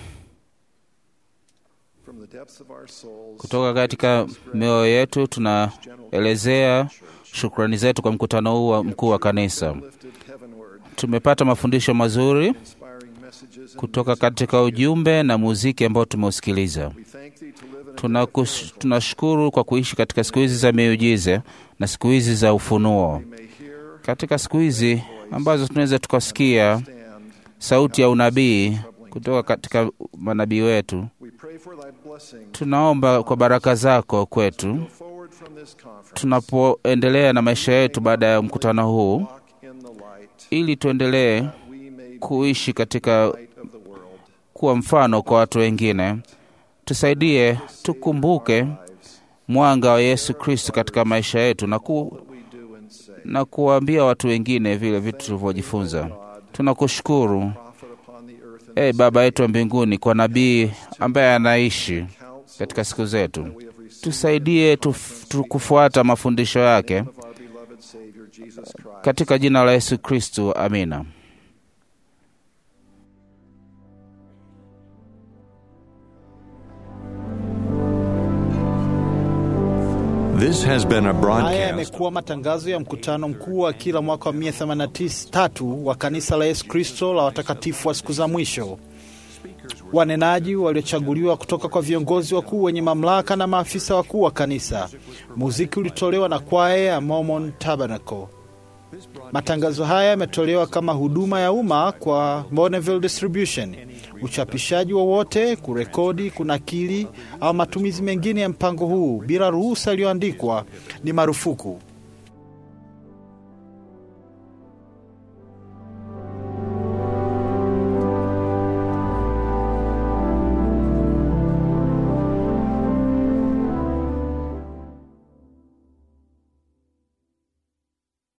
from the depths of our souls, kutoka katika mioyo yetu tunaelezea shukrani zetu kwa mkutano huu wa mkuu wa kanisa. Tumepata mafundisho mazuri kutoka katika ujumbe na muziki ambao tumeusikiliza. Tunakus- Tunashukuru kwa kuishi katika siku hizi za miujiza na siku hizi za ufunuo, katika siku hizi ambazo tunaweza tukasikia sauti ya unabii kutoka katika manabii wetu. Tunaomba kwa baraka zako kwetu tunapoendelea na maisha yetu baada ya mkutano huu, ili tuendelee kuishi katika kuwa mfano kwa watu wengine. Tusaidie tukumbuke mwanga wa Yesu Kristo katika maisha yetu na, ku, na kuwaambia watu wengine vile vitu tulivyojifunza. Tunakushukuru e Baba yetu wa mbinguni kwa nabii ambaye anaishi katika siku zetu. Tusaidie tuf, tu kufuata mafundisho yake katika jina la Yesu Kristo, amina. This has been a Haya broadcast. yamekuwa matangazo ya mkutano mkuu wa kila mwaka wa 183 wa kanisa la Yesu Kristo la watakatifu wa siku za mwisho. Wanenaji waliochaguliwa kutoka kwa viongozi wakuu wenye mamlaka na maafisa wakuu wa kanisa. Muziki ulitolewa na kwaya ya Mormon Tabernacle. Matangazo haya yametolewa kama huduma ya umma kwa Bonneville Distribution. Uchapishaji wowote, kurekodi, kunakili au matumizi mengine ya mpango huu bila ruhusa iliyoandikwa ni marufuku.